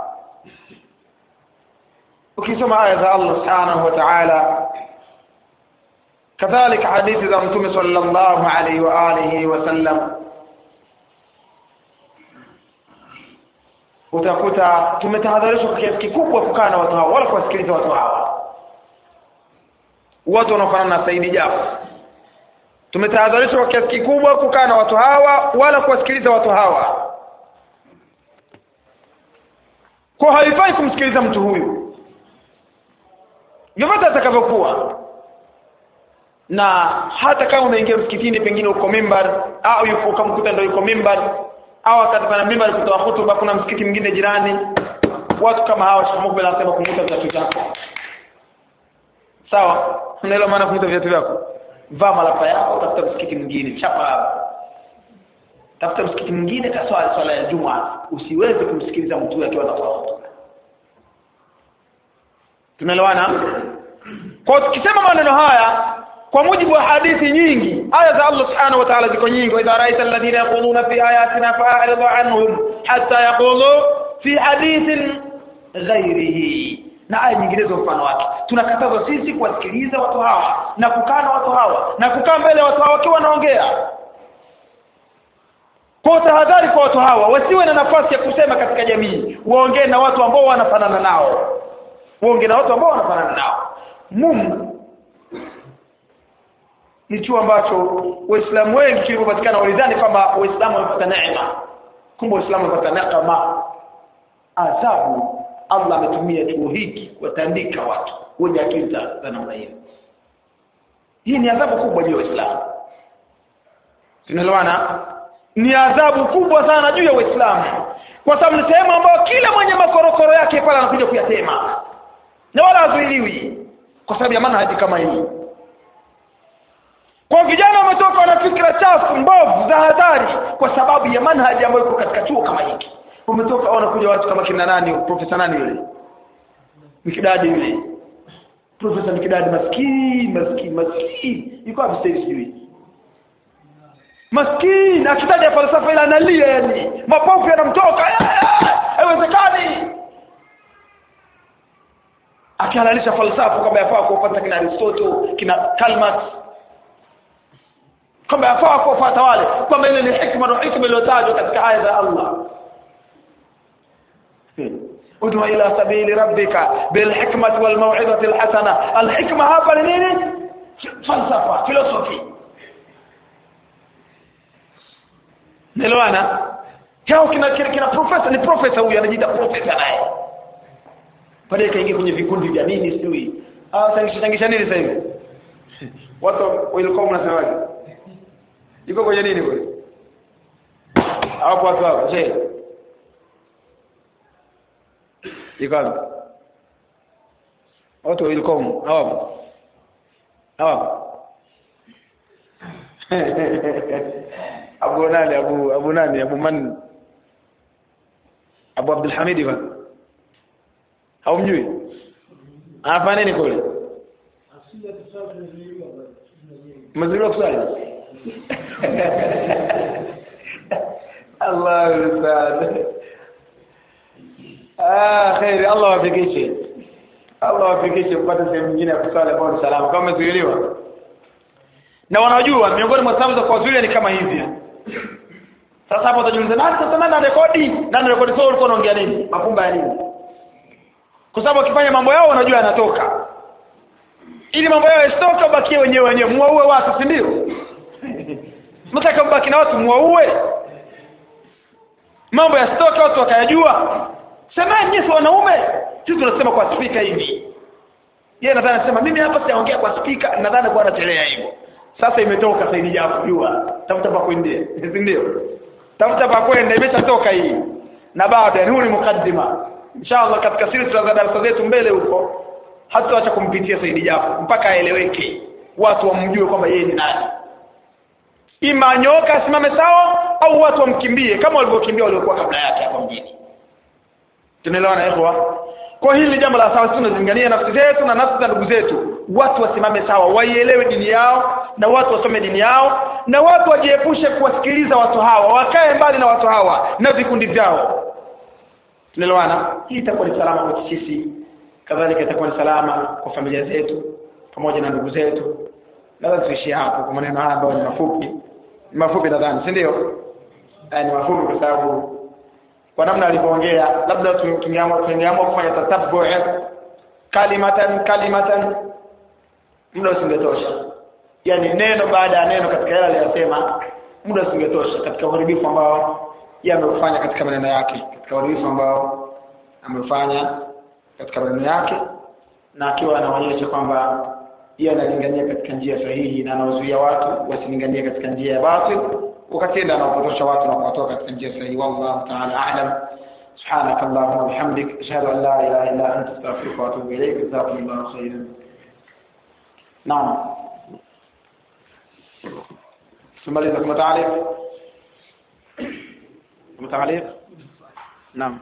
ukisoma aya za Allah subhanahu wa ta'ala kadhalika hadithi za mtume sallallahu alaihi wa alihi wasallam utakuta tumetahadharishwa kwa kiasi kikubwa kukaa na watu hawa wala kuwasikiliza watu hawa watu wanaofanana na Saidi Jafar tumetahadharishwa kwa kiasi kikubwa kukaa na watu hawa wala kuwasikiliza watu hawa kwa haifai kumsikiliza mtu huyu yote atakavyokuwa na hata kama unaingia msikitini pengine uko mimbar au yuko ukamkuta ndio yuko mimbar au akataka na mimbar kutoa hutuba kuna msikiti mwingine jirani watu kama hawa Sheikh anasema kumuta viatu vyako sawa unaelewa maana kumuta viatu vyako vaa malapa yako tafuta msikiti mwingine chapa tafuta msikiti mwingine kaswali swala ya juma usiweze kumsikiliza mtu akiwa anatoa hutuba tunaelewana kwa tukisema maneno haya kwa mujibu wa hadithi nyingi aya za Allah subhanahu wa ta'ala ziko nyingi wa idha ra'aita alladhina yaquluna fi ayatina fa'rid anhum hatta yaqulu fi hadithin ghairihi na aya nyinginezo mfano wake tunakataza sisi kuwasikiliza watu hawa na kukaa na watu hawa na kukaa mbele ya watu hawa wakiwa wanaongea kwa tahadhari kwa watu hawa wasiwe na nafasi ya kusema katika jamii waongee na watu ambao wanafanana nao waongee na watu ambao wanafanana nao Mungu ni chuo ambacho waislamu wengi kilipopatikana walidhani kwamba waislamu wamepata neema kumbe waislamu wamepata neema adhabu Allah ametumia chuo hiki kuwatandika watu wenye akili za namna hiyo hii ni adhabu kubwa juu ya waislamu tunaelewana ni adhabu kubwa sana juu ya waislamu kwa sababu ni sehemu ambayo kila mwenye makorokoro yake pale anakuja kuyasema na wala hazuiliwi kwa sababu ya manhaji kama hii kwa vijana wametoka na fikra chafu mbovu za hatari kwa sababu ya manhaji ambayo iko katika chuo kama hiki wametoka wanakuja watu kama kina nani profesa nani yule mikidadi yule profesa mikidadi maskini maskini maskini yuko hapo sasa sijui maskini akitaja falsafa ile analia yani mapofu yanamtoka haiwezekani akihalalisha falsafa kwamba yafaa kufuata kina Aristotle kina Karl Marx kwamba yafaa kufuata wale kwamba ile ni hikma na hikma iliyotajwa katika aya za Allah ud'u ila sabili rabbika bil hikmati wal maw'izati al hasana al hikma hapa ni nini falsafa philosophy Nelewana? Hao kina kina, kina profesa ni profesa huyu anajiita profesa naye. Pale kaingia kwenye vikundi vya dini sijui. Ah tangisha tangisha nini sasa hivi? Watu walikuwa mnasemaje? Iko kwenye nini kule? Hapo watu hapo, je? Iko wapi? Watu walikuwa hapo. Hapo. Abu nani Abu Abu nani Abu man Abu Abdul Hamid ba haumjui anafanya nini kule mazuri kusali Allah ustad ah khairi Allah wafikishe Allah wafikishe kupata sehemu nyingine ya kusali kwa salama kama umezuiliwa na wanajua miongoni mwa sababu za kuwazuia ni kama hivi sasa hapo utajiuliza nani sasa nani anarekodi nani rekodi sio ulikuwa unaongea nini mapumba ya nini kwa sababu wakifanya mambo yao wanajua yanatoka ili mambo yao yasitoke bakie wenyewe wenyewe muwaue watu si ndio mtaka mbaki na watu muwaue mambo yasitoke watu wakayajua semeni nyinyi wanaume sisi tunasema kwa spika hivi yeye nadhani anasema mimi hapa sijaongea kwa spika nadhani kwa anatelea hivyo sasa imetoka sasa ili japo jua tafuta pa kuendea si ndio tafuta pa kwenda imeshatoka hii na baada huu ni mukaddima inshallah katika silsila za darasa zetu mbele huko hatutaacha kumpitia Saidi Japo mpaka aeleweke watu wamjue kwamba yeye ni nani ima anyoka asimame sawa au watu wamkimbie kama walivyokimbia waliokuwa kabla yake hapa mjini tunaelewana ikhwa kwa hili ni jambo la sawa tunazingania nafsi zetu na nafsi za ndugu zetu watu wasimame sawa waielewe dini yao na watu wasome dini yao na watu wajiepushe kuwasikiliza watu hawa wakae mbali na watu hawa na vikundi vyao tunaelewana hii itakuwa ni salama kwa sisi kadhalika itakuwa ni salama kwa familia zetu pamoja na ndugu zetu labda tuishie hapo kwa maneno haya ambayo ni mafupi ni mafupi nadhani si ndio ni mafupi kwa sababu kwa namna alivyoongea labda tungeamua tungeamua kufanya tatabbu kalimatan kalimatan muda usingetosha yani neno baada ya neno katika yale aliyosema muda usingetosha katika uharibifu ambao yeye ameufanya katika maneno yake katika uharibifu ambao amefanya katika maneno yake na akiwa anaonyesha kwamba yeye analingania katika njia sahihi na anawazuia watu wasilinganie katika njia ya batil wakatenda anawapotosha watu na kuwatoa katika njia sahihi wallahu ta'ala a'lam سبحانك اللهم وبحمدك اشهد ان لا اله الا انت استغفرك واتوب اليك جزاكم الله خيرا نعم ثم لذلك متعليق متعليق نعم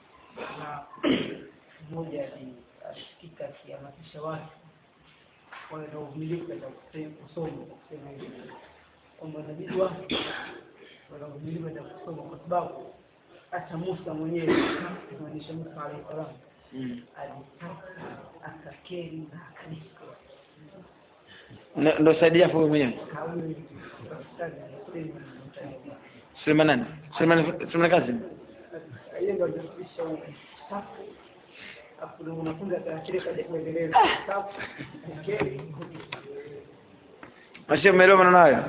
mmoja alisikika akihamasisha watu wawe na uvumilivu katika kusoma kwa kusema hivi kwamba inabidi watu wawe na uvumilivu katika kusoma kwa sababu hata Musa mwenyewe kumaanisha Musa alayhi salam alitaka akakeri na akadisko ndo saidia hapo mwenyewe kauli katikati alisema Suleiman nani Suleiman Suleiman Kazim hiyo ndio inafundisha safu hapo ndio unafunza taakiri kaja kuendeleza safu keri Mashe umeelewa maneno hayo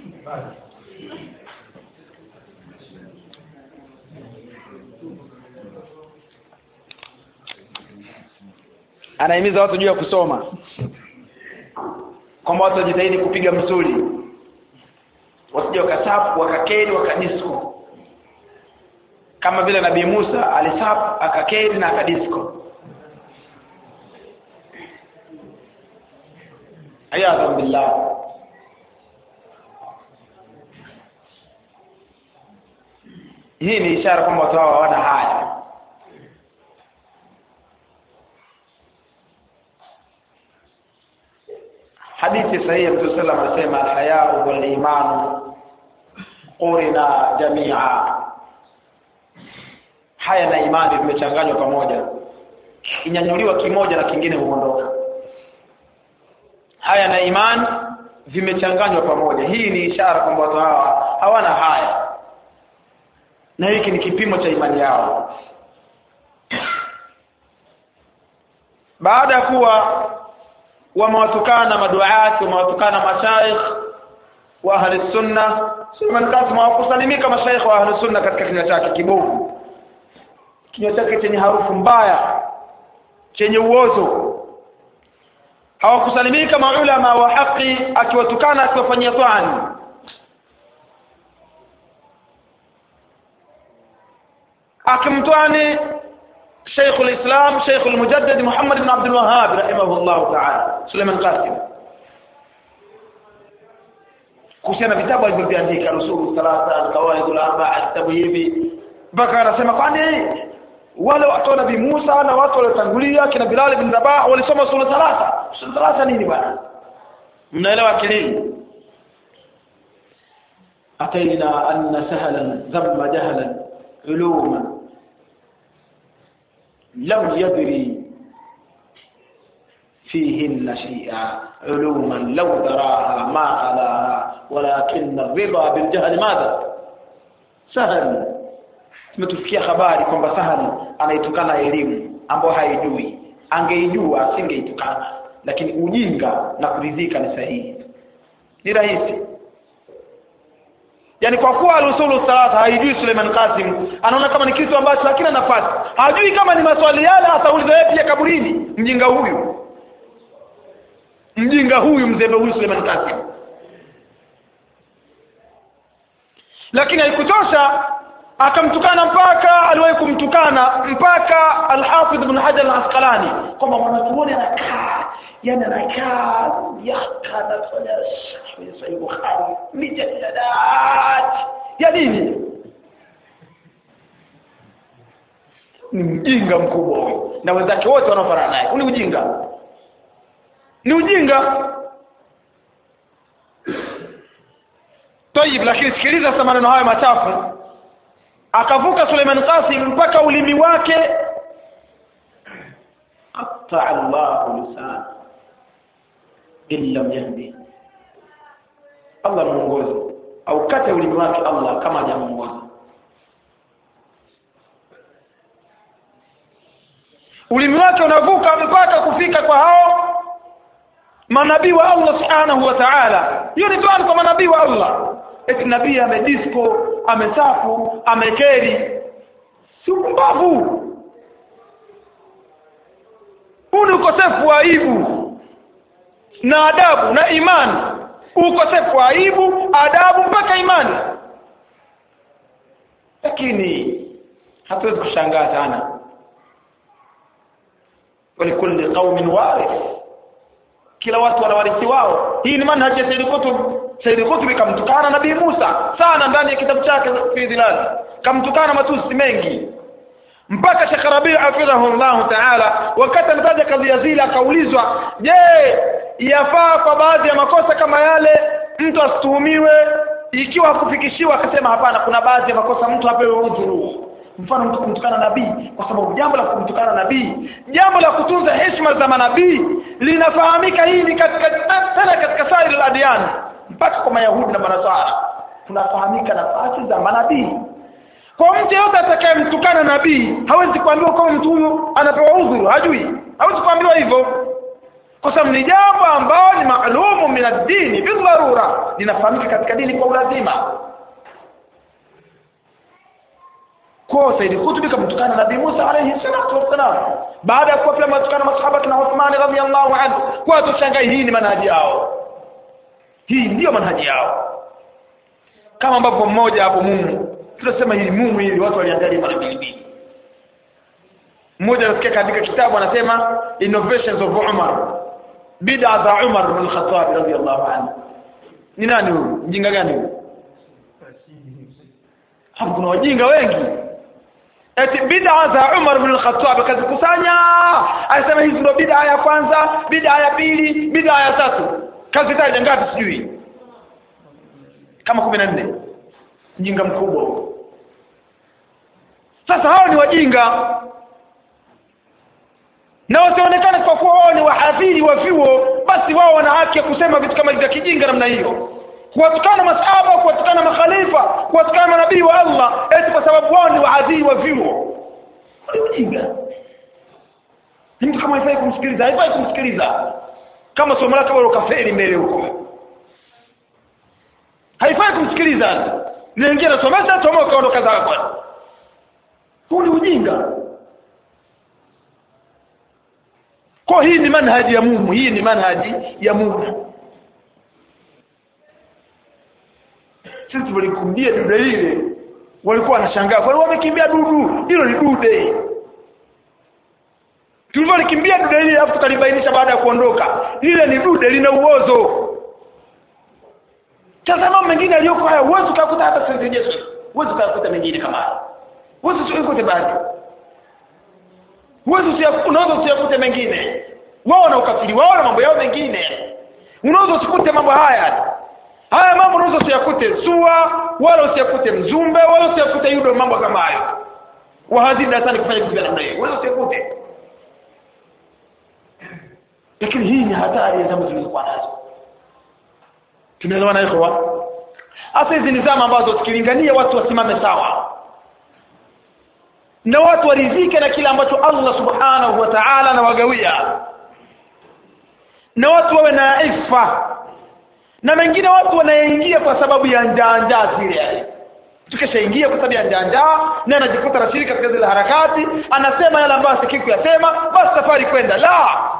anahimiza watu juu ya kusoma kwamba watu wajitahidi kupiga msuli wasije wakasafu wakakeri wakadisko kama vile nabii Musa alisafu akakeri na akadisko ayadha billah hii ni ishara kwamba watu hawa hawana haya hadithi sahihi ya Mtume sallallahu alayhi wasallam anasema al-haya'u wal imanu qurina jamia haya na imani vimechanganywa pamoja kinyanyuliwa kimoja na kingine huondoka haya na imani vimechanganywa pamoja hii ni ishara kwamba watu hawa hawana haya na hiki ni kipimo cha imani yao baada ya kuwa wamewatukana maduaati wamewatukana mashaikh wa ahli sunna Suleiman Kasim hawakusalimika mashaikh wa ahli sunna katika kinywa chake kibovu kinywa chake chenye harufu mbaya chenye uozo hawakusalimika maulama wa haki akiwatukana akiwafanyia twani akimtwani شيخ الإسلام شيخ المجدد محمد بن عبد الوهاب رحمه الله تعالى سليمان قاسم kuhusiana vitabu alivyoviandika rusulu salata alqawaid alarbaa vitabu hivi mpaka anasema kwani wale watu wa nabii Musa na watu waliotangulia kina Bilal bin Rabah walisoma sura salata sura salata nini bwana mnaelewa kilini ataina anna sahlan dhamma jahlan uluma لم يدري فيهن شيئا علوما لو دراها ما خلاها ولكن الرضا بالجهل ماذا سهل tumetufikia habari kwamba sahali anaitukana elimu ambayo haijui angeijua asingeitukana lakini ujinga na kuridhika ni sahihi ni rahisi yani kwa kuwa al-usulu salata haijui Suleiman Qasim anaona kama ni kitu ambacho hakina nafasi hajui kama ni maswali yale atauliza yeye pia kaburini mjinga huyu mjinga huyu mzembe huyu Suleiman Qasim lakini haikutosha akamtukana mpaka aliwahi kumtukana mpaka al-Hafidh ibn Hajar al-Asqalani kwamba mwanachuoni anakaa yani anakaa miaka anafanya kwenye Sahih Bukhari mijadalat ya nini ni mjinga mkubwa huyo na wenzake wote wanaofanana naye ni ujinga ni ujinga Tayib lakini sikiliza sasa maneno haya machafu akavuka Suleiman Qasim mpaka ulimi wake qatta Allah lisan illa yahdi Allah muongoze au kata ulimi wake Allah kama hajamuongoza ulimi wake unavuka mpaka kufika kwa hao manabii wa Allah subhanahu wa ta'ala hiyo ni dua kwa manabii wa Allah eti nabii amedisco amesafu amekeri si mbavu huu ni ukosefu wa aibu na adabu na imani ukosefu wa aibu adabu mpaka imani lakini hatuwezi kushangaa sana walikulli qaumin warith kila watu wana warithi wao hii ni manhaji ya Sayyid Qutb Sayyid Qutb kamtukana Nabii Musa sana ndani ya kitabu chake fi dhilal kamtukana matusi mengi mpaka Sheikh Rabi' hafidhahu Allah Ta'ala wakati anataja kadhia zile akaulizwa je yafaa kwa baadhi ya makosa kama yale mtu asituhumiwe ikiwa hakufikishiwa akasema hapana kuna baadhi ya makosa mtu apewe udhuru mfano mtu kumtukana nabii kwa sababu jambo la kumtukana nabii jambo la kutunza heshima za manabii linafahamika hili katika sana katika sairi la adiyan mpaka kwa mayahudi na manasara tunafahamika nafasi za manabii kwa mtu yote atakayemtukana nabii hawezi kuambiwa kama mtu huyo anapewa udhuru hajui hawezi kuambiwa hivyo kwa sababu ni jambo ambalo ni maalumu min ad-dini bi dharura linafahamika katika dini kwa ulazima kwa Said Qutb kamtukana Nabii Musa alayhi salatu wassalam baada ya kuwa pia matukana masahaba na Uthman radhiyallahu anhu kwa tushangai hii ni manhaji yao hii ndiyo manhaji yao kama ambavyo mmoja hapo mumu tunasema hili mumu hili watu waliangalia mara mbili mbili mmoja anasikia katika kitabu anasema innovations of Umar bid'a za Umar bin Khattab radhiyallahu anhu ni nani huyu mjinga gani huyu hapo kuna wajinga wengi eti bid'a za Umar bin Khattab akazikusanya anasema hizi ndio bid'a ya kwanza bid'a ya pili bid'a ya tatu kazi taja ngapi sijui kama 14 mjinga mkubwa huyo sasa hao ni wajinga na wasionekane kwa kuwa wao ni wahadhiri wa vyuo basi wao wana haki ya kusema vitu kama vya kijinga namna hiyo kuwatukana masahaba kuwatukana makhalifa kuwatukana manabii wa Allah eti kwa sababu wao ni waadhiri wa vyuo ujinga mtu kama haifai kumsikiliza haifai kumsikiliza kama somo lake wala kafeli mbele huko haifai kumsikiliza niingia nasomesha tomo kaondoka zako huu ni ujinga kwa hii ni manhaji ya Mungu hii ni manhaji ya Mungu sisi tulikimbia dude ile walikuwa wanashangaa kwa wamekimbia dudu hilo ni dude tulivyolikimbia dude ile alafu tukalibainisha baada ya kuondoka lile ni dude lina uozo tazama mengine aliyoko haya uwezo ukakuta hata sisi Yesu uwezo ukakuta mengine kama haya uwezo usikute baadhi uwezo unaweza usiyakute mengine wao na ukafiri wao na mambo yao mengine unaweza usikute mambo haya haya mambo unaweza usiyakute sua wala usiyakute mzumbe wala usiyakute yudo mambo kama hayo wahadhiri darasani kufanya vitu vya namna hiyo wala usiyakute lakini hii ni hatari ya zama zilizokuwa nazo tumeelewana ikhwa hasa hizi ni zama ambazo tukilingania watu wasimame sawa na watu waridhike na kile ambacho Allah subhanahu wa ta'ala anawagawia na watu wawe na ifa na mengine watu wanaingia kwa sababu ya njaa njaa zile tukishaingia kwa sababu ya njaa njaa na anajikuta rashiriki katika zile harakati anasema yale ambayo asikii kuyasema basi safari kwenda la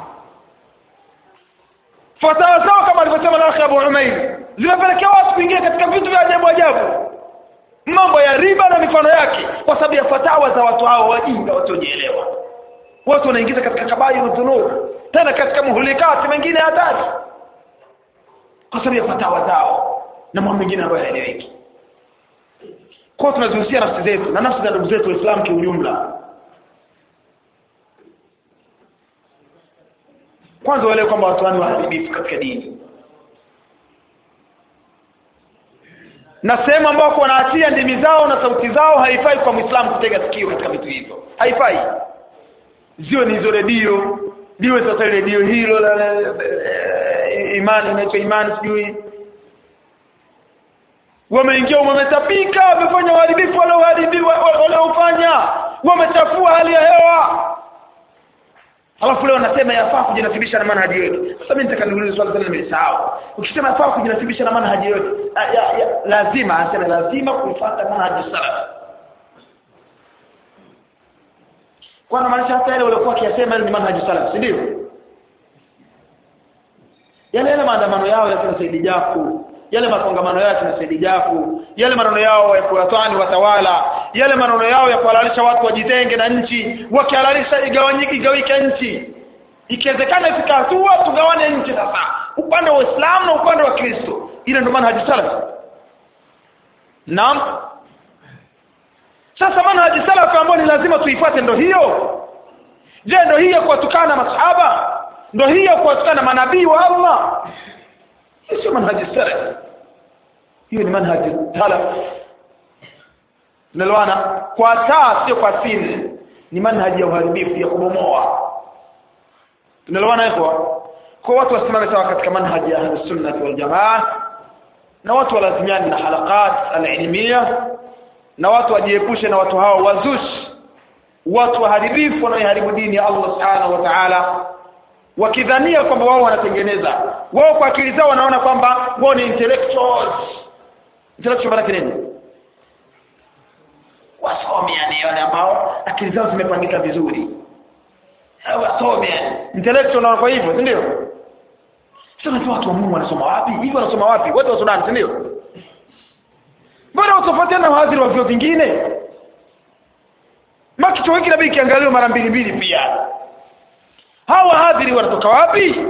fatawa zao kama alivyosema na Abu Umair zimepelekea watu kuingia katika vitu vya ajabu ajabu mambo ya riba na mifano yake kwa sababu ya fatawa za watu hao wajinga wasiojielewa watu wanaingiza katika kabairu dhunub tena katika muhulikati mengine hatari kwa sababu ya fatawa zao na mambo mengine ambayo hayaeleweki kwa tunazihusia nafsi zetu na nafsi za ndugu zetu waislamu kiujumla kwanza wale kwamba watu wani waharibifu katika dini na sehemu ambako wanaachia ndimi zao na sauti zao haifai kwa mwislamu kutega sikio katika vitu hivyo haifai ziwe ni hizo redio liwe sasa redio hilo la, la, la, imani inaitwa imani sijui wameingia wametapika wamefanya uharibifu waliofanya wamechafua hali ya hewa alafu leo nasema yafaa kujinasibisha na manhaji yetu sasa mimi nitaka niulize swali sana nimesahau ukisema yafaa kujinasibisha na manhaji yetu lazima asema lazima kuifuata manhaji salaf kwa maanisha hata yale waliokuwa kiasema ni manhaji salaf si ndio yale yale maandamano yao ya kina Saidi Jafu yale makongamano yao ya kina Saidi Jafu yale maneno yao ya kuwatani watawala yale maneno yao ya kuhalalisha watu wajitenge na nchi wakihalalisha igawanyike igawike nchi ikiwezekana ifika hatua tugawane nchi sasa upande wa Uislamu na upande wa Kristo ile ndio manhaji salaf naam sasa manhaji salaf ambayo ni lazima tuifuate ndio hiyo je ndio hiyo kuwatukana masahaba ndio hiyo kuwatukana manabii wa Allah sio manhaji salaf hiyo ni manhaji salaf Unaelewana? Kwa taa sio kwa siri. Ni manhaji ya uharibifu ya kubomoa. Unaelewana hivyo? Kwa watu wasimame sawa katika manhaji ya Ahlus-Sunnah wal Jamaa na watu walazimiani na halakat al-ilmiya na watu wajiepushe na watu hao wazushi watu waharibifu wanaoharibu dini ya Allah Subhanahu wa Ta'ala wakidhania kwamba wao wanatengeneza wao kwa akili zao wanaona kwamba wao ni intellectuals intellectual maana nini wasomi yani wale ambao akili zao zimepangika vizuri wasomi intellectual na kwa hivyo ndio sasa watu wa Mungu wanasoma wapi hivi wanasoma wapi watu wa Sudan ndio mbona utofautiana na wahadhiri wa vyuo vingine maki chuo hiki inabidi kiangaliwe mara mbili mbili pia hawa wahadhiri wanatoka wapi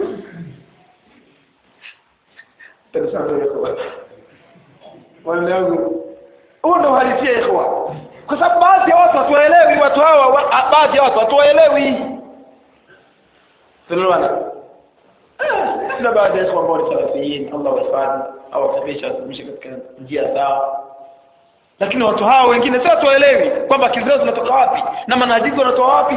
wale wangu huo ndo uhalisia ikhwa kwa sababu baadhi ya watu hatuwaelewi watu hawa baadhi ya watu hatuwaelewi tunaelewana na baadhi ya ikhwa ambao ni salafiyin Allah wahifadhi au wasafisha watumishi katika njia sawa lakini watu hawa wengine sasa tuwaelewi kwamba kizazi zinatoka wapi na manhaji wanatoa wapi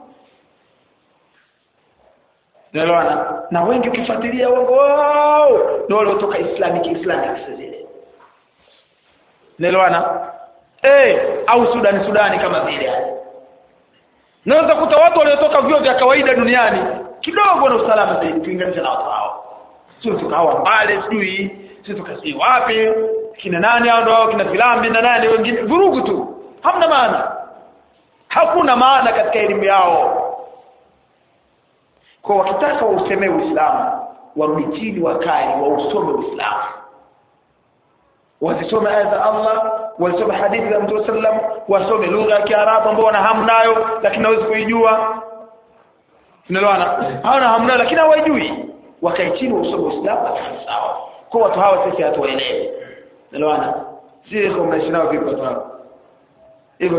Unaelewana? Na wengi ukifuatilia wango wao ndio waliotoka Islamic Islamic zile. Unaelewana? Eh, au Sudani Sudani kama vile. Naweza kuta watu waliotoka vyuo vya kawaida duniani kidogo na usalama zaidi kulinganisha na watu hao. Sio tukawa mbali sijui, sio tukasi wapi, kina nani hao ndio kina filambi na nani wengine vurugu tu. Hamna maana. Hakuna maana katika elimu yao kwa wakitaka wausemee Uislamu warudi chini wakae wausome Uislamu wasisome aya za Allah wasome hadithi za Mtume sallam wasome lugha ya Kiarabu ambao wana hamu nayo lakini hawezi kuijua unaelewana hawana hamu nayo lakini hawajui wakae chini wausome Uislamu sawa kwa watu hawa sisi hatuwaelewi unaelewana sisi kwa mnaishi nao vipi watu hao hivyo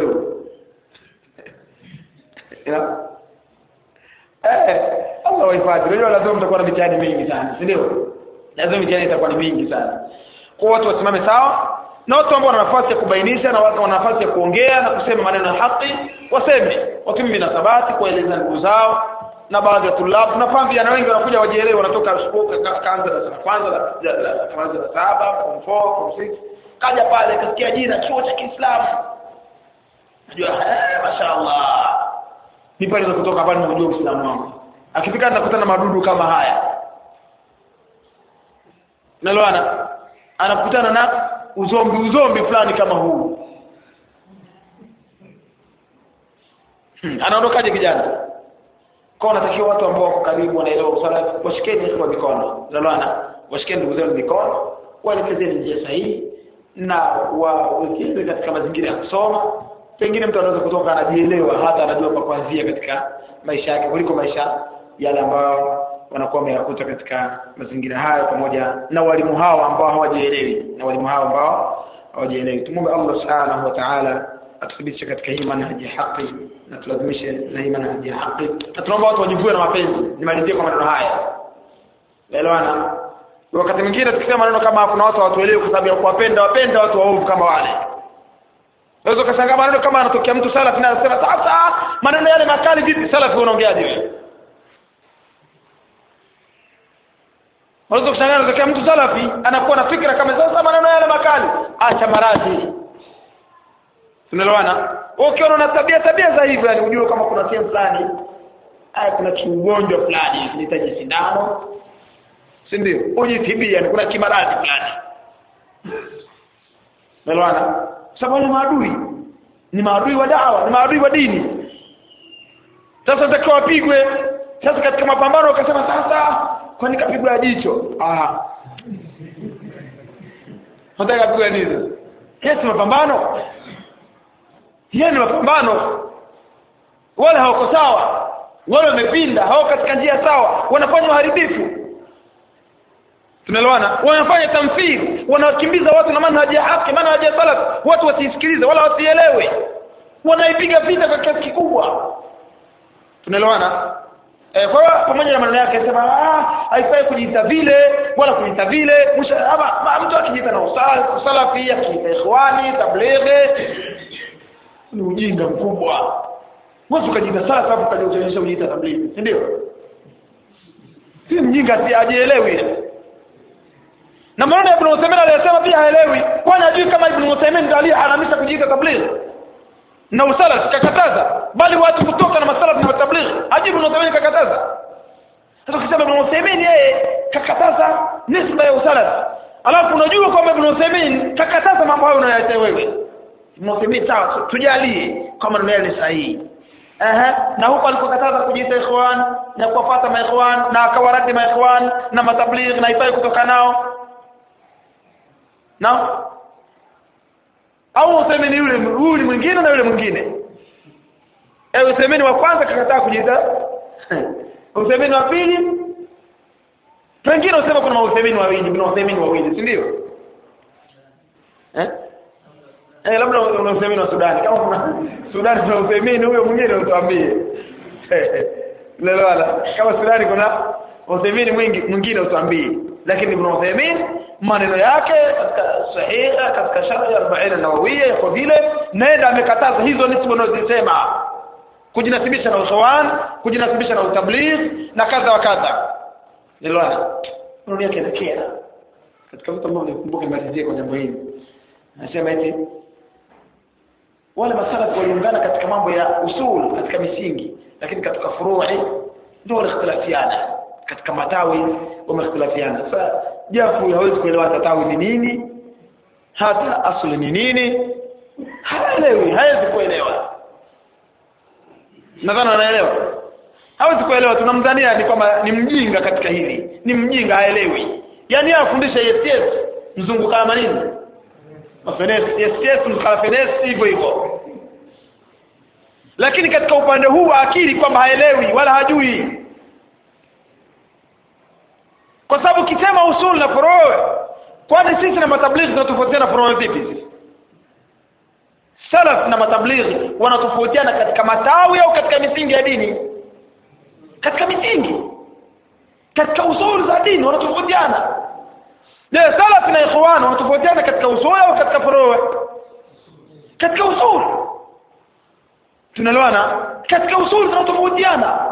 hivyo Eh, Allah wahifadhi. Unajua lazima mtakuwa na mitihani mingi sana, si ndio? Lazima mitihani itakuwa ni mingi sana. Kwa watu wasimame sawa na watu ambao wana nafasi ya kubainisha na watu wana nafasi ya kuongea na kusema maneno ya haki waseme. Watumie minasabati kueleza ndugu zao na baadhi ya tulabu na pambi na wengi wanakuja wajielewe wanatoka kaanza na kwanza la kwanza la saba form 4 form 6 kaja pale kasikia jina chuo cha Kiislamu. Unajua eh mashaallah ni pale kutoka pale na kujua Uislamu wangu. Akifika anakutana madudu kama haya. Naloana anakutana na uzombi uzombi fulani kama huu. Hmm. Anaondokaje kijana? Kwa unatakiwa watu ambao wako karibu wanaelewa kusala washikeni kwa mikono. Naloana washikeni ndugu zenu mikono, waelekezeni njia sahihi na wawekeze katika mazingira ya kusoma pengine mtu anaweza kutoka anajielewa hata anajua pa kuanzia katika maisha yake kuliko maisha yale ambayo wanakuwa wameyakuta katika mazingira hayo pamoja na walimu hao ambao hawajielewi na walimu hao ambao hawajielewi tumombe Allah subhanahu wa ta'ala atuthibitishe katika hii manhaji ya haki na tulazimishe na hii manhaji ya haki na tunaomba watu wajivue na mapenzi nimalizie kwa maneno haya elewana wakati mwingine tukisema maneno kama kuna watu hawatuelewi kwa sababu ya kuwapenda wapenda watu waovu kama wale Unaweza kushangaa maneno kama anatokea mtu salafi na anasema sasa maneno yale makali vipi salafi unaongeaje wewe? Unaweza kushangaa anatokea mtu salafi anakuwa na fikra kama sasa maneno yale makali acha maradhi. Tunaelewana? Ukiona una tabia tabia za hivyo yani ujue kama kuna sehemu fulani haya kuna kiugonjwa fulani kinahitaji sindano. Si ndio? Ujitibia yani kuna kimaradhi fulani. Tunaelewana? sababu wale maadui ni maadui wa dawa ni maadui wa dini sasa takiwa wapigwe sasa katika mapambano wakasema sasa kwani kapigwa jicho ah nataka kapigwa nini yes mapambano yeye ni mapambano wale hawako sawa wale wamepinda hawako katika njia sawa wanafanya uharibifu tunaelewana wanafanya tamthili wanakimbiza watu na manhaji ya haki manhaji ya salaf watu wasisikilize wala wasielewe wanaipiga vita kwa kiasi kikubwa tunaelewana eh kwa hiyo pamoja na maneno yake sema ah haifai kujiita vile wala kujiita vile ama mtu akijiita na usalafi akijiita ikhwani tablighi ni ujinga mkubwa watu kajiita salafi hapo kajionyesha ujiita tablighi si ndio si mjinga si ajielewi na maana Ibn Uthaymeen aliyesema pia haelewi kwani ajui kama Ibn Uthaymeen ndiye aliyeharamisha kujiita tabligh na usalaf kakataza bali watu kutoka na masalaf na tabligh ajui Ibn Uthaymeen kakataza sasa ukisema Ibn Uthaymeen yeye kakataza nisba ya usalaf alafu unajua kwamba Ibn Uthaymeen kakataza mambo hayo unayoyasema wewe Ibn Uthaymeen sawa tujalie kama ndio ni sahihi Aha, na huko alikokataza kujiita ikhwan na kuwafuata maikhwan na akawaradi maikhwan na matabligh na ifai kutoka nao na au useme ni yule huyu mwingine na yule mwingine eh usemeni wa kwanza kakataa kujiita usemeni wa pili wengine usema kuna usemeni wawili kuna usemeni wawili si ndio eh eh labda una usemeni wa Sudan kama kuna Sudan kuna usemeni huyo mwingine utuambie lelala kama Sudan kuna usemeni mwingi mwingine utuambie lakini Ibn Uthaymeen maneno yake katika sahiha katika sharh ya 40 nawawiyya kwa vile nenda amekataza hizo nisbu unazosema kujinasibisha na usawan kujinasibisha na utabligh na kadha wa kadha nilwana ndio yake nakera katika mtu mmoja nikumbuke malizie kwa jambo hili anasema eti wale masalafu waliungana katika mambo ya usul katika misingi lakini katika furu'i ndio walikhtilafiana katika matawi wamehtilafiana sasa jafu hawezi kuelewa hata tawi ni nini hata asli ni nini haelewi hawezi kuelewa nadhani anaelewa hawezi kuelewa tunamdhania ni kwamba ni mjinga katika hili ni mjinga haelewi yani yeye afundisha yes yes mzungu kama nini mafenesi yes yes mkalafenesi hivyo hivyo lakini katika upande huu wa akili kwamba haelewi wala hajui kwa sababu kisema usul na furu' kwani sisi na matablighi tunatofautiana furu' vipi salaf na matablighi wanatofautiana katika matawi au katika misingi ya dini katika misingi katika usul za dini wanatofautiana je salaf na ikhwan wanatofautiana katika usul au katika furu' katika usul tunaelewana katika usul tunatofautiana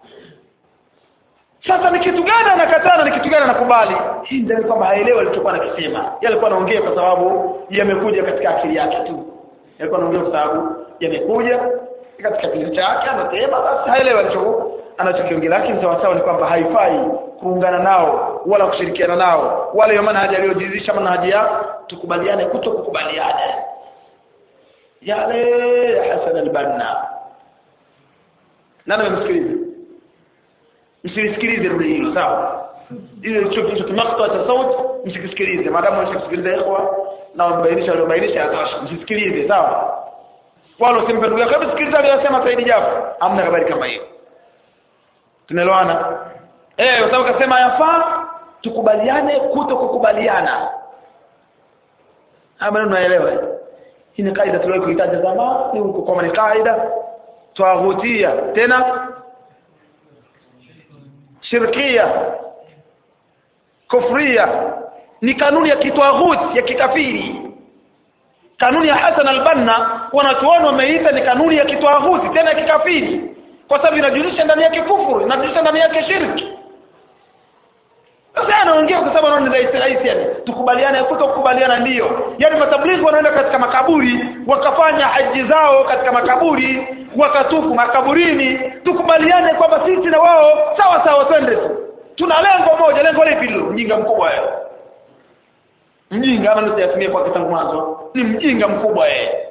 sasa ni kitu gani anakatana ni kitu gani anakubali hii ndio kwamba haelewi alichokuwa anakisema yeye alikuwa anaongea kwa sababu yamekuja katika akili yake tu alikuwa anaongea kwa sababu yamekuja katika kichwa chake anasema basi haelewi alichokuwa anachokiongea lakini sawa sawa ni kwamba haifai kuungana nao wala kushirikiana nao wala hiyo manhaji aliyojizisha manhaji ya tukubaliane kuto kukubaliana yale ya Hassan al-Banna nani amemsikiliza msisikilize rudi hilo sawa ile choki choki makta cha sauti msisikilize maadamu msisikilize ikhwa na wabainisha waliobainisha yatosha msisikilize sawa wala usimpe ndugu yako msikilize aliyosema Said Jafar hamna habari kama hiyo tunaelewana eh kwa sababu kasema yafaa tukubaliane kuto kukubaliana ama unaelewa hii ni kaida tuliwahi kuitaja zamani huko kama ni kaida tawaghutia tena shirkia kufria ni kanuni ya kitwaghuti ya kikafiri kanuni ya Hassan al-Banna wanachuoni wameita ni kanuni ya kitwaghuti tena ya kikafiri kwa sababu inajulisha ndani yake kufuru inajulisha ndani yake shirki sasa anaongea kwa sababu anaona ni rahisi yani tukubaliane kutokubaliana ndio yani matablighi wanaenda katika makaburi wakafanya haji zao katika makaburi wakatufu makaburini tukubaliane kwamba sisi na wao sawa sawa twende tu tuna lengo moja lengo lipi hilo mjinga mkubwa yeye mjinga ama nitayatumia kwa kitangu mwanzo ni mjinga mkubwa yeye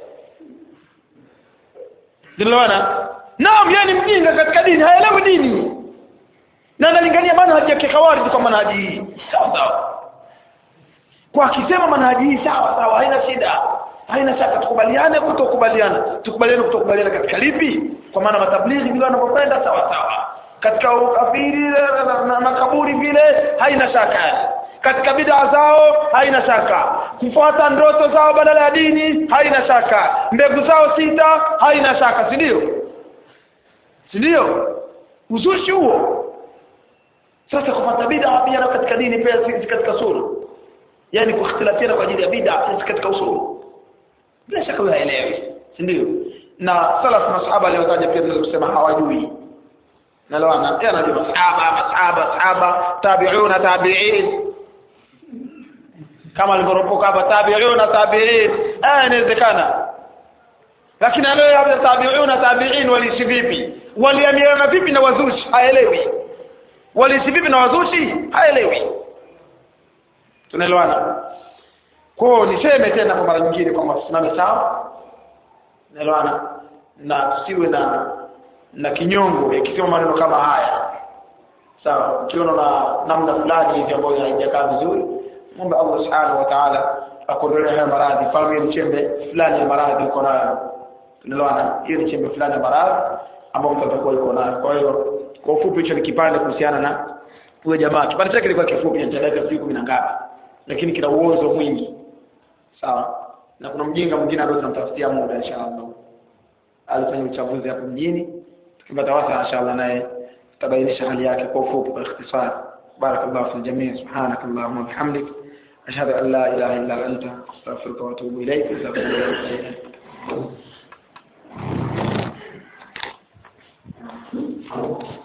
Dilawana naam yeye ni mjinga katika dini haelewi dini na analingania manhaji ya kikhawarij kwa manhaji hii sawa sawa kwa akisema manhaji hii sawa sawa haina shida haina shaka tukubaliane kutokubaliana tukubaliane kutokubaliana katika lipi kwa maana matablighi vile wanapokwenda sawa sawa katika ukafiri na makaburi vile haina shaka katika bid'a zao haina shaka kufuata ndoto zao badala ya dini haina shaka mbegu zao sita haina shaka si ndio si ndio uzushi huo sasa kupata bid'a pia na katika dini pia si katika usulu yani kukhtilafiana kwa ajili ya bid'a si katika usulu bila shaka wewe haelewi si ndio na salaf na sahaba leo kaja pia kusema hawajui na leo ana tena ndio sahaba masahaba sahaba tabi'una tabi'in kama alivyoropoka hapa tabi'una tabi'in eh inawezekana lakini leo hapa tabi'una tabi'in waliishi vipi waliamiliana vipi na wazushi haelewi waliishi vipi na wazushi haelewi tunaelewana kwa niseme tena kwa mara nyingine kwamba tusimame sawa tunaelewana na tusiwe na na kinyongo ikisema maneno kama haya sawa ukiona na namna fulani hivi ambayo haijakaa vizuri muombe Allah subhanahu wa ta'ala akuondolee haya maradhi kama ni chembe fulani ya maradhi uko nayo tunaelewana hiyo ni chembe fulani ya maradhi ambayo mtu atakuwa yuko nayo kwa hiyo kwa ufupi hicho ni kipande kuhusiana na huyo jamaa kipande chake kilikuwa kifupi cha dakika 10 na ngapi lakini kina uozo mwingi sawa na kuna mjinga mwingine ambaye tunamtafutia muda inshallah alifanya uchaguzi hapo mjini tukipata wasa inshallah naye tutabainisha hali yake kwa ufupi kwa ikhtisar barakallahu fi jamii subhanakallahumma wa bihamdik ashhadu an la ilaha illa anta astaghfiruka wa atubu ilayk jazakumullahu khairan